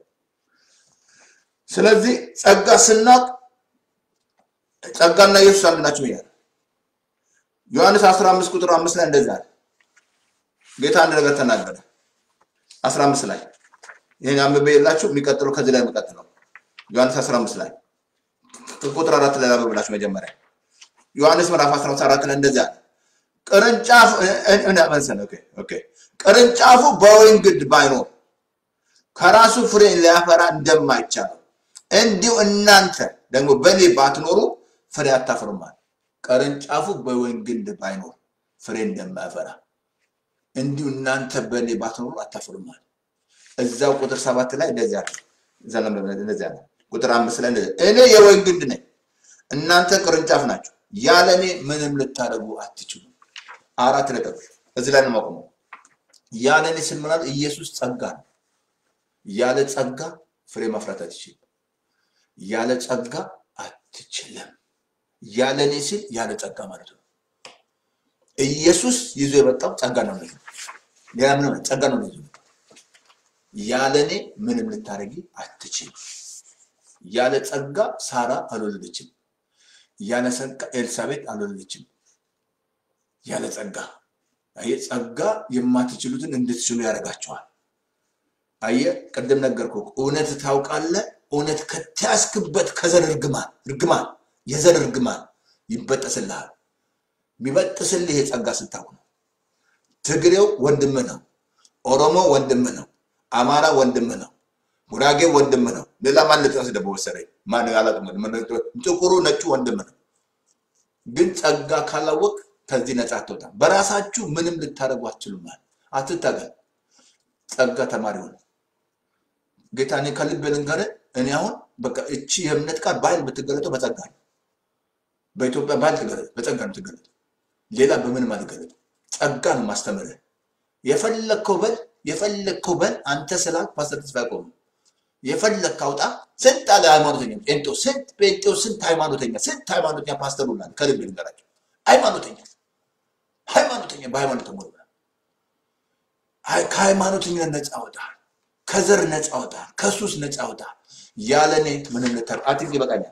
ስለዚህ ጸጋ ስናውቅ ጸጋና ኢየሱስ አንድ ናቸው ይላል ዮሐንስ 15 ቁጥር 5 ላይ እንደዛ አለ። ጌታ አንድ ነገር ተናገረ 15 ላይ ይሄን አንብቤ የላችሁ የሚቀጥለው ከዚህ ላይ የሚቀጥለው ዮሐንስ 15 ላይ ቁጥር አራት ላይ ላንብብላችሁ መጀመሪያ ዮሐንስ ምዕራፍ 14 ላይ እንደዚህ አለ ቅርንጫፍ እ- እ- መሰለህ፣ ኦኬ ኦኬ ቅርንጫፉ በወይን ግንድ ባይኖር ከራሱ ፍሬ ሊያፈራ እንደማይቻለው እንዲሁ እናንተ ደግሞ በእኔ ባትኖሩ ፍሬ አታፍሩማል። ቅርንጫፉ በወይን ግንድ ባይኖር ፍሬ እንደማያፈራ እንዲሁ እናንተ በእኔ ባትኖሩ አታፍሩማል። እዛው ቁጥር ሰባት ላይ እንደዚያ አለ። እዛ ላይ እንደዚያ አለ። ቁጥር አምስት ላይ እንደዚያ እኔ የወይን ግንድ ነኝ፣ እናንተ ቅርንጫፍ ናቸው። ያለ እኔ ምንም ልታደርጉ አትችሉም። አራት ነጥብ እዚህ ላይ ነው የማቆመው። ያለ እኔ ስል ምናምን ኢየሱስ ጸጋ ነው። ያለ ጸጋ ፍሬ ማፍራት አትችልም። ያለ ጸጋ አትችልም። ያለ እኔ ሲል ያለ ጸጋ ማለት ነው። ኢየሱስ ይዞ የመጣው ጸጋ ነው። ነው ሌላ ምንም አይደለም፣ ጸጋ ነው ይዞ የመጣው። ያለ እኔ ምንም ልታደርጊ አትችልም። ያለ ጸጋ ሳራ አልወለደችም። ያለ ጸጋ ኤልሳቤጥ አልወለደችም። ያለ ጸጋ አየህ፣ ጸጋ የማትችሉትን እንድትችሉ ያደርጋቸዋል። አየህ፣ ቅድም ነገርኩህ፣ እውነት ታውቃለህ። እውነት ከተያዝክበት ከዘር እርግማን እርግማን የዘር እርግማን ይበጠስልሃል። የሚበጥስልህ የጸጋ ስታውቅ ነው። ትግሬው ወንድምህ ነው። ኦሮሞ ወንድምህ ነው። አማራ ወንድምህ ነው። ጉራጌ ወንድምህ ነው። ሌላ ማን ልጥቀስ ደግሞ መሰለኝ? ማን አላውቅም። ጥቁሩ ነጩ ወንድምህ ነው። ግን ጸጋ ካላወቅ ከዚህ ነፃ አትወጣም። በራሳችሁ ምንም ልታደርጉ አትችሉም። አትታገል። ጸጋ ተማሪ ሆነ። ጌታ እኔ ከልብ ልንገርህ፣ እኔ አሁን በቃ እቺ የእምነት ቃል በኃይል የምትገለጠው በጸጋ ነው። በኢትዮጵያ በኃይል ትገለጥ፣ በጸጋ ነው ትገለጥ። ሌላ በምንም አትገለጥ። ጸጋ ነው ማስተምርህ። የፈለግከው በል የፈለግከው በል አንተ ስላልክ ፓስተር ተስፋ ያቆሙ የፈለግክ አውጣ። ስንት አለ ሃይማኖተኛ ጴንጤው፣ ስንት ጴንጤው፣ ስንት ሃይማኖተኛ፣ ስንት ሃይማኖተኛ ፓስተር ሁላ ከልብ ልንገራቸው ሃይማኖተኛ ሃይማኖተኛ በሃይማኖት ተሞላ ከሃይማኖተኝነት ነፃ አወጣል። ከዘር ነፃ አወጣል። ከሱስ ነፃ አወጣል። ያለ እኔ ምንም ልታር አትንክ ይበቃኛል።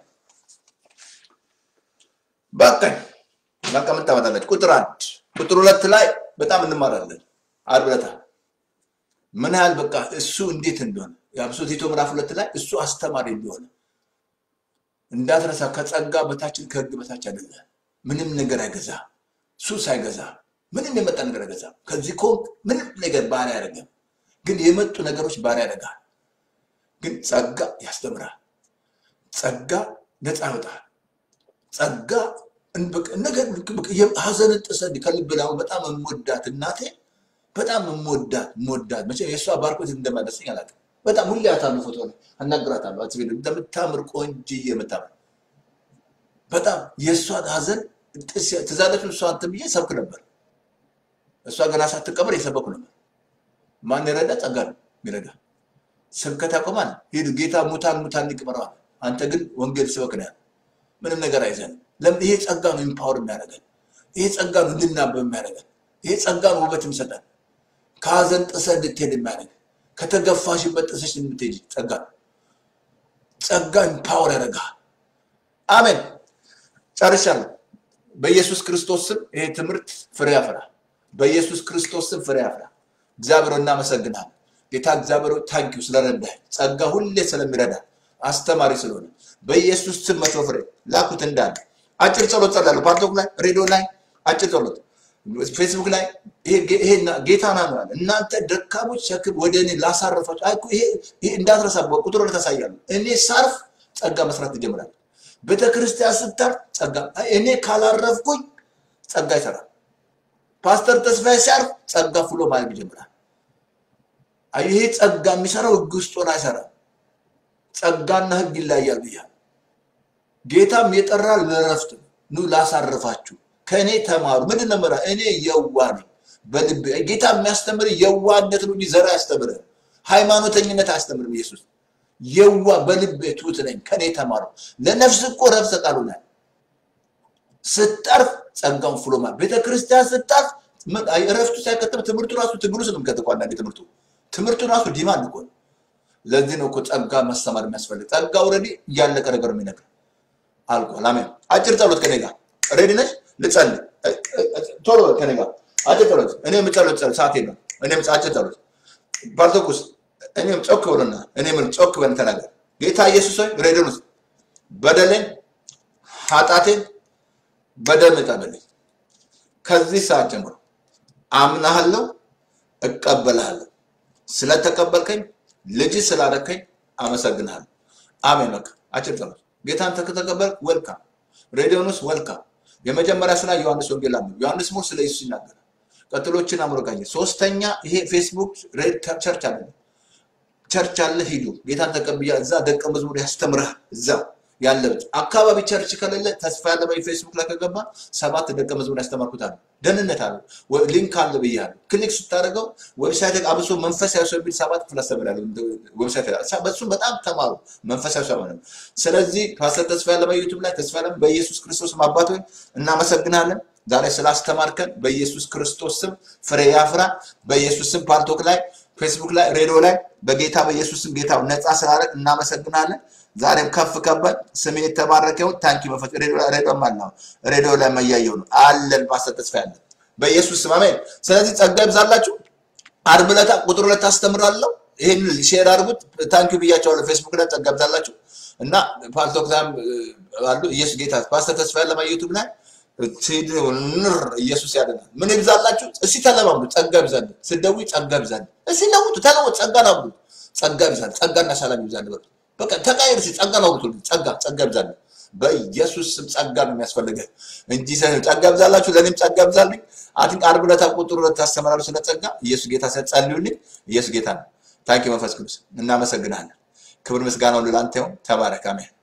በቃኝ በቃ ምን ታመጣለች? ቁጥር አንድ ቁጥር ሁለት ላይ በጣም እንማራለን። ዓርብ ዕለት ምን ያህል በቃ እሱ እንዴት እንደሆነ የአብሶ ቲቶ ምዕራፍ ሁለት ላይ እሱ አስተማሪ እንደሆነ እንዳትረሳ። ከጸጋ በታችን ከህግ በታች አይደለ። ምንም ነገር አይገዛ፣ ሱስ አይገዛ፣ ምንም የመጣ ነገር አይገዛ። ከዚህ ኮ ምንም ነገር ባሪያ አያደርግም። ግን የመጡ ነገሮች ባሪያ ያደርጋል። ግን ጸጋ ያስተምራል። ጸጋ ነፃ ያወጣል። ጸጋ ነገር ሀዘንን ጥሰህ ከልብ ላይ አሁን በጣም የምወዳት እናቴ በጣም የምወዳት የምወዳት መቼም የእሷ ባርኮት እንደማይደርሰኝ አላውቅም። በጣም ሁሌ አታሉ ፎቶ ላይ አናግራታለሁ። አት እንደምታምር ቆንጅዬ የምታምር በጣም የእሷን ሀዘን ትዛለች። እሷ እንትን ብዬ ሰብክ ነበር። እሷ ገና ሳትቀበር የሰበኩ ነበር። ማን የረዳ? ጸጋ ነው የሚረዳ። ስብከት ያቆማል። ሂድ ጌታ ሙታን ሙታን ይቅበረዋል። አንተ ግን ወንጌል ስበክ ነው ያለው። ምንም ነገር አይዘንም። ለምን? ይሄ ጸጋ ነው ኢምፓወር የሚያደርገን። ይሄ ጸጋ ነው እንድናበብ የሚያደርገን። ይሄ ጸጋ ነው ውበት የሚሰጠን። ከሀዘን ጥሰህ እንድትሄድ የሚያደርግ ከተገፋሽበት ጥሰሽ እንድትሄድ ጸጋ ነው። ጸጋ ኢምፓወር ያደርግሃል። አሜን። ጨርሻለሁ። በኢየሱስ ክርስቶስ ስም ይሄ ትምህርት ፍሬ ያፈራ። በኢየሱስ ክርስቶስ ስም ፍሬ ያፈራ። እግዚአብሔር እናመሰግናለን። ጌታ እግዚአብሔር ታንኪው ስለረዳህ ጸጋ ሁሌ ስለሚረዳ አስተማሪ ስለሆነ በኢየሱስ ስም መቶ ፍሬ ላኩት እንዳለ አጭር ጸሎት ጸላለሁ። ፓርቶክ ላይ ሬዲዮ ላይ አጭር ጸሎት ፌስቡክ ላይ ይሄ ጌታ ና ነው ያለ እናንተ ደካሞች ሸክም ወደ እኔ ላሳረፋችሁ። አይ እኮ ይሄ ይሄ እንዳትረሳ ቁጥር ታሳያለሁ። እኔ ሳርፍ ጸጋ መስራት ይጀምራል። ቤተ ክርስቲያን ስታርፍ ጸጋ እኔ ካላረፍኩኝ ጸጋ ይሰራል። ፓስተር ተስፋዬ ሲያርፍ ጸጋ ፍሎ ማለት ይጀምራል። አይ ይሄ ጸጋ የሚሰራው ህግ ውስጥ ሆኖ አይሰራም። ጸጋና ህግ ይለያያል ብያለሁ። ጌታም የጠራ ለረፍት ነው። ኑ ላሳርፋችሁ፣ ከእኔ ተማሩ። ምንድን ነው የምልህ? እኔ የዋህ ነኝ በልቤ። ጌታ የሚያስተምር የዋህነት ነው እንጂ ዘር አያስተምርም። ሃይማኖተኝነት አያስተምርም። ኢየሱስ የዋ በልቤ ትሑት ነኝ፣ ከእኔ ተማሩ። ለነፍስ እኮ ረፍት ሰጣሉናል። ስጠርፍ ጸጋውን ፍሎ ማለት ቤተ ክርስቲያን ስጠርፍ ምን- አይ፣ እረፍቱ ሳይከተም ትምህርቱ ራሱ ትግሉ ውስጥ ነው የሚከተው። አንዳንዴ ትምህርቱ ትምህርቱ ራሱ ዲማንድ እኮ ነው። ለዚህ ነው እኮ ጸጋ መሰማር የሚያስፈልግ። ጸጋ ኦልሬዲ እያለቀ ነገር ነው የሚነግር አልቋል። አሜን። አጭር ጸሎት ከኔ ጋር ሬዲ ነሽ? ልጸልይ እ- እ- እ- ቶሎ ከኔ ጋር አጭር ጸሎት። እኔ የምጸሎት ጸሎት ሰዓት የለም። እኔም አጭር ጸሎት ባርቶኩስ እኔም ጮክ ብሎና እኔም ጮክ ብለን ተናገር። ጌታ ኢየሱስ ሆይ ሬዲዮን ውስጥ በደሌን ኃጢአቴን በደም እጠብልኝ። ከዚህ ሰዓት ጀምሮ አምናሃለሁ፣ እቀበልሃለሁ። ስለተቀበልከኝ ልጅ ስላደረከኝ አመሰግንሃለሁ። አሜን። በቃ አጭር ጸሎት። ጌታን ተከተቀበል ወልካም። ሬዲዮን ውስጥ ወልካም። የመጀመሪያ ስራ ዮሐንስ ወንጌል አንብብ። ዮሐንስ ሞር ስለ ኢየሱስ ይናገራል። ቀጥሎችን አምሮቃየ ሶስተኛ ይሄ ፌስቡክ ሬድ ቸርች አለ ቸርች አለ ሂዱ። ጌታን ተቀብያ እዛ ደቀ መዝሙር ያስተምርሃል። እዛ ያለበት አካባቢ ቸርች ከሌለ ተስፋ ያለ በይ ፌስቡክ ላይ ከገባ ሰባት ደቀ መዝሙር ያስተማርኩት አለ። ደህንነት አለ ወይ ሊንክ አለ ብያለሁ። ክሊክ ስታደርገው ዌብሳይት አብሶ መንፈሳዊ ሰው የሚል ሰባት ክፍል አስተምራለሁ። ዌብሳይት ላይ በሱም በጣም ተማሩ። መንፈሳዊ ሰው ነው። ስለዚህ ፓስተር ተስፋ ያለ በዩቲዩብ ላይ ተስፋ ያለ በኢየሱስ ክርስቶስ አባት ሆይ እናመሰግናለን። ዛሬ ስላስተማርከን በኢየሱስ ክርስቶስ ስም ፍሬ ያፍራ። በኢየሱስ ስም ፓልቶክ ላይ ፌስቡክ ላይ ሬዲዮ ላይ በጌታ በኢየሱስ ስም ጌታ ነፃ ስላደረግ እናመሰግናለን። ዛሬም ከፍ ከበል ስሜ የተባረከ ይሁን። ታንኪ መፈት ሬዲዮ ላይ ሬዲዮ ማለት ነው። ሬዲዮ ላይ መያየው ነው አለን ፓስተር ተስፋ ያለን በኢየሱስ ስም አሜን። ስለዚህ ጸጋ ይብዛላችሁ። ዓርብ ዕለት ቁጥር ሁለት አስተምራለሁ። ይህን ሼር አድርጉት። ታንኪ ብያቸዋለሁ። ፌስቡክ ላይ ጸጋ ይብዛላችሁ እና ፓልቶክ ላይም አሉ። ኢየሱስ ጌታ ፓስተር ተስፋ ያለ ዩቱብ ላይ ትሄድ ንር ኢየሱስ ያድናል። ምን ይብዛላችሁ? እስቲ ተለማምዱ። ጸጋ ይብዛል። ስደዊ ጸጋ ይብዛል። እስቲ ለውጡ፣ ተለወጡ። ጸጋ ነው ጸጋ ይብዛል። ጸጋና ሰላም ይብዛል። በሉ በቃ ተቃየር። እስቲ ጸጋ ነው ብትሉ ጸጋ ጸጋ ይብዛል። በኢየሱስ ስም ጸጋ ነው የሚያስፈልገህ እንጂ ሰ- ጸጋ ይብዛላችሁ። ለእኔም ጸጋ ይብዛልኝ። አትን ዓርብ ዕለት ቁጥር ሁለት ታስተምራለሁ ስለ ጸጋ። ኢየሱስ ጌታ ጸልዩልኝ። ኢየሱስ ጌታ ነው። ታንኪ መንፈስ ቅዱስ እናመሰግናለን። ክብር ምስጋና ሁሉ ለአንተ ይሁን። ተባረክ። አሜን።